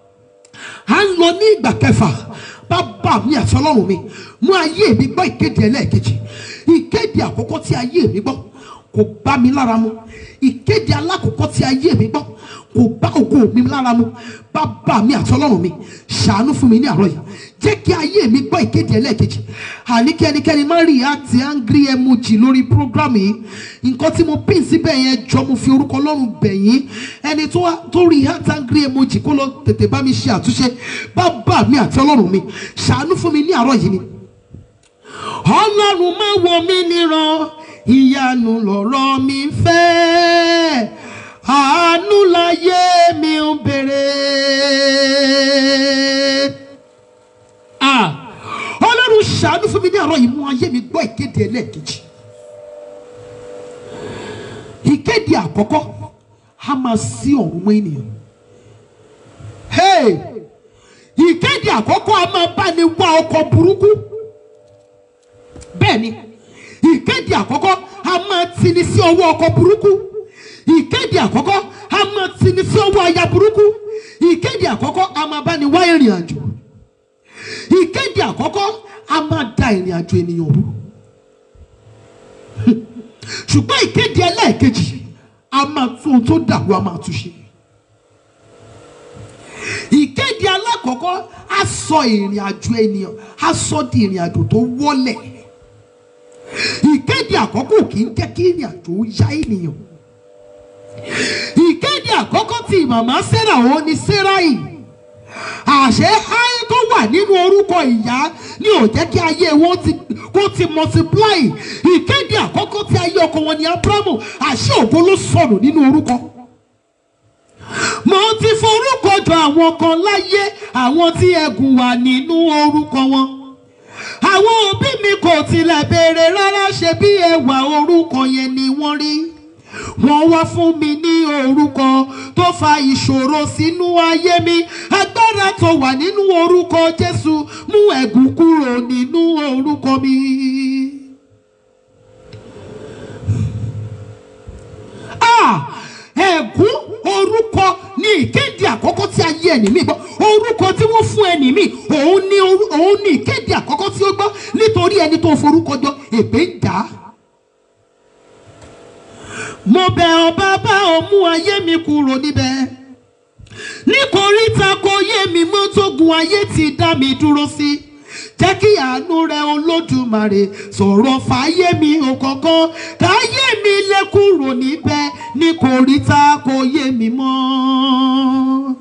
à ń lọ ní ìgbà kẹfà bàbá mi àti ọlọ́run mi mú ayé mi gbọ́ ìkéde ẹlẹ́ẹ̀kejì ìkéde àkọ́kọ́ tí ayé mi gbọ́ kò bá mi lára mu ìkéde alákọ̀ọ́kọ́ tí ayé mi gbọ́ kò bá ògo mi lára mu bàbá mi àti ọlọ́run mi ṣàánú fún mi ní àárọ̀ yìí jẹ́ kí ayé mi gbọ́ ìkéde ẹlẹ́ẹ̀kejì àní kí ẹnikẹ́ni má rí àti angry emoji lórí program yìí nǹkan tí mo pín síbẹ̀ yẹn jọ mo fi orúkọ ọlọ́run bẹ̀ yín ẹni tó wá- tó rí àti angry emoji kó lọ tètè bá mi ṣe àtúnṣe bàbá mi àti ọlọ́run mi ṣàánú fún mi ní àárọ̀ yìí ni ọlọ́run má wo mí níran ìyanu lọ̀rọ̀ mi fẹ́ àánú láyé mi ń bèrè. Ah, ọlọ́run ṣàánú fún mi ní àárọ̀ yìí mú ayé mi gbọ́ ìkéde ẹlẹ́ẹ̀kejì ìkéde àkọ́kọ́ a máa sí ọ̀run mọ́ ènìyàn hey ìkéde àkọ́kọ́ a máa bá ní wá ọkọ̀ burúkú bẹ́ẹ̀ ni ìkéde àkọ́kọ́ a máa tini sí ọwọ́ ọkọ̀ burúkú ìkéde àkọ́kọ́ a máa tini sí ọwọ́ aya burúkú ìkéde àkọ́kọ́ a máa bá ní wá ìrìn àjò ìkéde àkọ́kọ́ a máa da ìrìn àjò ènìyàn rú ṣùgbọ́n ìkéde ẹlẹ́ẹ̀kejì a máa tún ohun tó dàrú a máa tún ṣe ìkéde alákọ̀ọ́kọ́ á sọ ìrìn àjò ènìyàn á sọ di ìrìn àjò tó wọlẹ̀ ìkéde àkọ́kọ́ kì í jẹ́ kí ìrìn àjò ó yá ènìyàn ìkéde àkọ́kọ́ tí màmá sarah ó ní sarai àṣẹ háyé tó wà nínú orúkọ ìyá ni ò jẹ́ kí ayé wọn ti kó ti multiply ìkéde àkọ́kọ́ tí ayé ọkọ wọn ní abrahamu àṣẹ ògbó ló sọnù nínú orúkọ mo ti forúkọ jọ àwọn kan láyé àwọn tí ẹgùn wà nínú orúkọ wọn àwọn òbí mi kò tilẹ̀ béèrè rárá ṣe bí ẹwà orúkọ yẹn ni wọ́n rí wọ́n wá fún mi ní orúkọ tó fa ìṣòro sínú ayé mi agbára tó wà nínú orúkọ jésù mú ẹ̀gún kúrò nínú orúkọ mi. Ah! ẹ̀gún orúkọ ní ìkéde àkọ́kọ́ tí ayé ẹni mi gbọ́ orúkọ tí wọ́n fún ẹni mi òun ní orú- òun ní ìkéde àkọ́kọ́ tí ó gbọ́ nítorí ẹni tó forúkọ jọ èpè ń dà á. mo bẹ̀ ọ́ bàbá ò mú ayé mi kúrò níbẹ̀ nítorí ta kò yé mi mọ́ tógun ayé ti dá mi dúró sí jẹ́ kí àánú rẹ olódùmarè sọ̀rọ̀ fàáyé mi ò kọ̀ọ̀kan káyé mi lè kúrò níbẹ̀ nítorí ta kò yé mi mọ́.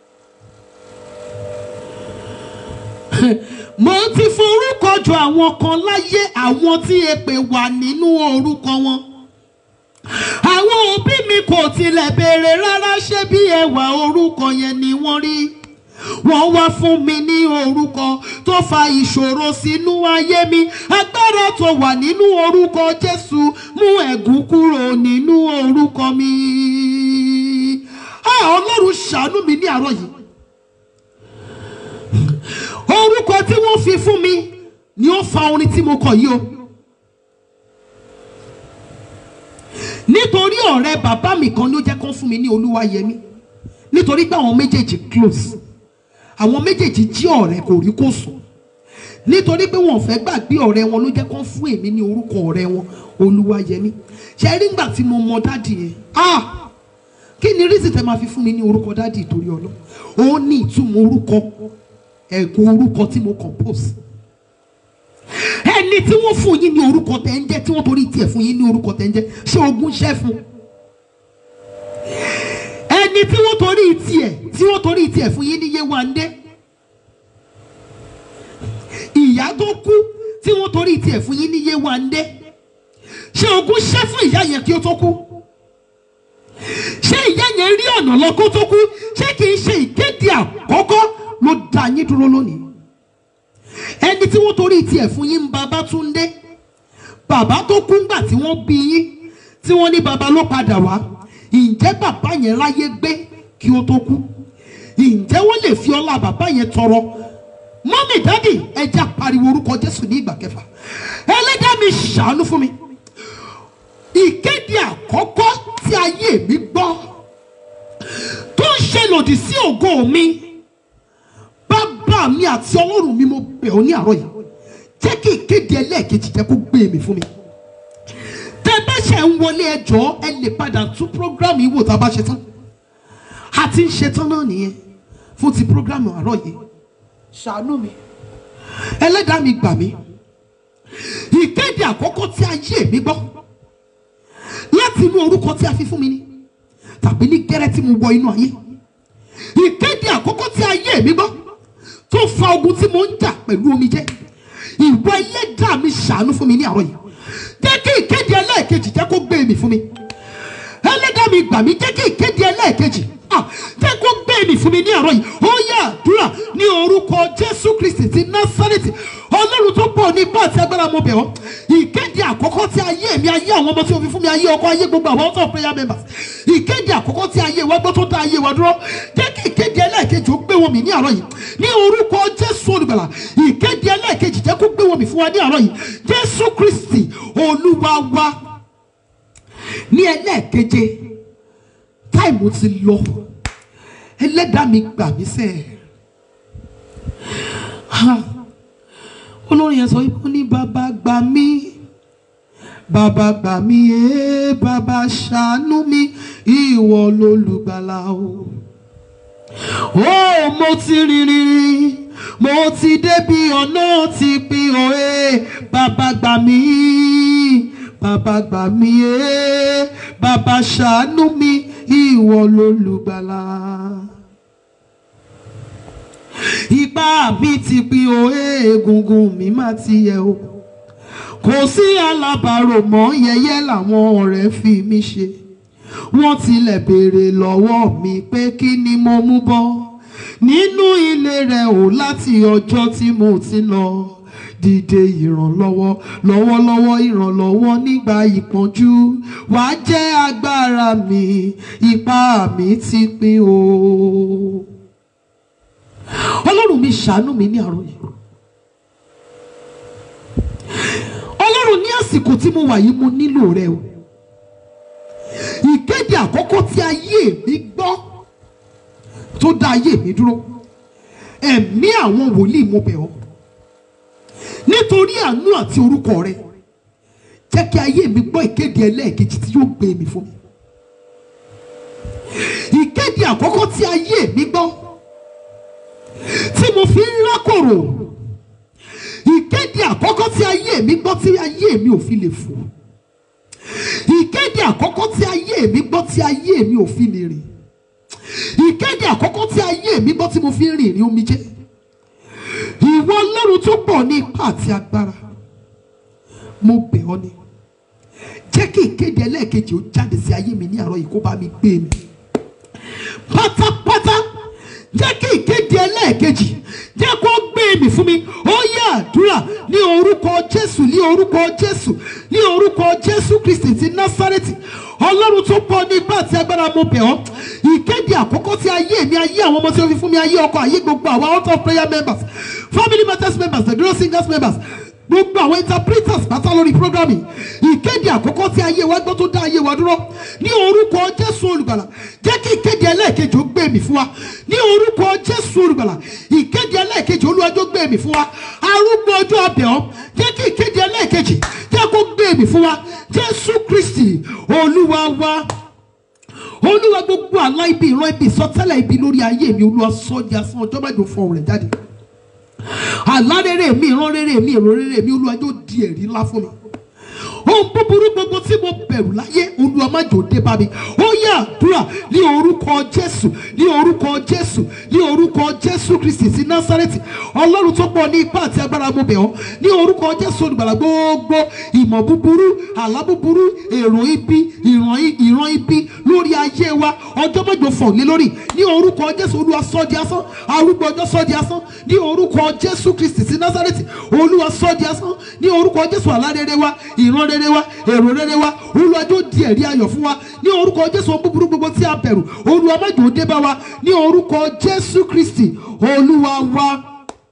mo ti forúkọ jọ àwọn kan láyé àwọn tí èpè wà nínú orúkọ wọn àwọn òbí mi kò tilẹ̀ béèrè rárá ṣé bí ẹwà orúkọ yẹn ni wọ́n rí wọ́n wá fún mi ní orúkọ tó fa ìṣòro sínú ayé mi agbára tó wà nínú orúkọ jésù mú ẹ̀gún kúrò nínú orúkọ mi. a ọlọ́run ṣàánú mi ní àárọ̀ yìí orúkọ tí wọ́n fi fún mi ni ó fa orin tí mo kọ yìí o. nítorí ọ̀rẹ́ bàbá mi kan ló jẹ́ kán fún mi ní olúwayẹmí nítorí pé àwọn méjèèjì close àwọn méjèèjì jí ọ̀rẹ́ kò rí kò sùn nítorí pé wọn ò fẹ́ gbàgbé ọ̀rẹ́ wọn ló jẹ́ kán fún èmi ní orúkọ ọ̀rẹ́ wọn olúwayẹmí ṣe rí ngbà tí mo mọ dádì yẹn ah kí ni rísì tẹ máa fi fún mi ní orúkọ dádì ìtorí ọlọ ó ní ìtumọ̀ orúkọ ẹ̀gún orúkọ tí mo compose ẹni tí wọ́n fún yín ní orúkọ tẹ̀ ń jẹ́ tí wọ́n torí tiẹ̀ fún yín ní orúkọ tẹ̀ ń jẹ́ ṣé ogún ṣẹ́ fún ẹni tí wọ́n torí tiẹ̀ tí wọ́n torí tiẹ̀ fún yín ní Yéwándé ìyá tó kú tí wọ́n torí tiẹ̀ fún yín ní Yéwándé ṣé ogún ṣẹ́ fún ìyá yẹn kí ó tó kú ṣé ìyá yẹn rí ọ̀nà lọ kó tó kú ṣé kì í ṣe ìkéde àkọ́kọ́ ló dá yín dúró lónìí ẹni tí wọ́n torí tiẹ̀ fún yín ń bàbá Túndé bàbá tó kú ńgbà tí wọ́n bí yín tí wọ́n ní bàbá ló padà wá ǹjẹ́ bàbá yẹn ráyé gbé kí ó tó kú ǹjẹ́ wọ́n lè fi ọlá bàbá yẹn tọrọ mọ́mì dádì ẹja pariwo orúkọ Jésù ní ìgbà kẹfà ẹlẹ́dàá mi ṣàánú fún mi ìkéde àkọ́kọ́ tí ayé mi gbọ́ tó ń ṣe lòdì sí ògo mi bàbá mi àti ọlọ́run mi mo bẹ̀ ọ́ ní àárọ̀ yìí jẹ́ kí ìkéde ẹlẹ́ẹ̀kejì jẹ́ kó gbé mi fún mi tẹ bá ṣe ń wọlé ẹjọ́ ẹ lè padà tún prógrámù yìí wò tá a bá ṣe tán a ti ń ṣe tán náà nìyẹn fún ti prógrámù àárọ̀ yìí ṣàánú mi ẹlẹ́dàá mi gbà mí ìkéde àkọ́kọ́ tí ayé mi gbọ́ láti inú orúkọ tí a fi fún mi ni tàbí ní gẹ́rẹ́ tí mo wọ inú ayé ìkéde àkọ́kọ́ tí ayé mi gbọ́ tó fa ogun tí mo ń jà pẹ̀lú omijé ìwọ ẹlẹ́dàá mi ṣàánú fún mi ní àárọ̀ yìí jẹ́ kí ìkéde ẹlẹ́ẹ̀kejì jẹ́ kó gbé mi fún mi ẹlẹ́dàá mi gbà mí jẹ́ kí ìkéde ẹlẹ́ẹ̀kejì ah, jẹ́ kó gbé mi mi fún mi ní àárọ̀ yìí ó yá àdúrà ní orúkọ jésù kristi ti násárẹ́tì ọlọ́run tó pọ̀ ní ipá àti agbára mo bẹ̀ ọ́ ìkéde àkọ́kọ́ tí ayé mi ayé àwọn ọmọ tí o fi fún mi ayé ọkọ ayé gbogbo àwọn ọ̀tọ̀ prayer members ìkéde àkọ́kọ́ tí ayé wa gbọ́ tó dá ayé wa dúró jẹ́ kí ìkéde ẹlẹ́ẹ̀kejì ó gbé wọn mi ní àárọ̀ yìí ní orúkọ jésù olùgbàlà ìkéde ẹlẹ́ẹ̀kejì jẹ́ kó gbé wọn mi fún wa ní àárọ̀ yìí jésù kristi olúwa wa ní ẹlẹ́ẹ̀keje táìmù ti lọ ẹlẹ́dàá mi gbà mí sẹ́ẹ̀ ha olórin yẹn sọ wípé ó ní bàbá gbà mí bàbá gbà mí ee bàbá ṣàánú mi ìwọ lolùgbàlà o ó mo ti rìnrìn mo ti débi ọ̀nà ti pin o ee bàbá gbà mí bàbá gbà mí ee bàbá ṣàánú mi ìwọ lolùgbàlà ipá mi ti pin o egungun mi má ti yẹ o kò sí alábàárò mọ́ yẹyẹ làwọn ọ̀rẹ́ fi mí ṣe wọ́n tilẹ̀ béèrè lọ́wọ́ mi pé kí ni mo mú bọ́ nínú ilé rẹ̀ o láti ọjọ́ tí mo ti lọ dìde ìrànlọ́wọ́ lọ́wọ́lọ́wọ́ ìrànlọ́wọ́ nígbà ìpọ́njú wàá jẹ́ agbára mi ipá mi ti pin o ọlọ́run mi ṣàánú mi ní àárọ̀ yìí ọlọ́run ní àsìkò tí mo wà yìí mo nílò rẹ o ìkéde àkọ́kọ́ tí ayé mi gbọ́ tó dá ayé mi dúró ẹ̀mí àwọn wòlíì mo bẹ̀ ọ́ nítorí àánú àti orúkọ rẹ jẹ́ kí ayé mi gbọ́ ìkéde ẹlẹ́ẹ̀kejì tí yóò gbé mi fún mi ìkéde àkọ́kọ́ tí ayé mi gbọ́ tí mo fi ń rákòrò ìkéde àkọ́kọ́ tí ayé mi gbọ́ tí ayé mi ò fi lè fò ìkéde àkọ́kọ́ tí ayé mi gbọ́ tí ayé mi ò fi lè rìn ìkéde àkọ́kọ́ tí ayé mi gbọ́ tí mo fi ń rìn ní omijé ìwọ ọlọ́run tó pọ̀ ní ipá àti agbára mo bẹ̀ ọ́ ni jẹ́ kí ìkéde ẹlẹ́ẹ̀kejì ó jáde sí ayé mi ní àárọ̀ yìí kó bá mi gbé mi pátápátá jẹ́ kí ìkéde ẹlẹ́ẹ̀kejì jẹ́ kó gbé mi fún mi ó yẹ àdúrà ní orúkọ jésù ní orúkọ jésù ní orúkọ jésù kristi ti násárẹ́tì ọlọ́run tó pọ̀ ní ipá àti agbára mo bẹ̀ ọ́ ìkéde àkọ́kọ́ tí ayé mi ayé àwọn ọmọ tí ó fi fún mi ayé ọkọ ayé gbogbo àwọn out of prayer members family matters members the girl singers members gbogbo àwọn interpreters pátá lórí programme ìkéde àkọ́kọ́ tí ayé wa gbọ́ tó dá ayé wa dúró ní orúkọ jésù olùgbàlà jẹ́ kí ìkéde ẹlẹ́ẹ̀kejì ó gbé mi fún wa ní orúkọ jésù olùgbàlà ìkéde ẹlẹ́ẹ̀kejì olúwàjò gbé mi fún wa arúgbó ọjọ́ abẹ́ ọ́ jẹ́ kí ìkéde ẹlẹ́ẹ̀kejì jẹ́ kó gbé mi fún wa jésù kristi olúwa wa olúwa gbogbo àlá ibi ìran ibi ìsọtẹ́lẹ̀ ibi lórí ayé mi olúwa sọ́jà asán ọjọ́ májò fún ọ̀rẹ́ jáde àlá rere mi ìran rere mi èrò rere mi olúwa yóò di ẹ̀rí ńlá fún mi ohun búburú gbogbo tí mo bẹ̀rù láyé olúwa má jò dé bá mi ó yẹ àdúrà ní orúkọ jésù ní orúkọ jésù ní orúkọ jésù kristi sí násárẹ́tì ọlọ́run tó pọ̀ ní ipá àti agbára mo bẹ̀ ọ́ ní orúkọ jésù olùgbàlà gbogbo ìmọ̀ búburú àlá búburú èrò ibi ìran ìran ibi lórí ayé wa ọjọ́ mẹ́jọ fọ̀ lé lórí ní orúkọ jésù olúwa sọ́ di asán arúgbó ọjọ́ sọ́ di asán ní orúkọ jésù kristi sí násárẹ́tì olúwa sọ́ di asán ní orúkọ jésù àlá rere wa ìran rere wa èrò rere wa olúwa yóò di ẹ̀rí ayọ̀ fún wa ní orúkọ jésù ohun búburú gbogbo tí a bẹ̀rù olúwa má jò ó dé bá wa ní orúkọ jésù kristi olúwa wa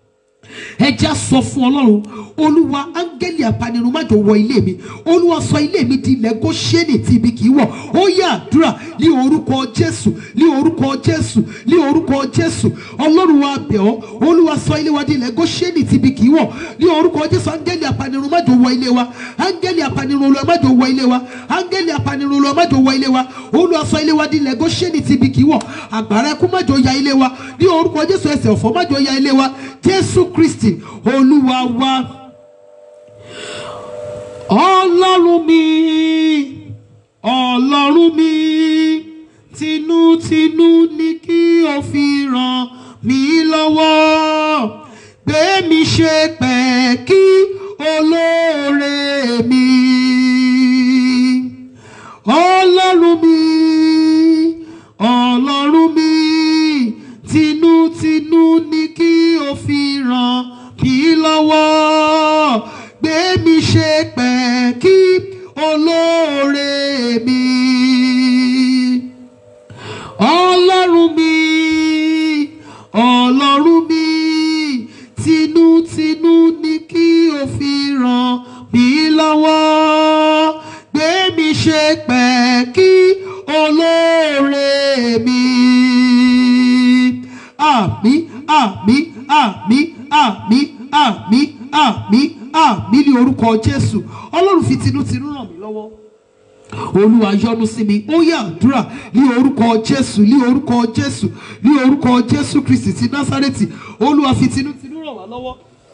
ẹ já sọ fún ọlọ́run olúwa áńgẹ́lì apanirun má jò wọ ilé mi olúwa sọ ilé mi di ilẹ̀ góṣẹ́nì tí ibi kì í wọ̀ ó yẹ àdúrà ní orúkọ jésù ní orúkọ jésù ní orúkọ jésù ọlọ́run wa bẹ̀ ọ́ olúwa sọ ilé wa di ilẹ̀ góṣẹ́nì tí ibi kì í wọ̀ ní orúkọ jésù áńgẹ́lì apanirun má jò wọ ilé wa áńgẹ́lì apanirun olúwa má jò wọ ilé wa áńgẹ́lì apanirun olúwa má jò wọ ilé wa olúwa sọ ilé wa di ilẹ̀ góṣẹ́nì tí ibi kì í wọ̀ àgbàrá ẹkún má jò ya ilé wa ní orúkọ jésù ẹsẹ̀ ọ̀fọ̀ má jò ya ilé wa jésù kristi olúwa wa ọlọ́run mi ọlọ́run mi tinútinú ní kí o fi ràn mí lọ́wọ́ gbé mi ṣe pẹ̀kí olóore mi ọlọ́run mi ọlọ́run mi olóore mi àmì àmì àmì àmì àmì àmì àmì ní orúkọ jésù ọlọ́run fi tinútinú ràn mí lọ́wọ́ olúwa yọ́nú sí mi ó yá àdúrà ní orúkọ jésù ní orúkọ jésù ní orúkọ jésù kristi ti násárẹ́tì olúwa fi tinútinú ràn wá lọ́wọ́.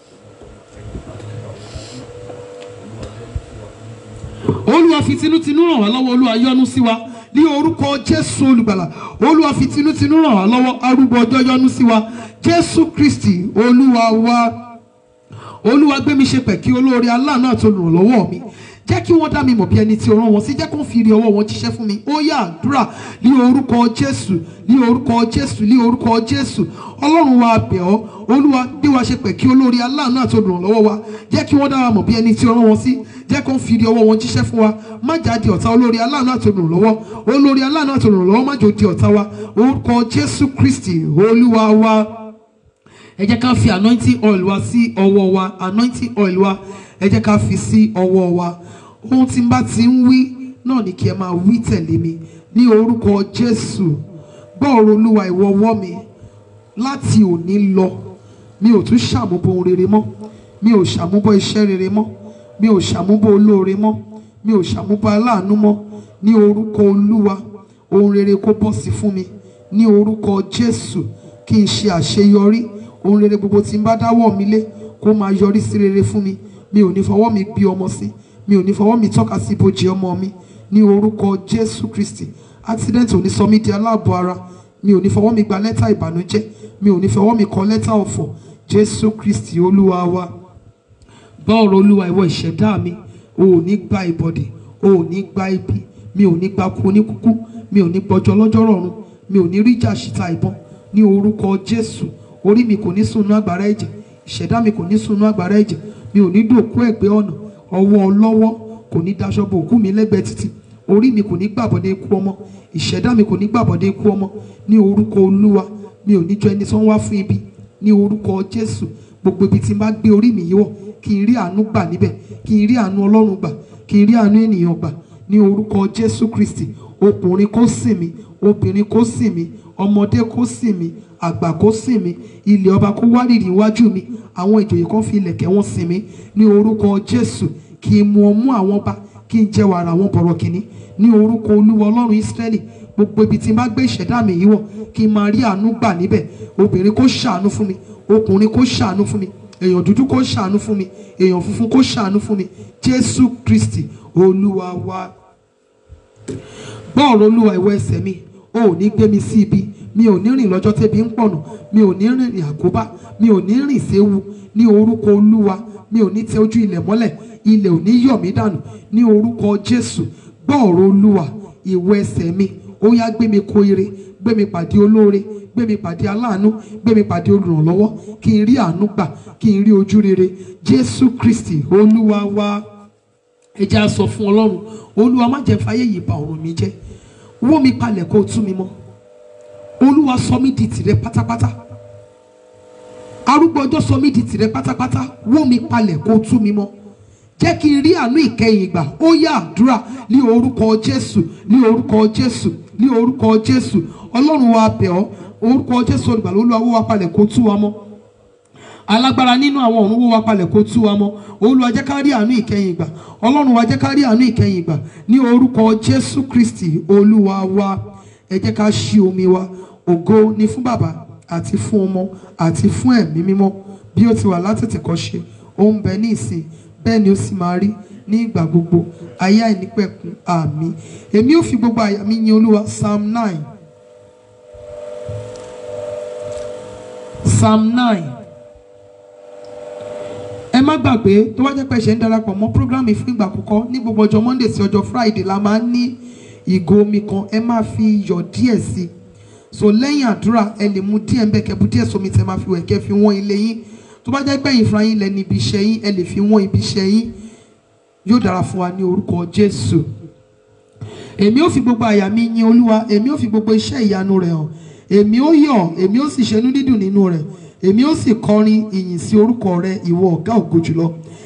olúwa fi tinútinú ràn wá lọ́wọ́ olúwa yọ́nú sí wa ní orúkọ jésù olùgbàlà olúwa fi tinútinú ràn wá lọ́wọ́ arúgbó ọjọ́ yọ́nú sí wa jésù kristi olúwa wa olúwa gbé mi ṣe pẹ̀kí olóore aláàánú àti olùrànlọ́wọ́ mi jẹ́ kí wọ́n dá mi mọ̀ bí ẹni tí o rán wọn sí jẹ́ kó fi rí ọwọ́ wọn jíṣẹ́ fún mi ó yá àdúrà ní orúkọ jésù ní orúkọ jésù ní orúkọ jésù ọlọ́run wa bẹ̀ ọ́ olúwa bí wa ṣe pẹ̀kí olóore aláàánú àti olùrànlọ́wọ́ wa jẹ́ kí wọ́n dá wa mọ̀ bí ẹni tí o rán wọn sí jẹ́ kó fi rí ọwọ́ wọn jíṣẹ́ fún wa má jáde ọ̀tá olóore aláàánú àti olùrànlọ́wọ́ olóore aláàánú àti olùrànlọ́wọ́ má jò di ọ̀tá wa orúkọ jésù kristi olúwa wa ẹ jẹ́ ká fi anointing oil wa sí ọwọ́ wa anointing oil wa ẹ jẹ́ ká fi sí ọwọ́ wa ohun tí n bá ti ń wí náà ni kí ẹ máa wí tẹ̀lé mi ní orúkọ jésù gbọ́ ọ̀rọ̀ olúwa ìwọ ọwọ́ mi láti òní lọ mi ò tún ṣàmúbọ̀ ohun rere mọ́ mi ò ṣàmúbọ̀ iṣẹ́ rere mọ́ mi ò ṣàmúbọ̀ olóore mọ́ mi ò ṣàmúbọ̀ aláàánú mọ́ ní orúkọ olúwa ohun rere kó bọ́ sí fún mi ní orúkọ jésù kí n ṣe àṣeyọrí ohun rere gbogbo tí n bá dáwọ́ mi lé kó máa yọrí sí rere fún mi mi ò ní fọwọ́ mi gbé ọmọ sí mi ò ní fọwọ́ mi tọ́ka sí ibojì ọmọ mi ní orúkọ jésù kristi accident ò ní sọ mí di aláàbọ̀ ara mi ò ní fọwọ́ mi gba lẹ́tà ìbànújẹ́ mi ò ní fọwọ́ mi kọ lẹ́tà ọ̀fọ̀ jésù kristi olúwa wa gbọ́ ọ̀rọ̀ olúwa ìwọ ìṣẹ̀dá mi o ò ní gba ìbọ̀dè o ò ní gba ibi mi ò ní gba kú oníkúkú mi ò ní gbọ́jọ́ lọ́jọ́ rọ̀run mi ò ní rí ìjà ṣìta ìbọn ní orúkọ jésù orí mi kò ní sunú àgbàrá ẹ̀jẹ̀ ìṣẹ̀dá mi kò ní sunú àgbàrá ẹ̀jẹ̀ mi ò ní dòkú ẹ̀gbẹ́ ọ̀nà ọwọ́ ọlọ́wọ́ kò ní daṣọ bo òkú mi lẹ́gbẹ̀ẹ́ títì orí mi kò ní gbàbọ̀dé ikú ọmọ ìṣẹ̀dá mi kò ní gbàbọ̀dé ikú ọmọ ní orúkọ olúwa mi ò ní jọ ẹni tó ń wá fún ibi ní orúkọ jésù gbogbo ibi tí n bá gbé orí mi yìí wọ̀ kí n rí àánú gbà níbẹ̀ kí n rí àánú ọlọ́run gbà kí n rí àánú ènìyàn gbà ní orúkọ jésù kristi ọkùnrin kó sìn mí obìnrin kó sìn mí ọmọdé kó sìn mí àgbà kó sìn mí ilẹ̀ ọba kó wárìrì iwájú mi àwọn ìjòyè kan fi ilẹ̀kẹ̀ wọn sìn mí ní orúkọ jésù kí n mu ọmú àwọn ọba kí n jẹ wàrà àwọn bọ̀rọ̀ kìíní ní orúkọ olúwa ọlọ́run ísírẹ́lì gbogbo ibi tí n bá gbé ìṣẹ̀dá mi yìí wọ̀ kí n máa rí àánú gbà níbẹ̀ obìnrin kó ṣàánú fún mi ọkùnrin kó ṣàánú fún mi èèyàn dúdú kó ṣàánú fún mi èèyàn funfun kó ṣàánú fún mi jésù kristi olúwa wa gbọ́ ọ̀rọ̀ olúwa ìwọ ẹsẹ̀ mi o ò ní gbé mi sí ibi mi ò ní rìn lọ́jọ́ tẹ́bi ń pọ̀nà mi ò ní rìnrìn àkóbá mi ò ní rìn séwu ní orúkọ olúwa mi ò ní tẹ ojú ilẹ̀ mọ́lẹ̀ ilẹ̀ ò ní yọ̀ mí dànù ní orúkọ jésù gbọ́ ọ̀rọ̀ olúwa ìwọ ẹsẹ̀ mi ó yá gbé mi kó ire gbé mi pàdé olóore gbé mi pàdé aláàánú gbé mi pàdé olùrànlọ́wọ́ kí n rí àánú gbà kí n rí ojú rere jésù kristi olúwa wa ẹ jẹ́ á sọ fún ọlọ́run olúwa má jẹ́ fàyè yìí bà ọ̀run mi jẹ́ wó mi palẹ̀ kó o tú mi mọ́ olúwa sọ mí di tìrẹ pátápátá arúgbó ọjọ́ sọ mí di tìrẹ pátápátá wó mi palẹ̀ kó o tú mi mọ́ jẹ́ kí n rí àánú ìkẹyìn gbà ó yá àdúrà ní orúkọ jésù ní orúkọ jésù ní orúkọ jésù ọlọ́run wa bẹ̀ ọ́ orúkọ jésù olùgbàlà olúwa wó wa palẹ̀ kó tú wa mọ́ alágbára nínú àwọn ọ̀run wó wa palẹ̀ kó tú wa mọ́ olúwa jẹ́ ká rí àánú ìkẹyìn gbà ọlọ́run wa jẹ́ ká rí àánú ìkẹyìn gbà ní orúkọ jésù kristi olúwa wa ẹ jẹ́ ká ṣí omi wa ògo ni fún bàbá àti fún ọmọ àti fún ẹ̀mí mímọ́ bí ó ti wà látètè kọ́ ṣe ó ń bẹ ní ìsìn bẹ́ẹ̀ ni ó sì máa rí ní ìgbà gbogbo ayé àìnípẹ̀kun àmín èmi ò fi gbogbo àyà mi yin olúwa psalm nine psalm nine ẹ má gbàgbé tó wá jẹ́ pé ṣe ń darapọ̀ mọ́ programme fún ìgbà àkọ́kọ́ ní gbogbo ọjọ́ monday sí ọjọ́ friday la máa ń ní ìgò omi kan ẹ máa fi iyọ̀ díẹ̀ sí i so lẹ́yìn àdúrà ẹ lè mu díẹ̀ ń bẹ̀ kẹ́ bu díẹ̀ sómi tẹ́ máa fi wẹ̀ kẹ́ fi wọ́n ilé yín tó bá jẹ́ pé ẹ̀yin fúnra yín lẹ́ni ibi iṣẹ́ yín ẹ lè fi wọ́n ibi iṣẹ́ yín yóò dára fún wa ní orúkọ jésù èmi ò fi gbogbo àyà mi yin olúwa èmi ò fi gbogbo iṣẹ́ ìyanu rẹ̀ hàn èmi ò yọ̀ èmi ò sì ṣenú dídùn nínú rẹ̀ èmi ò sì kọrin ìyìn sí orúkọ rẹ ìwọ ọ̀gá ògo jùlọ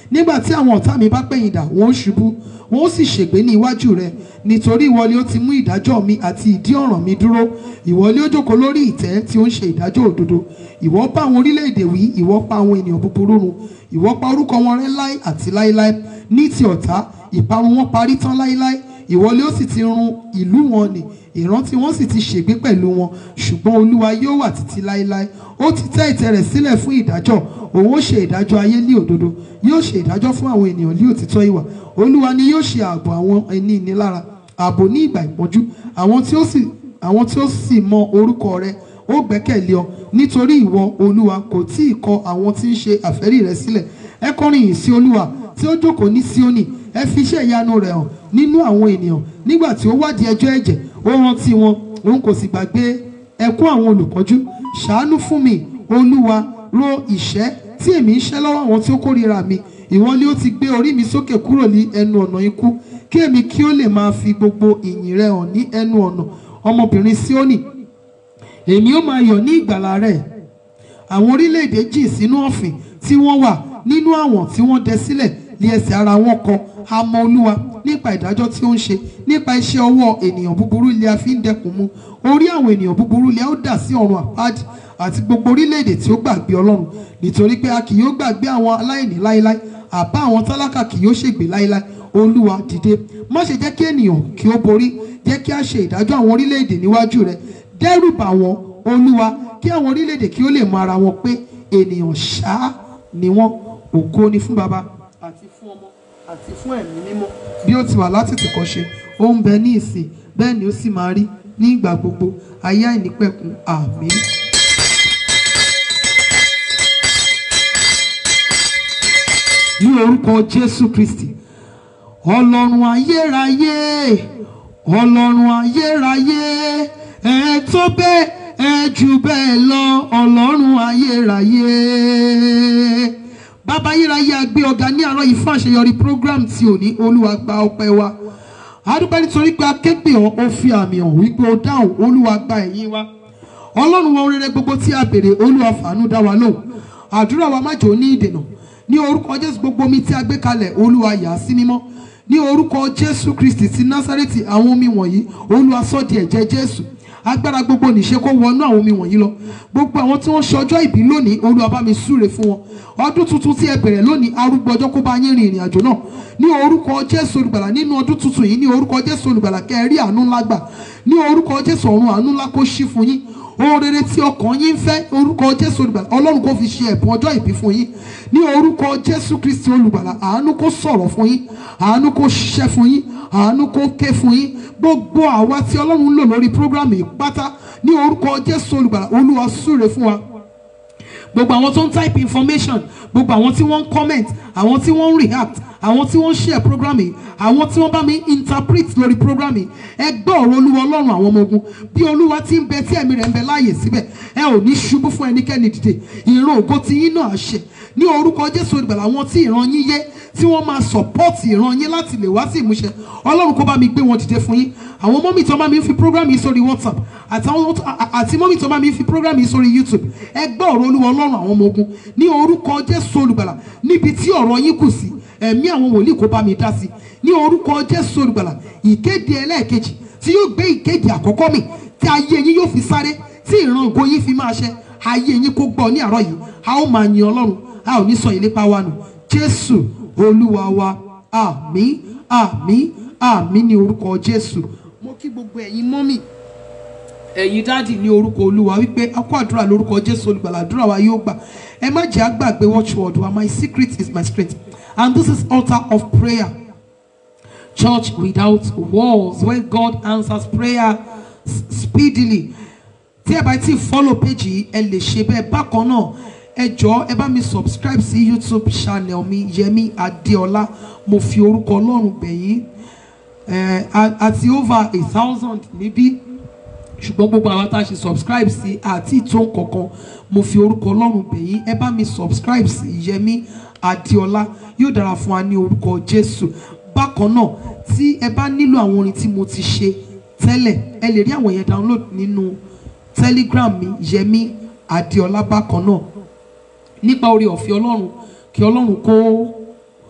nígbà tí àwọn ọ̀tá mi bá pẹ̀yìn dà wọ́n ó ṣubú wọ́n ó sì ṣègbé ní iwájú rẹ nítorí ìwọ ni ó ti mú ìdájọ́ mi àti ìdí ọ̀ràn mi dúró ìwọ ni ó jókòó lórí ìtẹ́ tí ó ń ṣe ìdájọ́ òdodo ìwọ bá àwọn orílẹ̀-èdè wí ìwọ pa àwọn ènìyàn búburú run ìwọ pa orúkọ wọn rẹ́ láé àti láéláé ní ti ọ̀tá ìparun wọn parí tán láéláé ìwọ ni ó sì ti run ìlú wọn nì ìrántí wọn sì ti ṣègbé pẹ̀lú wọn ṣùgbọ́n olúwa yóò wà títí láéláé ó ti tẹ́ ìtẹ́ rẹ̀ sílẹ̀ fún ìdájọ́ òun ó ṣe ìdájọ́ ayé ní òdodo yóò ṣe ìdájọ́ fún àwọn ènìyàn ní òtítọ́ ìwà olúwa ni yóò ṣe ààbò àwọn ẹni ìnilára ààbò ní ìgbà ìpọ́njú àwọn tí ó sì àwọn tí ó sì mọ orúkọ rẹ ó gbẹ́kẹ̀lé ọ nítorí ìwọ olúwa kò tí ì kọ àwọn tí ń ṣe àfẹ́rí rẹ sílẹ̀ ẹ kọrin yìí sí olúwa tí ó jókòó ní síónì ẹ fi iṣẹ́ ìyanu rẹ̀ hàn nínú àwọn ènìyàn nígbà tí ó wádìí ẹjọ́ ẹ̀jẹ̀ ó rántí wọn òun kò sì gbàgbé ẹkún àwọn olùpọ́njú ṣàánú fún mi olúwa ro ìṣẹ́ tí èmi ń ṣẹ́ lọ́wọ́ àwọn tí ó kórìíra mi ìwọ ni ó ti gbé orí mi sókè kúrò ní ẹnu ọ̀nà ikú kí èmi kí ó lè máa fi gbogbo ìyìn rẹ hàn ní ẹnu ọ̀nà ọmọbìnrin síónì èmi ó máa yọ̀ ní ìgbàlà rẹ̀ àwọn orílẹ̀-èdè jìn sínú ọ̀fìn tí wọ́n wà nínú àwọn tí wọ́n dẹ sílẹ̀ ní ẹsẹ̀ ara wọn kọ àmọ́ olúwa nípa ìdájọ́ tí ó ń ṣe nípa iṣẹ́ ọwọ́ ènìyàn búburú ilé a fi ń dẹkùn mu orí àwọn ènìyàn búburú ilé a ó dà sí ọ̀run àpáàdì àti gbogbo orílẹ̀-èdè tí ó gbàgbé ọlọ́run nítorí pé a kì yóò gbàgbé àwọn aláìní láéláé àbá àwọn tálákà kì yóò ṣègbé láéláé olúwa dìde má ṣe jẹ́ kí ènìyàn kí ó borí jẹ́ kí a ṣe ìdájọ́ àwọn orílẹ̀-èdè níwájú rẹ dẹ́rù bà wọ́n olúwa kí àwọn orílẹ̀-èdè kí ó lè mọ ara wọn pé ènìyàn ṣáá ni wọ́n ògo ni fún baba àti fún ọmọ àti fún ẹ̀mí mímọ́ bí ó ti wà láti tìkọ́ ṣe ó ń bẹ ní ìsìn bẹ́ẹ̀ ni ó sì máa rí ní ìgbà gbogbo ayé àìnípẹ̀kun àmín. ní orúkọ jésù kristi ọlọ́run ayérayé ọlọ́run ayérayé ẹ tó bẹ́ẹ̀ ẹ jù bẹ́ẹ̀ lọ ọlọ́run ayérayé bàbá ayérayé agbé ọ̀gá ní àárọ̀ yìí fún àṣeyọrí program tí ò ní olúwa gba ọpẹ́ wa adúpẹ́ nítorí pé akéèpé ọ̀ ó fi àmì hàn wípé ó dáhùn olúwa gba ẹ̀yìn wa ọlọ́run wọn rere gbogbo tí a béèrè olúwa fàánú dá wa lóhùn àdúrà wa má jò ní ìdènà ní orúkọ jésù gbogbo omi tí a gbé kalẹ̀ olúwa yà á sí mímọ́ ní orúkọ jésù kristi ti násárẹ́tì àwọn omi wọ̀nyí olúwa sọ di ẹ̀jẹ̀ jésù agbára gbogbo nìṣe kó wọnú àwọn omi wọ̀nyí lọ gbogbo àwọn tí wọ́n ṣe ọjọ́ ìbí lónìí olúwa bá mi súre fún wọn ọdún tuntun tí ẹ bẹ̀rẹ̀ lónìí arúgbó ọjọ́ kó bá yín rin ìrìn àjò náà ní orúkọ jésù olùgbàlà nínú ọdún tuntun yìí ní orúkọ jésù olùgbàlà kẹ́ ẹ rí àánú ńlá gbà ní orúkọ jésù ọ̀run àánú ńlá kó ṣí fún yín ohun rere tí ọkàn yín fẹ́ orúkọ jésù olùgbàlà ọlọ́run kó fi ṣe ẹ̀bùn ọjọ́ ìbí fún yín ní orúkọ jésù kristi olùgbàlà àánú kó sọ̀rọ̀ fún yín àánú kó ṣiṣẹ́ fún yín àánú kó ké fún yín gbogbo àwa tí ọlọ́run ń lò lórí prógrámù yìí pátá ní orúkọ jésù olùgbàlà olúwa súre fún wa gbogbo àwọn tó ń type information gbogbo àwọn tí wọ́n ń comment àwọn tí wọ́n ń react àwọn tí wọ́n ń share program yìí àwọn tí wọ́n bá mi interpret lórí program yìí ẹ gbọ́ ọ̀rọ̀ olúwa ọlọ́run àwọn ọmọ ogun bí olúwa ti ń bẹ tí ẹ̀mí rẹ̀ ń bẹ láàyè síbẹ̀ ẹ ò ní ṣubú fún ẹnikẹ́ni dìde ìran ògo ti yín náà ṣe ní orúkọ jésù olùgbàlà àwọn tí ìran yín yé tí wọ́n máa support ìran yín láti lè wá sí ìmúṣẹ ọlọ́run kó bá mi gbé wọn dìde fún yín àwọn mọ́mì tó bá mi fi program yìí sórí whatsapp àtàwọn àti mọ́mì tó bá mi fi program yìí sórí youtube ẹ gbọ́ ọ̀rọ̀ olúwa ọlọ́run àwọn ọmọ ogun ní orúkọ jésù olùgbàlà níbi tí ọ̀rọ̀ yín kù sí ẹ̀mí àwọn wòlíì kó bá mi dá sí ní orúkọ jésù olùgbàlà ìkéde ẹlẹ́ẹ̀kejì tí yóò gbé ìkéde àkọ́kọ́ mi tí ayé yín yóò fi sáré tí ìran ògo yín fi máa ṣẹ ayé yín kó gbọ́ ní àárọ̀ yìí a ó máa yin ọlọ́run a ò ní sọ ìlépa wa nù jésù olúwa wa àmín àmín àmín ní orúkọ jésù mo kí gbogbo ẹ̀yin mọ́mì ẹ̀yin dáàdì ní orúkọ olúwa wípé akó àdúrà lórúkọ jésù olùgbàlà àdúrà wa yóò gbà ẹ má jẹ́ àgbàgbé watchword wa my secret is my strength and this is altar of prayer church without walls where God answers prayer s- speedily tí ẹ bá ti follow page yìí ẹ lè ṣe bẹ́ẹ̀ bákan náà ẹ jọ̀ọ́ ẹ bá mi subscribe sí youtube channel mi yẹmi adéọlá mo fi orúkọ ọlọ́run bẹ̀yìn ẹ àti over a thousand níbí ṣùgbọ́n gbogbo àwọn tá a ṣe subscribe sí àti ìtò kankan mo fi orúkọ ọlọ́run bẹ̀yìn ẹ bá mi subscribe sí yẹmi adéọlá yóò dára fún wa ní orúkọ jésù bákan náà tí ẹ bá nílò àwọn orin tí mo ti ṣe tẹ́lẹ̀ ẹ lè rí àwọn yẹn download nínú telegram mi yẹmi adéọlá bákan náà nípa orí ọ̀fẹ́ ọlọ́run kí ọlọ́run kó